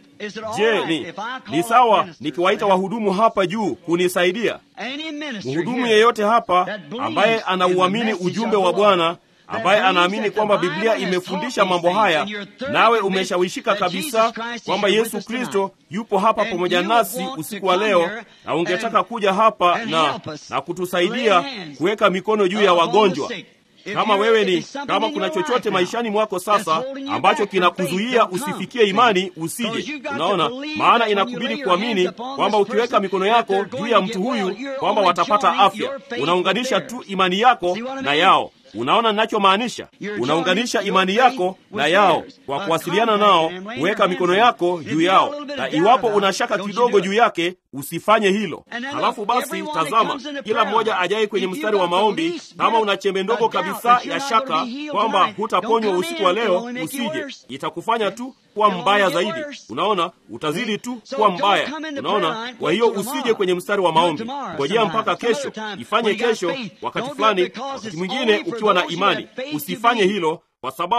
je ni ni sawa nikiwaita wahudumu hapa juu kunisaidia mhudumu yeyote hapa ambaye anauamini ujumbe wa bwana ambaye anaamini kwamba biblia imefundisha mambo haya nawe umeshawishika kabisa kwamba yesu kristo yupo hapa pamoja nasi usiku wa leo na ungetaka kuja hapa na, na kutusaidia kuweka mikono juu ya wagonjwa kama wewe ni kama kuna chochote maishani mwako sasa ambacho kinakuzuia usifikie imani usije unaona maana inakubidi kuamini kwamba ukiweka mikono yako juu ya mtu huyu kwamba watapata afya unaunganisha tu imani yako na yao unaona ninachomaanisha unaunganisha imani yako na yao kwa kuwasiliana nao kuweka mikono yako juu yao na iwapo una shaka kidogo juu yake usifanye hilo halafu basi tazama kila mmoja ajaye kwenye mstari wa maombi kama una chembe ndogo kabisa ya shaka kwamba hutaponywa usiku wa leo usije itakufanya tu kuwa mbaya zaidi unaona utazidi tu kuwa mbaya unaona kwa hiyo usije kwenye mstari wa maombi ngojea mpaka kesho ifanye kesho wakati fulani wakati mwingine ukiwa na imani usifanye hilo kwa sababu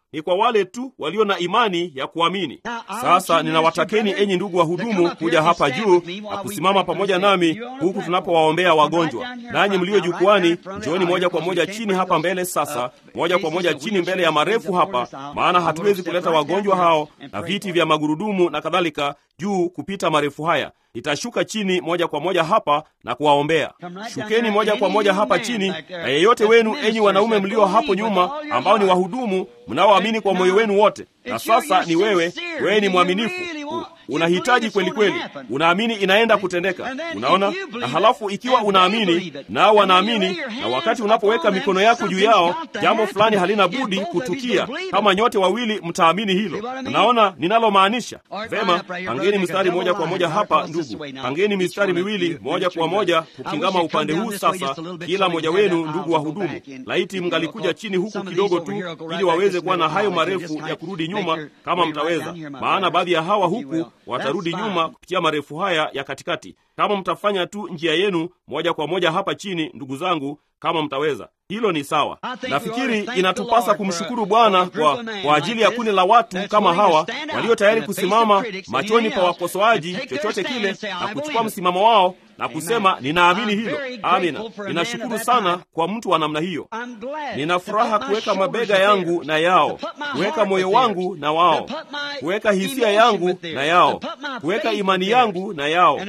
ni kwa wale tu walio na imani ya kuamini. Sasa ninawatakeni enyi ndugu wahudumu kuja hapa juu na kusimama pamoja nami huku tunapowaombea wagonjwa. Nanyi mlio jukwani, njooni moja kwa moja chini hapa mbele. Sasa moja kwa moja chini mbele ya marefu hapa, maana hatuwezi kuleta wagonjwa hao na viti vya magurudumu na kadhalika juu kupita marefu haya. Nitashuka chini moja kwa moja hapa na kuwaombea. Shukeni moja kwa moja hapa chini, na yeyote wenu, enyi wanaume mlio hapo nyuma, ambao ni wahudumu mnaoamini kwa moyo wenu wote. Na sasa ni wewe, wewe ni mwaminifu, unahitaji kweli kweli, unaamini inaenda kutendeka. Unaona, na halafu ikiwa unaamini nao wanaamini, na wakati unapoweka mikono yako juu yao, jambo fulani halina budi kutukia, kama nyote wawili mtaamini hilo. Unaona ninalomaanisha? Vema, pangeni mstari moja kwa moja hapa, ndugu, pangeni mistari miwili moja kwa moja kukingama upande huu. Sasa kila mmoja wenu, ndugu wa hudumu, laiti mngalikuja chini huku kidogo tu, ili waweze kuwa na hayo marefu ya kurudi nyuma, kama mtaweza, maana baadhi ya hawa huku watarudi nyuma kupitia marefu haya ya katikati. Kama mtafanya tu njia yenu moja kwa moja hapa chini, ndugu zangu, kama mtaweza, hilo ni sawa. Nafikiri inatupasa kumshukuru Bwana kwa, kwa ajili ya kundi la watu kama hawa walio tayari kusimama machoni pa wakosoaji, chochote kile, na kuchukua msimamo wao na kusema ninaamini hilo. Amina. Ninashukuru sana kwa mtu wa namna hiyo. Nina furaha kuweka mabega yangu na yao, kuweka moyo wangu na wao, kuweka hisia yangu na yao, kuweka imani yangu na yao,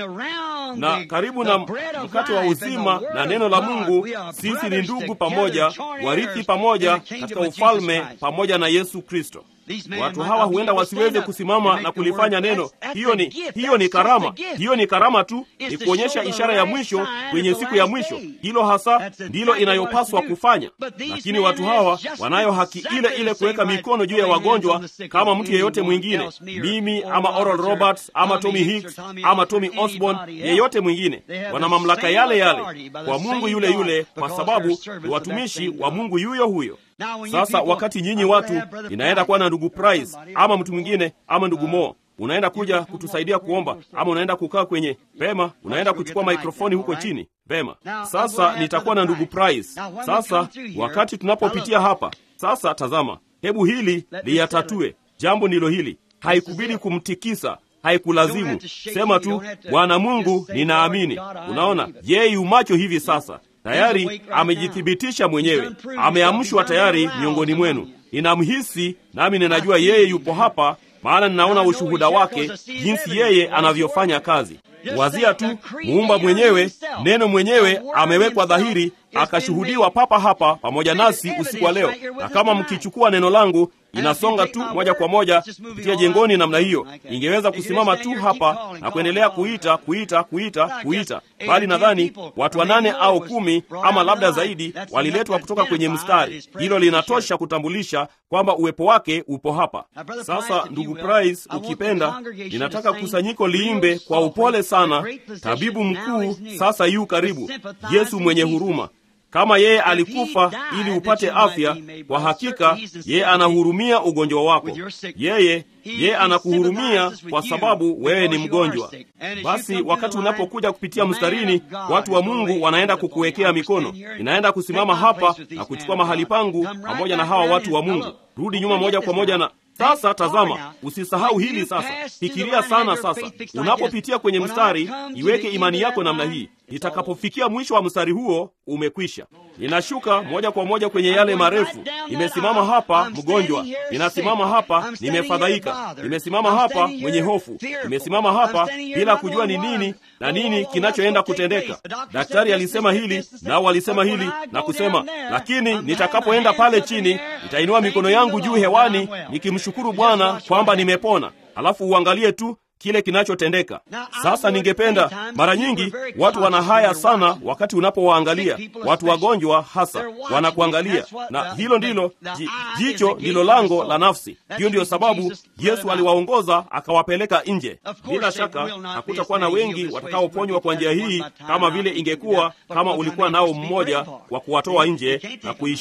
na karibu na mkate wa uzima na neno la Mungu. Sisi ni ndugu pamoja, warithi pamoja katika ufalme pamoja na Yesu Kristo. Watu hawa huenda wasiweze kusimama na kulifanya neno. Hiyo ni hiyo ni karama, hiyo ni karama tu, ni kuonyesha ishara ya mwisho kwenye siku ya mwisho. Hilo hasa ndilo inayopaswa kufanya. Lakini watu hawa wanayo haki ile ile kuweka mikono juu ya wagonjwa kama mtu yeyote mwingine, mimi ama Oral Roberts ama Tommy Hicks ama Tommy Osborne, yeyote mwingine. Wana mamlaka yale yale kwa Mungu yule yule, kwa sababu ni watumishi wa Mungu yuyo huyo. Sasa wakati nyinyi watu, inaenda kuwa na ndugu Price ama mtu mwingine ama ndugu Mo, unaenda kuja kutusaidia kuomba, ama unaenda kukaa kwenye pema, unaenda kuchukua maikrofoni huko chini pema. Sasa nitakuwa na ndugu Price. Sasa wakati tunapopitia hapa sasa, tazama, hebu hili liyatatue jambo. Ndilo hili, haikubidi kumtikisa haikulazimu sema tu, Bwana Mungu, ninaamini. Unaona, yeye yumacho hivi sasa tayari amejithibitisha mwenyewe, ameamshwa tayari miongoni mwenu. Ninamhisi nami ninajua yeye yupo hapa, maana ninaona ushuhuda wake, jinsi yeye anavyofanya kazi. Wazia tu, muumba mwenyewe, neno mwenyewe amewekwa dhahiri, akashuhudiwa papa hapa pamoja nasi usiku wa leo. Na kama mkichukua neno langu inasonga tu moja kwa moja kupitia jengoni namna hiyo, ingeweza kusimama tu hapa na kuendelea kuita kuita kuita kuita, bali nadhani watu wanane au kumi ama labda zaidi waliletwa kutoka kwenye mstari. Hilo linatosha kutambulisha kwamba uwepo wake upo hapa. Sasa ndugu Price, ukipenda, ninataka kusanyiko liimbe kwa upole sana, tabibu mkuu sasa yu karibu, Yesu mwenye huruma kama yeye alikufa ili upate afya, kwa hakika yeye anahurumia ugonjwa wako. Yeye yeye anakuhurumia kwa sababu wewe ni mgonjwa. Basi wakati unapokuja kupitia mstarini, watu wa Mungu wanaenda kukuwekea mikono. Inaenda kusimama hapa na kuchukua mahali pangu pamoja na hawa watu wa Mungu. Rudi nyuma moja kwa moja na sasa tazama, usisahau hili sasa. Fikiria sana sasa, unapopitia kwenye mstari, iweke imani yako namna hii. Itakapofikia mwisho wa mstari huo, umekwisha. Ninashuka moja kwa moja kwenye yale marefu. Nimesimama hapa mgonjwa, ninasimama hapa nimefadhaika, nimesimama hapa mwenye hofu, nimesimama hapa bila kujua ni nini na nini kinachoenda kutendeka. Daktari alisema hili, nao walisema hili na kusema, lakini nitakapoenda pale chini, nitainua mikono yangu juu hewani nikimshukuru Bwana kwamba nimepona. Alafu uangalie tu kile kinachotendeka sasa. Ningependa mara nyingi watu wana haya sana, wakati unapowaangalia watu wagonjwa, hasa wanakuangalia, na hilo ndilo jicho, ndilo lango la nafsi. Hiyo ndiyo sababu Yesu aliwaongoza akawapeleka nje. Bila shaka hakutakuwa na wengi watakaoponywa kwa njia hii, kama vile ingekuwa kama ulikuwa nao mmoja wa kuwatoa nje na kuishusha.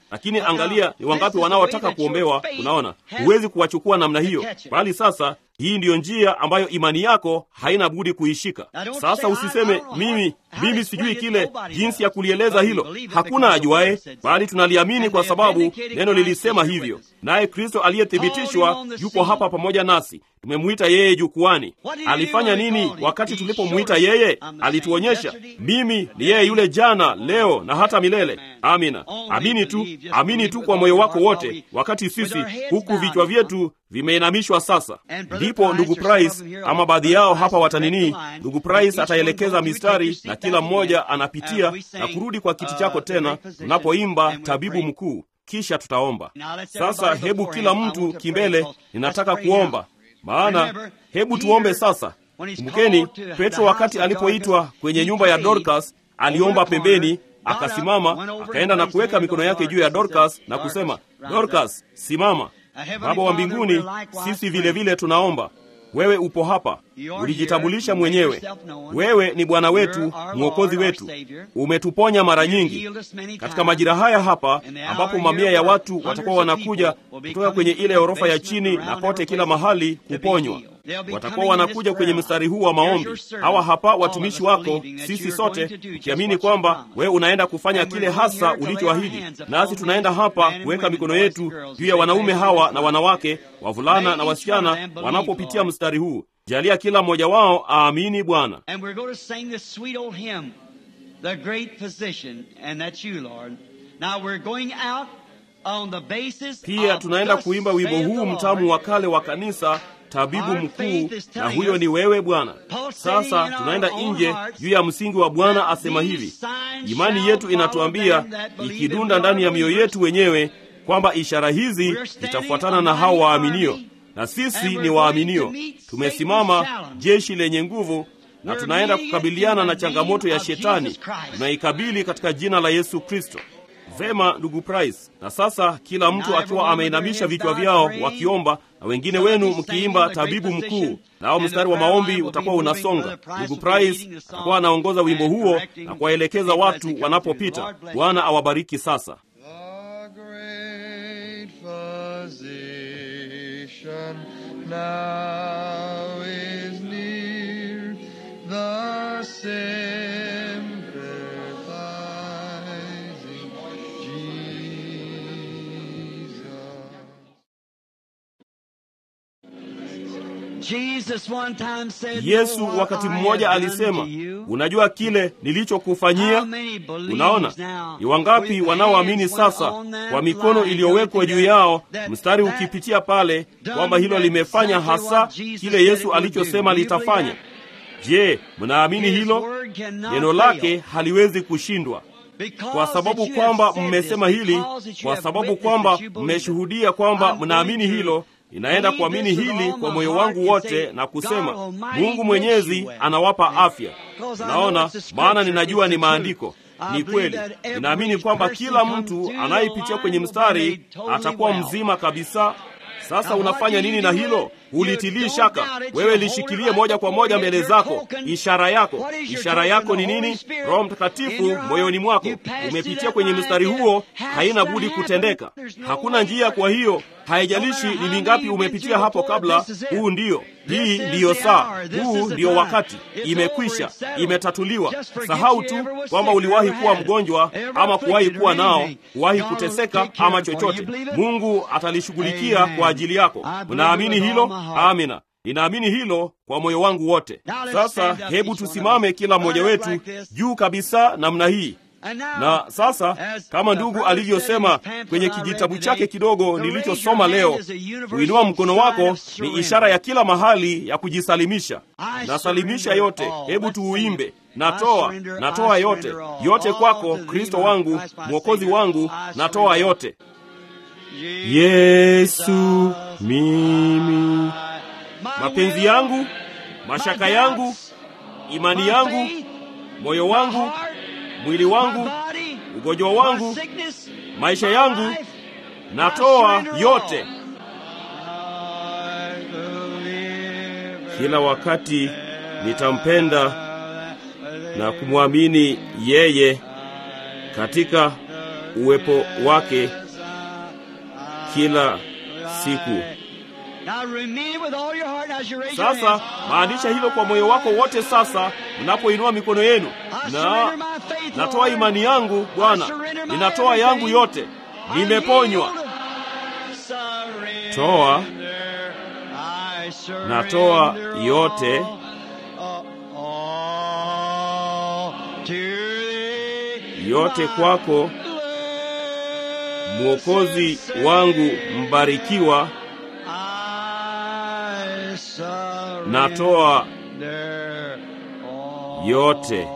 lakini angalia ni wangapi wanaotaka kuombewa. Unaona, huwezi kuwachukua namna hiyo, bali sasa hii ndiyo njia ambayo imani yako haina budi kuishika. Sasa usiseme mimi, mimi sijui kile jinsi ya kulieleza hilo. Hakuna ajuaye, bali tunaliamini kwa sababu neno lilisema hivyo, naye Kristo aliyethibitishwa yupo hapa pamoja nasi. Tumemwita yeye jukwani. Alifanya nini wakati tulipomwita yeye? Alituonyesha, mimi ni yeye yule jana, leo na hata milele. Amina. Amini tu, amini tu kwa moyo wako wote, wakati sisi huku vichwa vyetu vimeinamishwa sasa. Ndipo ndugu Price ama baadhi yao hapa watanini, ndugu Price ataelekeza mistari na kila mmoja anapitia na kurudi kwa kiti chako tena, tunapoimba tabibu mkuu, kisha tutaomba. Sasa hebu kila mtu kimbele, ninataka kuomba maana hebu tuombe sasa. Kumbukeni, Petro wakati alipoitwa kwenye nyumba ya Dorcas aliomba pembeni, akasimama, akaenda na kuweka mikono yake juu ya Dorcas na kusema, Dorcas, simama. Baba wa mbinguni, sisi vile vile tunaomba wewe upo hapa, ulijitambulisha mwenyewe. Wewe ni Bwana wetu, mwokozi wetu, umetuponya mara nyingi katika majira haya hapa, ambapo mamia ya watu watakuwa wanakuja kutoka kwenye ile orofa ya chini na kote kila mahali kuponywa. Watakuwa wanakuja kwenye mstari huu wa maombi. Hawa hapa watumishi wako, sisi sote tukiamini kwamba wewe unaenda kufanya kile hasa ulichoahidi, nasi tunaenda hapa kuweka mikono yetu juu ya wanaume hawa na wanawake, wavulana na wasichana wanapopitia mstari huu. Jalia kila mmoja wao aamini Bwana. Pia tunaenda kuimba wimbo huu mtamu wa kale wa kanisa tabibu mkuu, na huyo ni wewe Bwana. Sasa tunaenda nje juu ya msingi wa Bwana asema hivi. Imani yetu inatuambia ikidunda ndani ya mioyo yetu wenyewe kwamba ishara hizi zitafuatana na hao waaminio, na sisi ni waaminio. Tumesimama jeshi lenye nguvu, na tunaenda kukabiliana na changamoto ya Shetani. Tunaikabili katika jina la Yesu Kristo. Vema, ndugu Price. Na sasa kila mtu akiwa ameinamisha vichwa vyao wakiomba, na wengine wenu mkiimba tabibu mkuu, nao mstari wa maombi utakuwa unasonga. Ndugu Price atakuwa anaongoza wimbo huo na kuwaelekeza watu wanapopita. Bwana awabariki. Sasa Yesu wakati mmoja alisema, unajua kile nilichokufanyia? Unaona, ni wangapi wanaoamini sasa kwa mikono iliyowekwa juu yao, mstari ukipitia pale, kwamba hilo limefanya hasa kile Yesu alichosema litafanya? Je, mnaamini hilo? Neno lake haliwezi kushindwa kwa sababu kwamba mmesema hili, kwa sababu kwamba mmeshuhudia kwamba mnaamini hilo Ninaenda kuamini hili kwa moyo wangu wote na kusema, Mungu Mwenyezi anawapa afya. Naona, maana ninajua ni maandiko, ni kweli. Ninaamini kwamba kila mtu anayepitia kwenye mstari atakuwa mzima kabisa. Sasa unafanya nini na hilo? Ulitilii shaka. Wewe lishikilie moja kwa moja mbele zako. Ishara yako, ishara yako ni nini? Roho Mtakatifu moyoni mwako. Umepitia kwenye mstari huo, haina budi kutendeka, hakuna njia. Kwa hiyo haijalishi ni mingapi umepitia hapo kabla. Huu ndiyo, hii ndiyo saa, huu ndiyo wakati. Imekwisha, imetatuliwa. Sahau tu kwamba uliwahi kuwa mgonjwa ama kuwahi kuwa nao, kuwahi kuteseka ama chochote. Mungu atalishughulikia kwa ajili yako. Mnaamini hilo? Amina. Ninaamini hilo kwa moyo wangu wote. Sasa hebu tusimame kila mmoja wetu juu kabisa namna hii. Na sasa kama ndugu alivyosema kwenye kijitabu chake kidogo nilichosoma leo, kuinua mkono wako ni ishara ya kila mahali ya kujisalimisha. Nasalimisha yote. Hebu tuuimbe. Natoa, natoa yote, yote kwako Kristo wangu, mwokozi wangu, natoa yote. Yesu, mimi mapenzi yangu, mashaka yangu, imani yangu, moyo wangu, mwili wangu, ugonjwa wangu, maisha yangu, natoa yote. Kila wakati nitampenda na kumwamini yeye katika uwepo wake kila siku. Sasa maanisha hilo kwa moyo wako wote. Sasa mnapoinua mikono yenu, na natoa imani yangu Bwana, ninatoa yangu yote, nimeponywa. Toa, natoa yote yote kwako, Mwokozi wangu mbarikiwa. Natoa yote.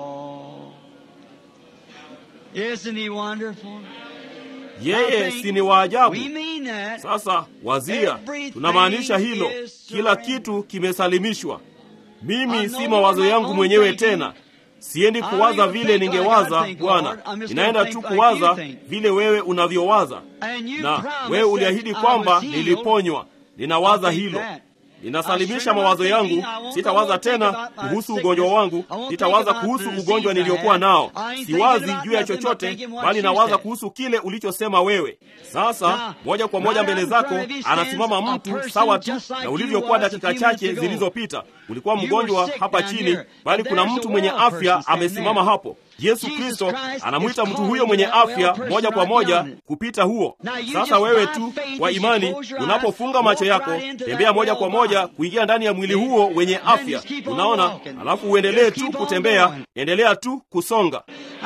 Yeye si ni wa ajabu? Sasa wazia, tunamaanisha hilo, kila kitu kimesalimishwa. Mimi si mawazo yangu mwenyewe tena, siendi kuwaza vile ningewaza Bwana, ninaenda tu kuwaza vile wewe unavyowaza, na wewe uliahidi kwamba niliponywa. Ninawaza hilo ninasalimisha mawazo yangu. Sitawaza tena kuhusu ugonjwa wangu, sitawaza kuhusu ugonjwa niliokuwa nao. Siwazi juu ya chochote, bali nawaza kuhusu kile ulichosema wewe. Sasa moja kwa moja mbele zako anasimama mtu sawa tu na ulivyokuwa dakika chache zilizopita. Ulikuwa mgonjwa hapa chini, bali kuna mtu mwenye afya amesimama hapo. Yesu Kristo anamwita mtu huyo mwenye afya moja kwa moja kupita huo. Sasa wewe tu kwa imani, unapofunga macho yako, tembea moja kwa moja kuingia ndani ya mwili huo wenye afya. Unaona, alafu uendelee tu kutembea, endelea tu kusonga.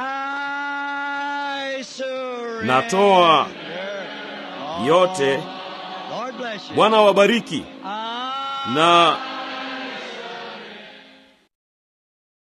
Natoa yote. Bwana wabariki na